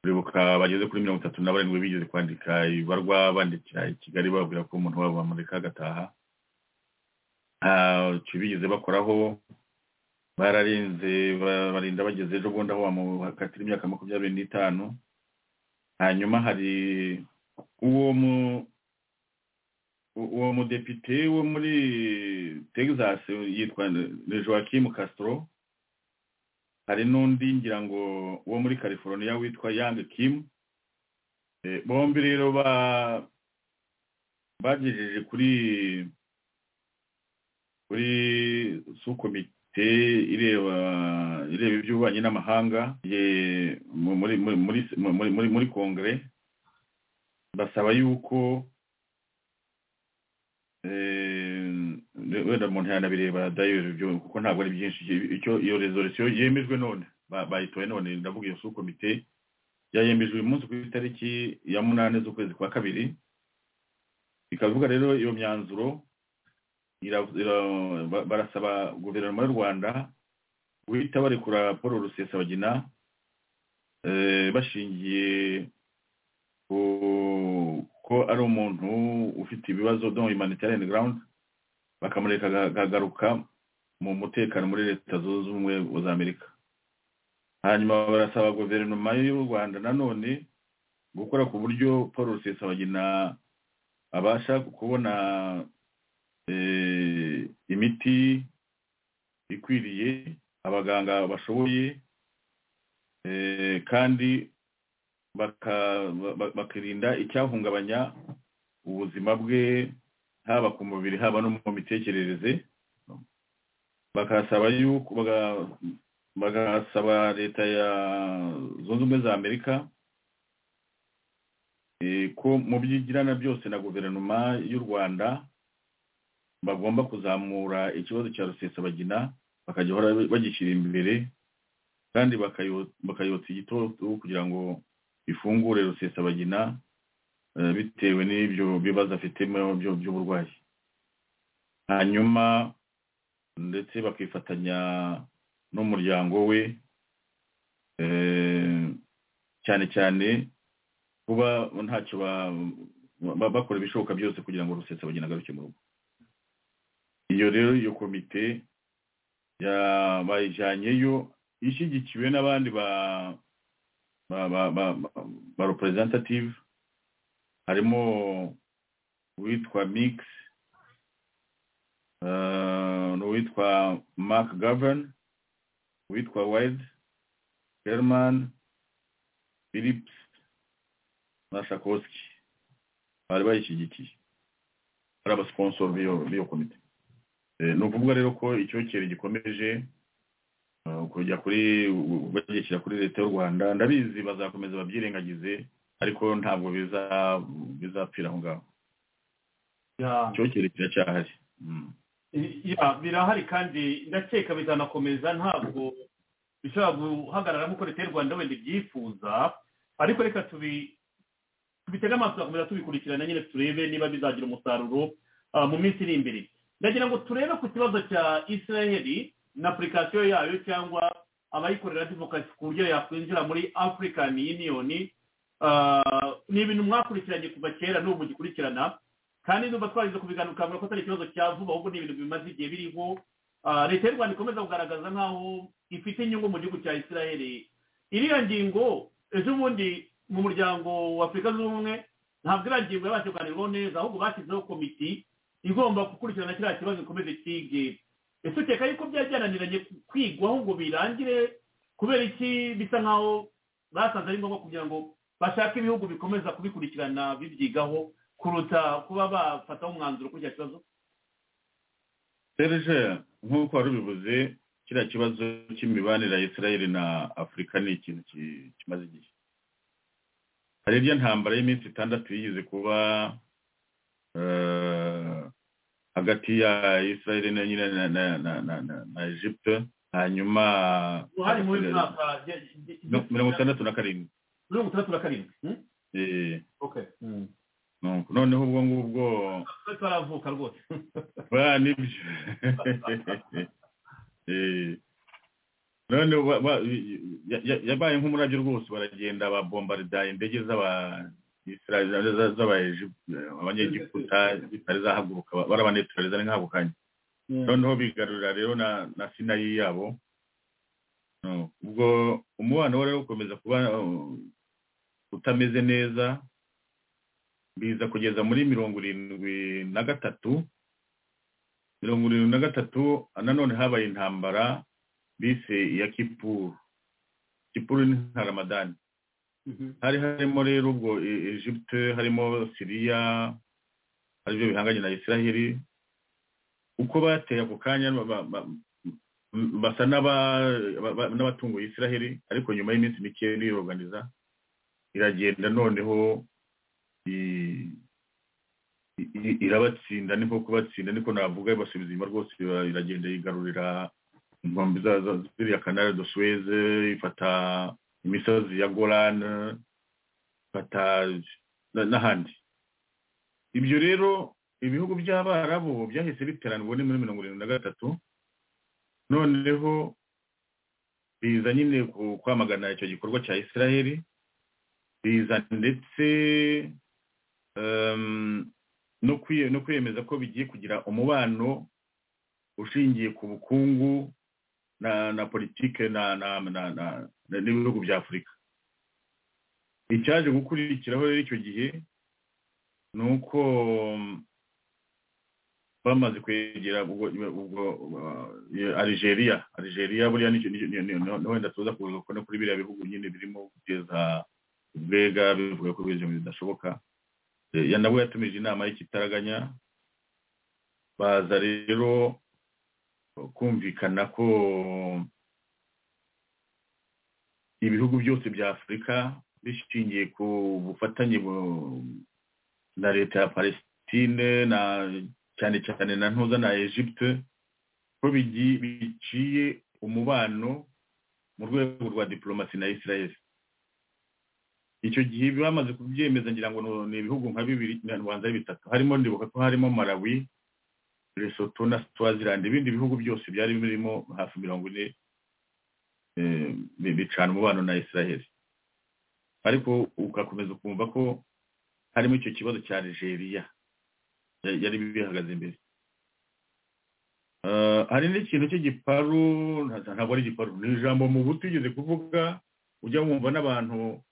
uribuka bageze kuri mirongo itatu na barindwi bigeze kwandika ibarwa bandikira i kigali bababwira ko umuntu wabo bamureka agataha nta cyo bigeze bakoraho bararinze ba- barinda bageze ejo bundi aho bamukatira imyaka makumyabiri n'itanu hanyuma hari uwo mu u- uwo mudepite wo muri texas yitwa ni joaquim castro hari n'undi ngira ngo wo muri california witwa yang kim Eh, bombi rero ba bagejeje kuri kuri sukomite ireba ireba iby'ububanyi n'amahanga ye- mu- muri muri muri muri- muri muri kongere basaba yuko eh, wenda umuntu yanabireba dayiro ibyo kuko ntabwo ari byinshi icyo iyo resolisiyo yemejwe none ba- bayitoye none ndavuga iyo sukomite yayemejwe uyu munsi ku itariki ya munani z'ukwezi kwa kabiri ikavuga rero iyo myanzuro ira- ira- ba- barasaba guverinoma y'u rwanda guhita barekura paul rusesabagina eh, bashingiye ku ko ari umuntu ufite ibibazo don humanitarian ground bakamureka aga- akagaruka mu mutekano muri leta zunze ubumwe za amerika hanyuma barasaba guverinoma y'u rwanda nanone gukora ku buryo paul rusesabagina abasha kubona eh, imiti ikwiriye abaganga bashoboye eh, kandi baka- ba- bakirinda icyahungabanya ubuzima bwe haba ku mubiri haba no mu mitekerereze bakasaba yuko baga- bagasaba leta ya zunze ubumwe za amerika eh, ko mu byigirana byose na guverinoma y'u rwanda bagomba kuzamura ikibazo cya rusesabagina bakagihora bagishyira imbere kandi bakayo- bakayotsa igitutu kugira ngo ifungure rusesabagina eh, bitewe n'ibyo bibazo afite by'uburwayi hanyuma ndetse bakifatanya n'umuryango we eh, cyane cyane kuba ntacyo ba- ba- bakora ibishoboka byose kugira ngo rusesabagina agaruke mu rugo iyo rero iyo komite ya- bayijyanyeyo ishyigikiwe n'abandi ba ba ba ba ba- ba representative harimo uwitwa mix eh, n'uwitwa mark gavern uwitwa wed german philips na shakoski bari bayishyigikiye bari abasponsor b'iyo b'iyo komite Eh, ni ukuvuga rero ko icyokere gikomeje eh, kujya kuri bagishyira kuri leta y'u rwanda ndabizi bazakomeza babyirengagize ariko ntabwo biza- bizapfira aho ngaho Yeah. icyokere kiracyahari Mm. ya birahari kandi ndakeka bizanakomeza ntabwo bishobora guhagarara nk'uko leta y'u rwanda wenda ibyifuza ariko reka tubi tubitege amaso tugakomeza tubikurikirana nyine turebe niba bizagira umusaruro ah, mu minsi iri imbere ndagira ngo turebe ku kibazo cya israel na apurikasiyo yayo cyangwa abayikorera advokasi ku buryo yakwinjira muri african union Ah, ni ibintu mwakurikiranye kuva kera n'ubu mugikurikirana kandi numva twarize kubiganira ukabona ko atari ikibazo cya vuba ahubwo ni ibintu bimaze igihe biriho Ah, leta y'u rwanda ikomeza kugaragaza nk'aho ifite inyungu mu gihugu cya israel iriya ngingo ejo bundi mu muryango wa afurika zunze ubumwe ntabwo iriya ngingo yabasha kuganirwaho neza ahubwo bashyizeho komiti igomba gukurikirana kiriya kibazo ikomeze kige ese ukeka yuko byajyananiranye kwigwaho ngo birangire kubera iki bisa nk'aho basanze ari ngombwa kugira ngo bashake ibihugu bikomeza kubikurikirana bibyigaho kuruta kuba bafataho umwanzuro kuri icyo kibazo serge nk'uko wari ubivuze kiriya kibazo cy'imibanire ya israel na afurika ni ikintu ki- kimaze igihe hari irya ntambara y'iminsi itandatu yigeze kuba eh, hagati ya israel na nyine na- na- na- na- na- na egypte hanyuma uruhare muri uyu mwaka ge- ge- ge- mirongo itandatu na karindwi mirongo itandatu na karindwi hmm? Eh, okay Hmm. nuko noneho ubwo ngubwo twari twaravuka rwose ba nibyo Eh, noneho ba- ba- ya- ya- yabaye nk'umurabyo rwose baragenda babombarida indege z'aba Israel- za- z'aba Egypt- abanyegiputa zitari zahaguruka ba- barabaneturaliza ari nk'ako kanya noneho bigarurira rero na na sinayi yabo No, ubwo umubano wari ukomeza kuba uh, utameze neza biza kugeza muri mirongo irindwi na gatatu mirongo irindwi na gatatu nanone habaye intambara bise iya kipuru kipuru ni nka ramadani Mhm. hari harimo rero ubwo E- Egypte harimo siriya aribyo bihanganye na israheli uko bateye ako kanya ba- ba- ba- m- basa n'aba- ba- ba- n'abatunguye israheli ariko nyuma y'iminsi mike biroganiza iragenda noneho i- i- i- irabatsinda ni nko kubatsinda niko navuga ibasubiza inyuma rwose ira- iragenda yigarurira inkombe za- za- ziriya kanari do suez ifata imisozi ya golan ifata na- n'ahandi ibyo rero ibihugu by'abarabu byahise biteranwa ni muri mirongo irindwi na gatatu noneho biza nyine ku- kwamagana icyo gikorwa cya israheli biza ndetse em, no kwiye- no kwiyemeza ko bigiye kugira umubano ushingiye ku bukungu na na politike na na na- na- na- n'ibihugu bya afurika icyaje gukurikiraho rero icyo gihe ni uko mm, bamaze kwegera ubwo ubwo uh, iyo Algeria Algeria buriya nicyo nicyo- ni- ni- ni- ni- wenda tuza kuza kubona kuri biriya bihugu nyine birimo guteza ubwega bivuga ko ibyo bintu bidashoboka Eh, ya nabo yatumije inama y'ikitaraganya baza rero kumvikana ko ibihugu byose bya afurika bishingiye ku bufatanye bu- na leta ya palestine na cyane cyane na ntuza na egypte ko bigi- biciye umubano mu rwego rwa diplomasi na israel icyo gihe bamaze kubyemeza ngira ngo ni- ni ibihugu nka bibiri na rwanda ari bitatu harimo ndibuka ko harimo malawi lesotho na swaziland ibindi bihugu byose byari birimo hafi mirongo ine eh, bi- bicana umubano na israel ariko ugakomeza ukumva ko harimo icyo kibazo cya nigeria ya- yari bihagaze imbere Eh, hari n'ikintu cy'igiparu nta- ntabwo ari igiparu ni ijambo mu buto ugeze kuvuga ujya wumva n'abantu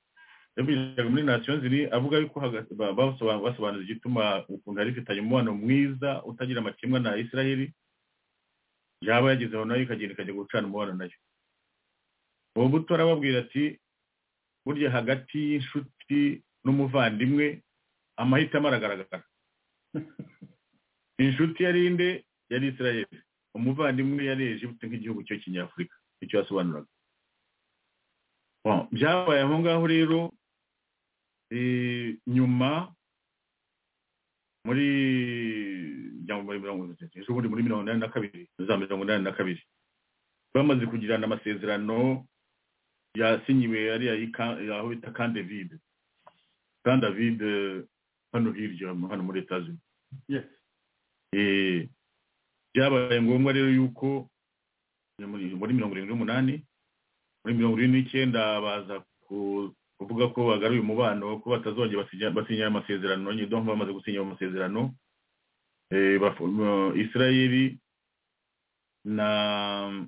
yavugaga muri nation ziri avuga yuko haga- ba- basoba- basobanuza igituma ukuntu yari ifitanye umubano mwiza utagira amakemwa na israheli yaba yagezeho nayo ikagenda ikajya gucana umubano nayo uwo buto arababwira ati burya hagati y'inshuti n'umuvandimwe amahitamo aragaragara inshuti yari inde yari israheli umuvandimwe yari egiputa nk'igihugu cyo kinyafurika icyo yasobanuraga Bon, byabaye aho ngaho rero eh, nyuma muri njya muri mirongo itatu ejo bundi muri mirongo inani na kabiri za mirongo inani na kabiri bamaze kugirana amasezerano yasinyiwe ariya y'ika- aho bita kan david kan david eh, hano hirya hano muri etaje yes Eh, byabaye ngombwa rero yuko muri muri mirongo irindwi n'umunani muri mirongo irindwi n'icyenda baza ku- kuvuga ko bagaruye umubano ko batazongera basinya- basinya ayo masezerano nyine donc bamaze gusinya ayo masezerano Eh, bafu- mo- israeli na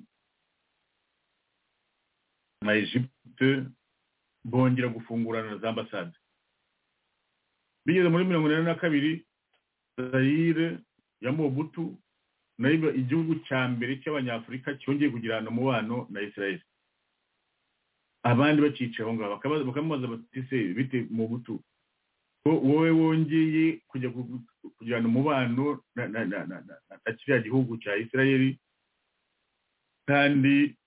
na egypte bongera gufungurana za ambasade bigeze muri mirongo inani na kabiri zayire ya mobutu nayo igihugu cya mbere cy'abanyafurika cyongeye kugirana umubano na israel abandi baciye aho ngaho bakaba- bakamubaza bati se bite mobutu ko wo- wowe wongeye kujya ku- kugirana umubano na na- na- na- na- na- na kiriya gihugu cya isirayeli kandi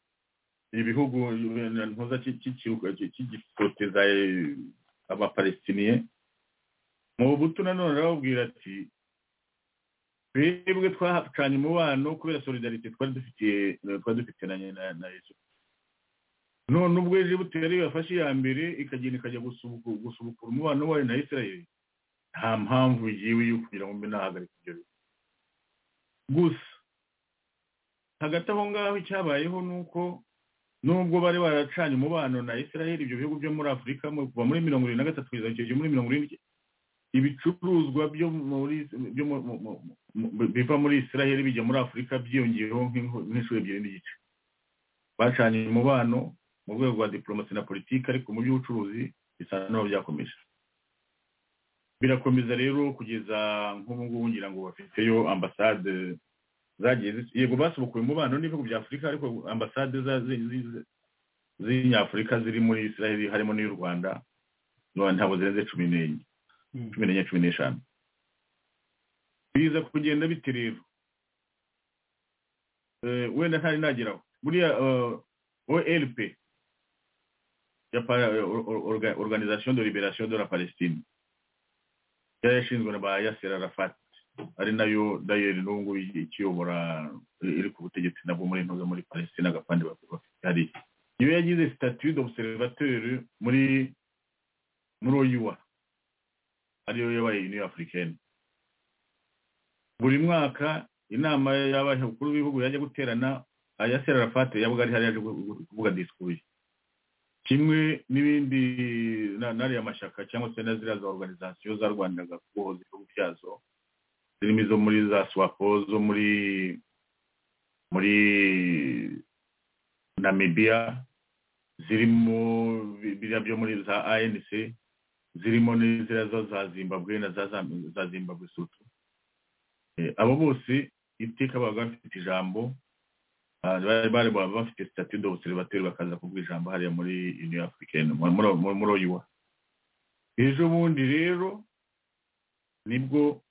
ibihugu ntuza cy'igifoteza abapalestiniye mu buto nanone arababwira ati twebwe twahacanye umubano kubera solidarite twari dufitiye twari dufite na na- na yesu none ubwo ejo butera iyo yafashe iya mbere ikagenda ikajya gusubuku- gusubukura umubano wayo na isirayeli nta mpamvu yiwe yo kugira ngo mbe nahagarika ibyo bintu gusa hagati aho ngaho icyabayeho ni uko nubwo bari baracanye umubano na isirayeli ibyo bihugu byo muri afurika mu- kuva muri mirongo irindwi na gatatu kugeza kugeza muri mirongo irindwi ibicuruzwa byo muri byo mu- mu- mu- mu- biva muri isirayeli bijya muri afurika byiyongeyeho nk'inko- nk'inshuro ebyiri n'igice bacanye umubano mu rwego rwa diporomasi na politiki ariko mu by'ubucuruzi bisa n'aho byakomeje birakomeza rero kugeza nk'ubu ngubu ngira ngo bafiteyo ambasade zagiye zis- yego basubukuye umubano n'ibihugu bya afurika ariko ambasade za- zi- zi- zi- z'inyafurika ziri muri isirayeli harimo n'iy'u rwanda none ntabwo zirenze cumi n'enye cumi n'enye cumi n'eshanu biza kugenda bite rero Eh, wenda ntari nageraho buriya eh, olp ya pa- or- or- orga- organisation de liberation de la palestine yari yashinzwe na ba yasser arafat ari nayo dayeri n'ubu ngubu ikiyobora eh, iri ku butegetsi nabwo muri ntuza muri palestine agapande bafite hariya iyo yagize statut d'observateur muri muri oyuwa ariyo yabaye uniyo afurikeni buri mwaka inama y'abakuru b'ibihugu yajya guterana ayasera arafate yabaga ari hariya yaje gu- gu- kuvuga diskuye kimwe n'ibindi na- n'ariya mashyaka cyangwa se na ziriya za organizasiyo zarwaniraga kubohoza ibihugu byazo zirimo izo muri za swapo zo muri muri namibiya zirimo bi- biriya byo muri za anc zirimo n'inzira zo za zimbabwe na za Zam- za zimbabwe sutu abo bose iteka baba bafite ijambo ah, bari bari baba bafite statut d'observateur bakaza kuvuga ijambo hariya muri union africaine muri- muri- muri muri oyuwa ejo bundi rero nibwo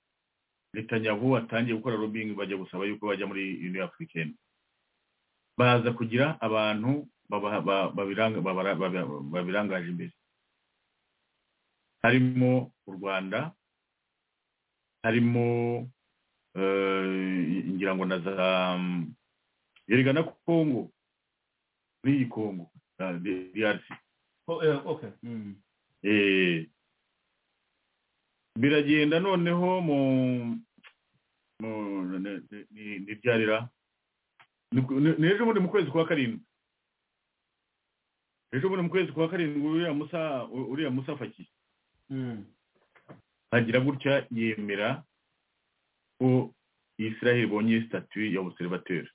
netanyahu atangiye gukora lobbying bajya gusaba yuko bajya muri union africaine baza kugira abantu baba- ba- babiranga- babara- babira- babirangaje imbere harimo u rwanda harimo eh, ngira ngo na za mm, erega na kongo n'iyi kongo na D- drc Eh, biragenda noneho mu mu- ne- ne- ni- ni byarira Ni ku- ni- ni ejo bundi mu kwezi kwa karindwi ejo bundi mu kwezi kwa karindwi uriya musa uriya musa faki hagira gutya yemera ko israel ibonye statut ya observateur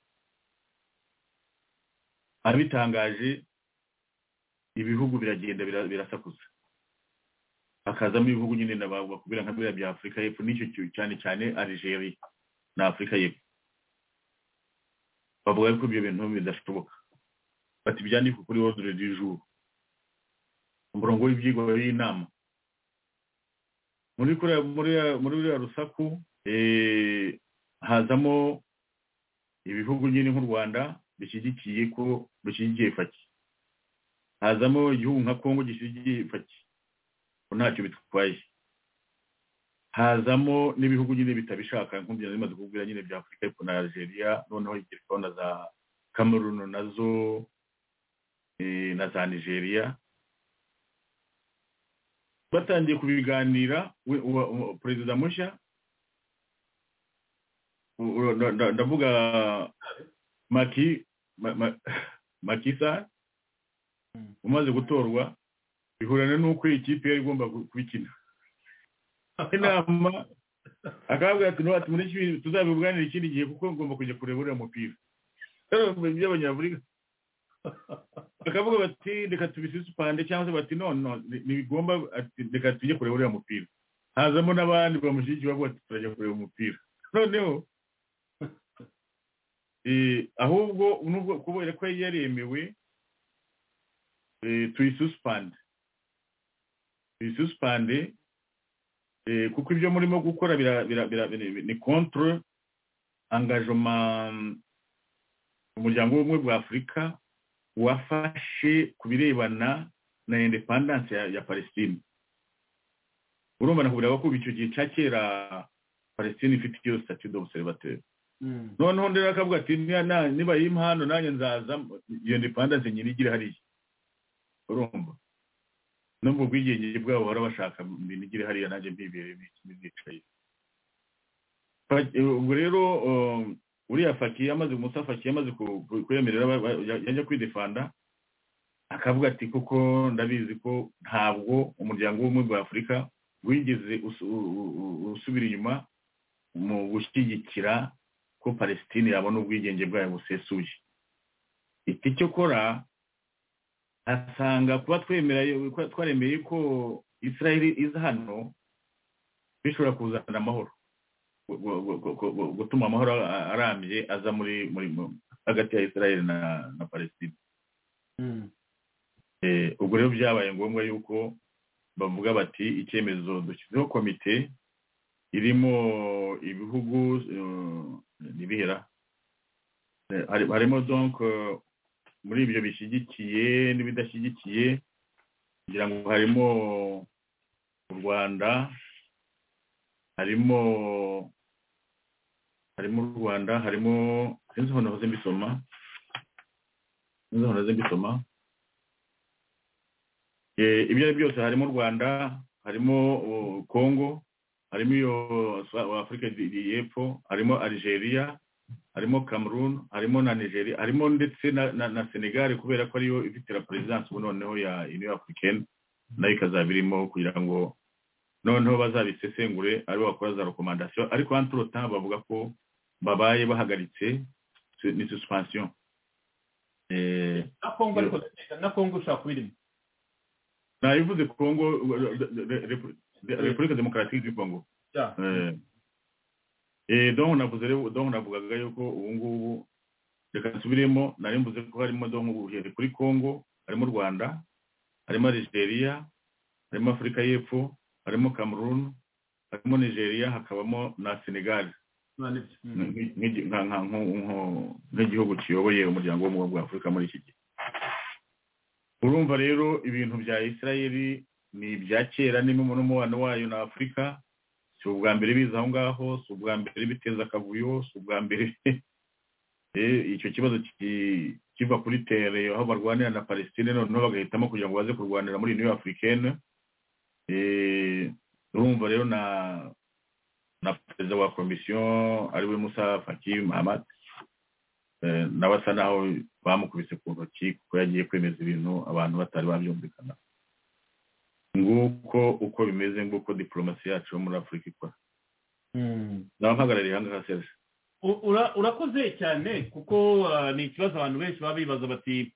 abitangaje ibihugu biragenda bira- birasakuza hakazamo ibihugu nyine na ba- bakubwira nka biriya bya afurika y'epfo n'icyo cyo- cyane cyane algeria na afurika y'epfo bavuga ko ibyo bintu bidashoboka bati byandikwe kuri ordre du jour umurongo w'ibyigwa w'inama muri kuriya muri ya- muri uriya rusaku eh, hazamo ibihugu nyine nk'u rwanda bishyigikiye ko bishyigikiye faki hazamo igihugu nka kongo gishyigikiye faki ko ntacyo bitwaye hazamo n'ibihugu nyine bitabishaka nk'ubu bimaze kubwira nyine bya afurika ariko na algeria noneho igerwaho na za cameroon nazo eh, na za nigeria batangiye kubiganira we- uwa- uwa- perezida mushya u- u- nda- nda- ndavuga maki Ma- Ma- makisa umaze gutorwa bihurana n'uko iyi kipe yari igomba gu- kubikina inama akababwira ati ntubati muri kibi tuzabibuganira ikindi gihe kuko ngomba kujya kureba uriya mupira rero mu by'abanyafurika bakavuga bati reka tubisisupande cyangwa se bati none no, ni- ntibigomba ati reka tujye kureba uriya mupira hazamo n'abandi bamushyigikiye bavuga ati turajya kureba umupira noneho eh, ahubwo nubwo kubera ko yari yaremewe eh, tuyisuspande tuyisuspande Eh, kuko ibyo murimo gukora bira- bira- bira- bira- ni contre engagement umuryango w'ubumwe bwa afurika wafashe ku birebana na independence ya, ya palestine urumva nakubwira ko icyo gihe cya kera palestine ifite iyo statut d'observateur noneho ndera akavuga ati "Niba na- niba yimpa hano nanjye nzaza iyo independence nyine igira hariya urumva no mu bwigenge bwabo bahora bashaka ibintu igira hariya nanjye mbibere n'ibyicaye ubwo rero um, uriya fakiye amaze musa fakiye amaze ku- ku- kwemerera aba- aba- ya- yajya kwidefanda akavuga ati kuko ndabizi ko ntabwo umuryango w'ubumwe bwa afurika wigeze usu- u- u- u- usubira inyuma mu gushyigikira ko palestine yabona ubwigenge bwayo busesuye iti cyo kora asanga kuba twemera kuba twaremeye ko israel iza hano bishobora kuzana amahoro gu- gu- gu- gu- gu- gutuma amahoro a- arambye aza muri muri mu- hagati ya israel na na palestine Eh, ubwo rero byabaye ngombwa yuko bavuga bati icyemezo dushyizeho komite irimo ibihugu eh, n'ibihera Eh, hari- harimo donc eh, muri ibyo bishyigikiye n'ibidashyigikiye kugira ngo harimo u rwanda harimo harimo u rwanda harimo sinzi aho nahoze mbisoma sinzi aho nahoze mbisoma Eh, ibyo ari byo byose harimo u rwanda harimo uh, congo harimo iyo Swa- afurika y- y- y'epfo harimo algeria harimo cameroon harimo na nigeria harimo ndetse na, na, na senegal kubera ko ariyo ifitira perezidansi ubu noneho ya union africaine nayo ikazaba irimo kugira ngo noneho bazabisesengure aribo bakora za rekomandasiyo ariko anturota bavuga ko babaye bahagaritse su- ni suspension eh, na kongo ariko na kongo ushobora kuba irimo nabivuze congo re- re- re- Repu- repubulika demokarasi du congo Yeah. Eh, eh, donc navuze rero donc navugaga yuko ubu ngubu reka nsubiremo nari mvuze ko harimo donc ubuhere kuri congo harimo u rwanda harimo algeria harimo afurika y'epfo harimo cameroon harimo nigeria hakabamo na senegal None byo. Mm. nk'i- nk'igi- nka- nka- nko- nko- nk'igihugu kiyoboye umuryango w'ubumwe bwa afurika muri iki gihe urumva rero ibintu bya isirayeli ni ibya kera n'imwe n'umubano wayo na afurika si ubwa mbere biza aho ngaho si ubwa mbere biteza akavuyo si ubwa mbere Eh, icyo kibazo ki- kiva kuri tere aho barwanira na palestine noneho bagahitamo kugira ngo baze kurwanira muri uniyo afurikene Eh, urumva rero na na perezida wa komisiyo ariwe musa faki mahamad eh, nawe asa naho bamukubise ku ntoki kuko yagiye kwemeza ibintu abantu batari babyumvikana nguko uko bimeze nguko diporomasi yacu yo muri afurika ikora naba mpagarariye aha ngaha serge U- ura- urakoze cyane kuko ah, ni ikibazo abantu benshi baba bibaza bati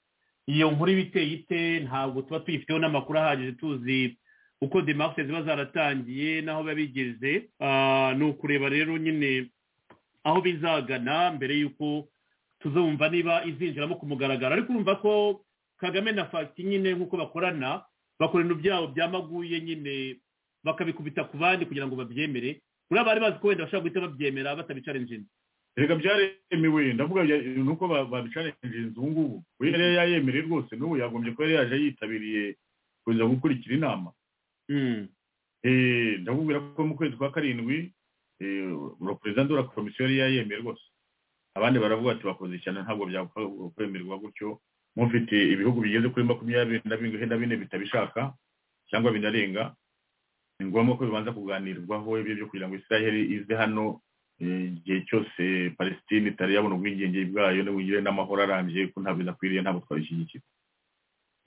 iyo nkuru iba iteye ite ntabwo tuba tuyifiteho n'amakuru ahagije tuzi uko demarche ziba zaratangiye n'aho biba bigeze Ah, ni ukureba rero nyine aho bizagana mbere y'uko tuzumva niba izinjiramo ku mugaragaro ariko urumva ko kagame na fagiti nyine nk'uko bakorana bakora ibintu byabo byamaguye nyine bakabikubita ku bandi kugira ngo babyemere uriya bari bazi ko wenda bashobora guhita babyemera batabicarenjinze reka byaremewe ndavuga bya- ni uko babicarenjinze ubu ngubu uyu yari yayemereye rwose n'ubu yagombye kuba yari yaje yitabiriye kuza gukurikira inama Eh, ndakubwira ko mu kwezi kwa karindwi uro perezida wa komisiyo yari yayemeye rwose abandi baravuga ati bakoze cyane ntabwo byakwemerwa gutyo mufite ibihugu bigeze kuri makumyabiri na bine na bine bitabishaka cyangwa binarenga ni ngombwa ko bibanza kuganirwaho ibyo byo kugira ngo israel ize hano eh, igihe cyose palestine itari yabona ubwigenge bwayo n'ubugire n'amahoro arambye ko ntabwo inakwiriye ntabwo twabishyigikira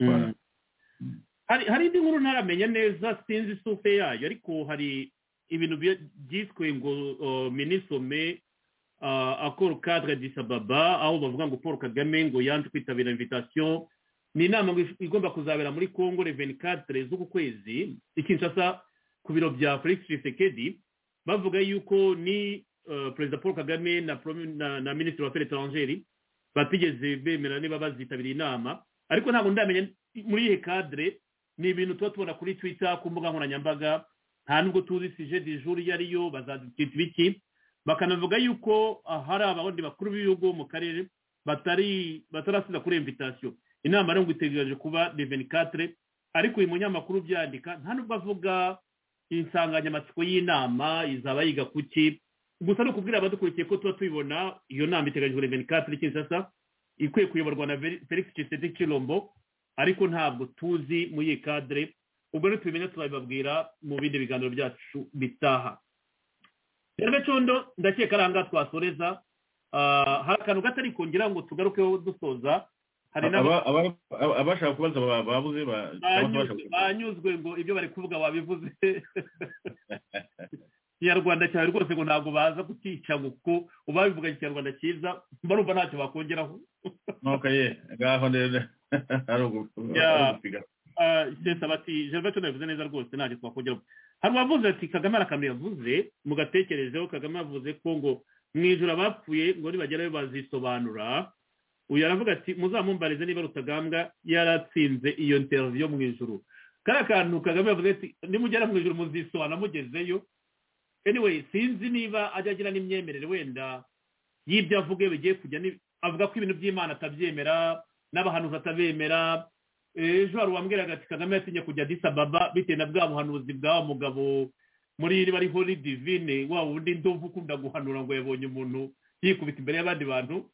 Voilà. hari hari indi nkuru ntaramenya neza sinzi sufe yayo ariko hari ibintu bya- byiswe ngo uh, minisome uh, akoro kadre disababa aho bavuga ngo paul kagame ngo yanze kwitabira invitation ni inama ngo if- igomba kuzabera muri congo reveni kadre z'uku kwezi i kinshasa ku biro bya felix tshisekedi bavuga yuko ni uh, perezida paul kagame na, Premier- na, na minisitiri wa affaires etrangeri batigeze bemera niba bazitabira inama ariko ntabwo ndamenya muri iyi kadire ni ibintu tuba tubona kuri twita ku mbuga nkoranyambaga nta nubwo tuzi sije di juru iyo ariyo bazadukita ibiki bakanavuga yuko hari abandi bakuru b'ibihugu mu karere batari batarasiza kuri imvitasiyo inama rero ngo itegereje kuba deveni katire ariko uyu munyamakuru ubyandika nta nubwo avuga insanganyamatsiko y'inama izaba yiga ku ki gusa ni ukubwira abadukurikiye ko tuba tubibona iyo nama iteganyijwe deveni katire kinshasa ikwiye kuyoborwa na felix kisedi kirombo ariko ntabwo tuzi muri iyi kadire ubwo rero tubimenya tuzabibabwira mu bindi biganiro byacu bitaha rero condo ndakeka ari ahangaha twasoreza hari akantu gatari kongira ngo tugarukeho dusoza hari abashaka kubaza babuze banyuzwe ngo ibyo bari kuvuga wabivuze ikinyarwanda cyawe rwose ngo ntabwo baza kukica ngo kuko uba bivuga ikinyarwanda cyiza barumva ntacyo bakongeraho nuko ye ngaho rero hari ugusiga ndetse bati gervato yavuze neza rwose ntacyo twakongeraho hari uwavuze ati kagame hari akantu yavuze mugatekerezeho kagame yavuze ko ngo mu ijoro abapfuye ngo nibagerayo bazisobanura uyu aravuga ati muzamumbarize niba rutagambwa yaratsinze iyo interiviyo mu ijoro kariya kantu kagame yavuze ati nimugera mu ijoro muzisobanura mugezeyo anyway sinzi niba ajya agira n'imyemerere wenda y'ibyo avuga iyo bigiye kujya avuga ko ibintu by'imana atabyemera n'abahanuzi atabemera ejo hari uwambwiraga ati kagame yatinye kujya disababa bitewe na bwa buhanuzi bwa mugabo muri bari hori divine wa wundi ndovu ukunda guhanura ngo yabonye umuntu yikubita imbere y'abandi bantu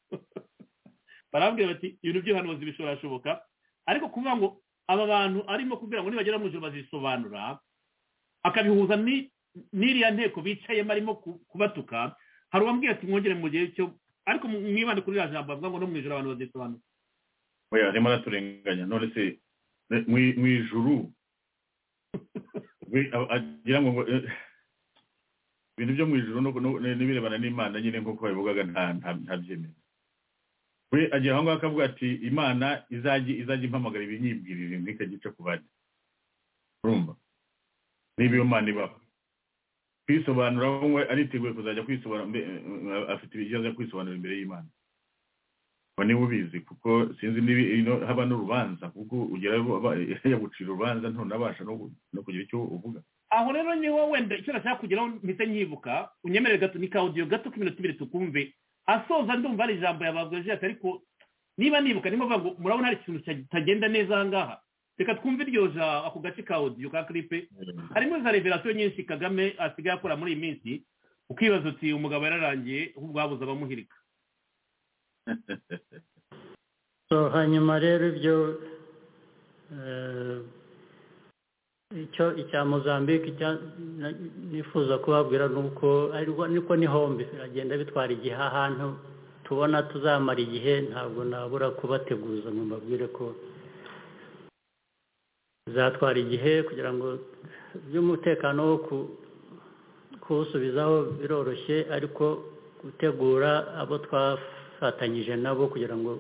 barambwira bati ibintu by'ubuhanuzi bishobora ariko kuvuga ngo aba bantu arimo kubwira ngo nibagera mu ijoro bazisobanura akabihuza n'iriya nteko bicayemo arimo kubatuka hari uwambwira ati mwongere mu gihe cyo ariko mwibande kuri iriya jambo bavuga ngo no mu ijoro abantu bazisobanura oya arimo araturenganya none se mu ijuru agira ngo ibintu byo mu ijuru n'ibirebana n'imana nyine nk'uko babivugaga ntabyemera we agira aho ngaho akavuga ati imana izajya impamagara ibinyibwirire ntikagice ku bandi urumva niba iyo mana ibaho kwisobanura we ariteguye kuzajya kwisobanura afite ibibazo byo kwisobanura imbere y'imana ubu niba ubizi kuko sinzi niba haba n'urubanza kuko ugira yagucira urubanza ntunabasha no kugira icyo uvuga aho rero niho wenda icyo nashaka kugeraho mpita nyibuka unyemerere gato ni kawudiyo gato k'iminota ibiri tukumve asoza ndumva ari ijambo yababwira jeta ariko niba nibuka niba mvuga ngo murabona hari ikintu kitagenda neza aha ngaha reka twumve iryo ja ako gace ka odiyo ka kiripe harimo za reverasiyo nyinshi kagame asigaye akora muri iyi minsi ukibaza uti umugabo yararangiye ahubwo habuze abamuhirika hanyuma rero ibyo icyo icya mozambique nifuza kubabwira ni uko niko n'ihombi biragenda bitwara igihe ahantu tubona tuzamara igihe ntabwo nabura kubateguza ngo mbabwire ko bizatwara igihe kugira ngo by'umutekano wo kuwusubizaho biroroshye ariko gutegura abo twafa twafatanyije nabo kugira ngo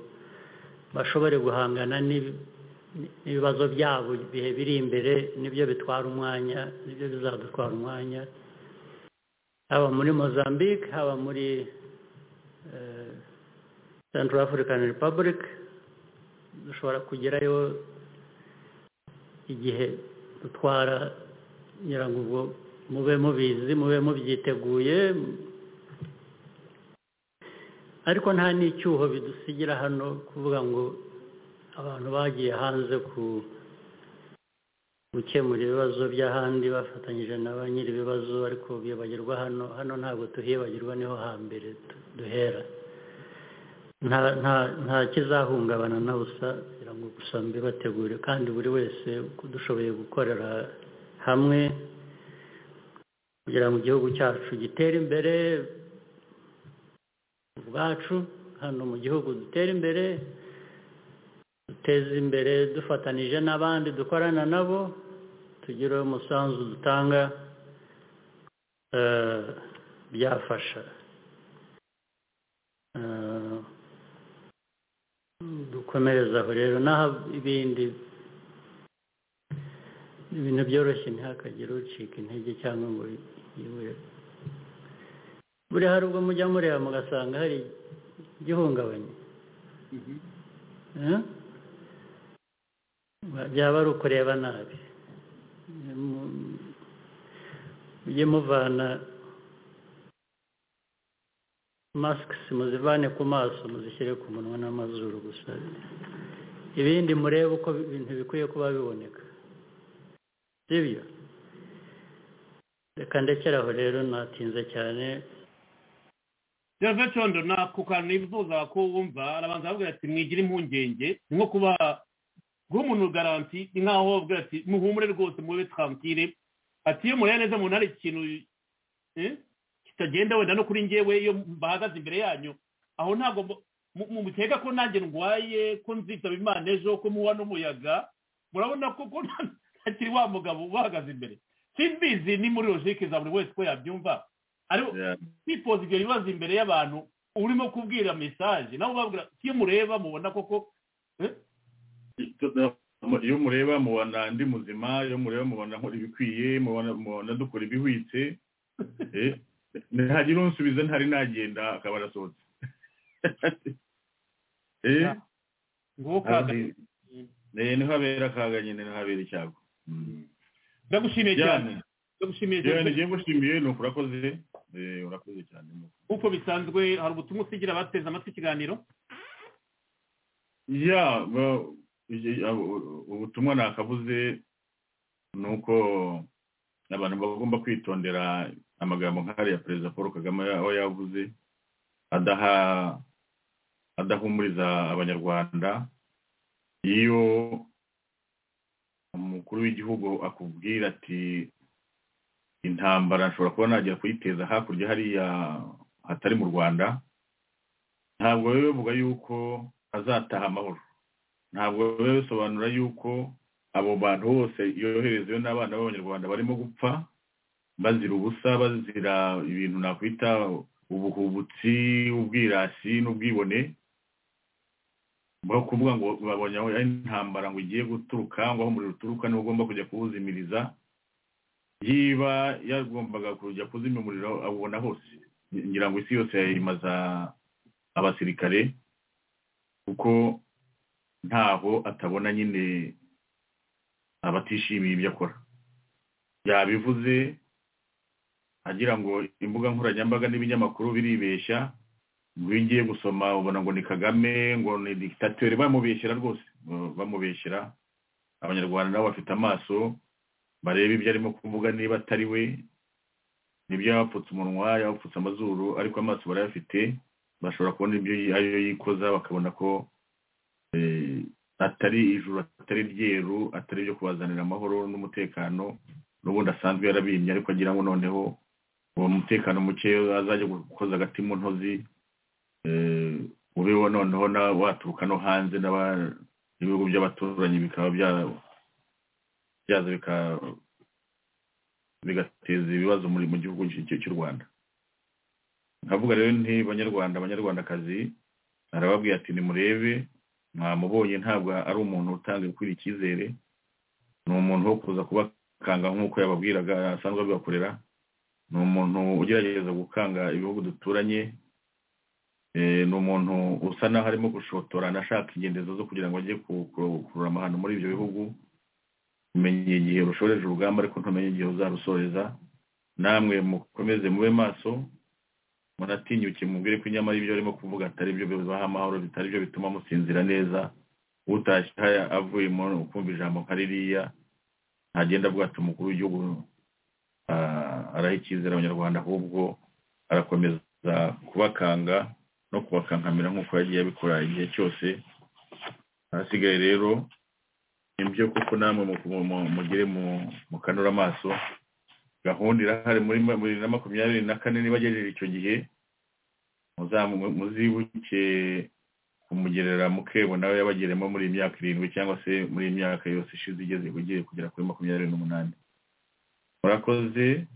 bashobore guhangana n'ibibazo byabo ibihe biri imbere nibyo bitwara umwanya nibyo bizadutwara umwanya haba muri mozambique haba muri central african republic dushobora kugerayo igihe dutwara kugira ngo mube mubizi mube mubyiteguye ariko nta n'icyuho bidusigira hano kuvuga ngo abantu bagiye hanze ku gukemura ibibazo by'ahandi bafatanyije na ba nyiri ibibazo ariko bibagirwa hano hano ntabwo tuhibagirwa niho hambere duhera nta kizahungabana na busa kugira ngo gusa mbibategure kandi buri wese dushoboye gukorera hamwe kugira ngo igihugu cyacu gitere imbere ubwacu hano mu gihugu dutera imbere duteza imbere dufatanije n'abandi dukorana nabo tugire umusanzu dutanga byafasha dukomereza aho rero n'aho ibindi ibintu byoroshye ntihakagire ucika intege cyangwa ngo yibure buri hari ubwo mujya mureba mugasanga hari igihungabanye byaba ari ukureba nabi mujye muvana masks muzivane ku maso muzishyire ku munwa n'amazuru gusa ibindi murebe uko ibintu bikwiye kuba biboneka sibyo reka ndekere aho rero natinze cyane Gervais Condo nako kantu nifuza ko wumva arabanza aravuga ati mwigire impungenge ni nko kuba guha umuntu garanti ni nkaho bavuga ati muhumure rwose mube twampire ati iyo mureba neza umuntu hari ikintu eh, kitagenda wenda no kuri ngewe iyo bahagaze imbere yanyu aho ntabwo mukeka ko nanjye ndwaye ko nzitaba imana ejo ko muwa n'umuyaga murabona ko ko ntakiri wa mugabo ubahagaze imbere simbizi ni muri logike za buri wese ko yabyumva ariko Yeah. kwipoza ibyo bibazo imbere y'abantu urimo kubwira mesaje nabo babwira iyo mureba mubona koko eh, iyo mureba mubona ndi muzima iyo mureba mubona nkora ibikwiye mubona mubona dukora ibihwitse Eh, ntihagira unsubiza ntari nagenda akaba arasohotse Eh, ngo kaga ahandi- Eh, niho habera akaga nyine niho habera icyago Mm. ndagushimiye cyane Diane, ndagushimiye Diane, cyane ngiye ngushimiye ni ukuri urakoze Eh, urakoze cyane ni ukuri. nk'uko bisanzwe hari ubutumwa usigira abateze amatwi ikiganiro ya ba- igi- abo- ubutumwa nakabuze ni uko abantu bagomba kwitondera amagambo nk'ariya perezida paul kagame aho yavuze adaha adahumuriza abanyarwanda iyo umukuru w'igihugu akubwira ati intambara nshobora kuba najya kuyiteza hakurya hariya hatari mu rwanda ntabwo biba bivuga yuko azataha amahoro ntabwo biba bisobanura yuko abo bantu bose yoherezeyo n'abana b'abanyarwanda barimo gupfa bazira ubusa bazira ibintu nakwita ubuhubutsi ubwirasi n'ubwibone bwo kuvuga ngo babonye aho ari intambara ngo igiye guturuka ngo aho umuriro uturuka niho ugomba kujya kuwuzimiriza yiba yagombaga kujya kuzimya umuriro awubona hose ngira ngo isi yose yayimaza abasirikare kuko ntaho atabona nyine abatishimiye ibyo akora yabivuze agira ngo imbuga nkoranyambaga n'ibinyamakuru biribeshya ngo iyo ugiye gusoma ubona ngo ni kagame ngo ni dikitateri bamubeshyera rwose ba- bamubeshyera abanyarwanda nabo bafite amaso bareba ibyo arimo kuvuga niba atari we nibyo yabapfutse umunwa yabapfutse amazuru ariko amaso barayafite bashobora kubona ibyo yi- ariyo yikoza bakabona ko eh, atari ijuru atari ryeru atari ibyo kubazanira amahoro n'umutekano n'ubundi asanzwe yarabimye ariko agira ngo noneho uwo mutekano muke azajya gukoza agati mu ntozi eh, ubeho noneho na waturuka no hanze n'aba- n'ibihugu by'abaturanyi bikaba bya- byaza bika- bigateza ibibazo muri mu gihugu cy'u- cy'u rwanda nkavuga rero nti banyarwanda banyarwandakazi arababwiye ati nimurebe mwamubonye ntabwo ari umuntu utanga gukwira icyizere ni umuntu wo kuza kubakanga nk'uko yababwiraga asanzwe abibakorera ni umuntu ugerageza gukanga ibihugu duturanye Eh, ni umuntu usa n'aho arimo gushotorana ashaka ingendezo zo kugira ngo ajye ku- ku- kurura amahano muri ibyo bihugu umenye igihe rushoreje urugamba ariko ntumenye igihe uzarusoreza namwe mukomeze mube maso muratinyuke mubwire ko inyamara ibyo arimo kuvuga atari byo bibaha amahoro bitari byo bituma musinzira neza utashye haya avuye mu kumva ijambo nka ririya ntagenda avuga ati umukuru w'igihugu ah, araha icyizere abanyarwanda ahubwo arakomeza kubakanga no kubakankamira nk'uko yagiye abikora igihe cyose ahasigaye rero ni byo kuko namwe mu- mu- mugire mu- mukanura amaso gahunda irahari muri ma- muri na makumyabiri na kane niba agejeje icyo gihe muzamu- muzibuke kumugerera mukebo nawe yabageremo muri iyi myaka irindwi cyangwa se muri iyi myaka yose ishize igeze ugiye kugera kuri makumyabiri n'umunani murakoze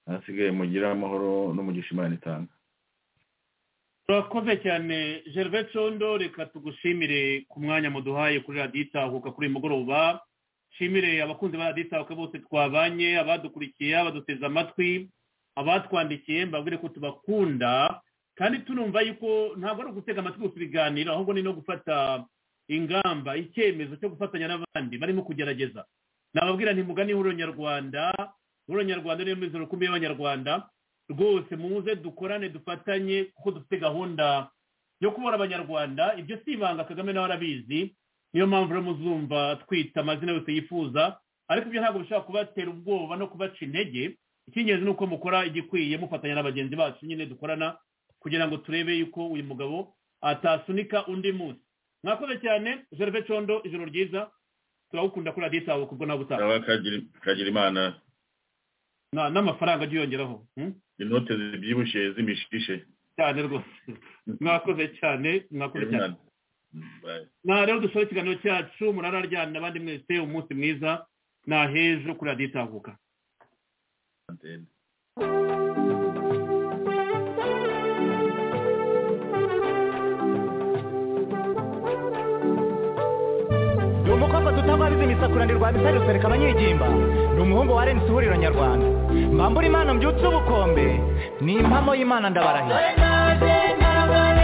ahasigaye mugire amahoro n'umugisha imana itanga turakoze cyane Gervais Condo reka tugushimire ku mwanya muduhaye kuri radiyo itahuka kuri uyu mugoroba nshimire abakunzi ba radiyo itahuka bose twabanye abadukurikiye abaduteze amatwi abatwandikiye mbabwire ko tubakunda kandi tunumva yuko ntabwo ari ugutega amatwi gusa ibiganiro ahubwo ni no gufata ingamba icyemezo cyo gufatanya n'abandi barimo kugerageza nababwira nti mugani ihuriro nyarwanda nk'uranyarwanda niyo mizi rukumbi y'abanyarwanda rwose muze dukorane dufatanye kuko dufite gahunda yo kubura abanyarwanda ibyo si ibanga kagame nawe arabizi niyo mpamvu rero muzumva twita amazina yose yifuza ariko ibyo ntabwo bishobora kubatera ubwoba no kubaca intege icy'ingenzi ni uko mukora igikwiye mufatanya na bagenzi bacu nyine dukorana kugira ngo turebe yuko uyu mugabo atasunika undi munsi mwakoze cyane jerve condo ijoro ryiza turagukunda kuri radiyo itawe kubwo nawe utaha nawe kagira- kagira imana Na- n'amafaranga ajya yongeraho hmm? inote zibyibushye zimishishe cyane rwose mwakoze cyane mwakoze cyane Imana. Mm, bye. na rero dushore ikiganiro cyacu murararyana abandi mwese umunsi mwiza ni ahejo kuri radiyo itahuka Antene. ni umukobwa tutabariza imisakura ndirwa misari rusereka abanyigimba ni umuhungu wa renisi ihuriro nyarwanda mbambura imana mbyutse ubukombe ni impamo y'imana ndabarahiye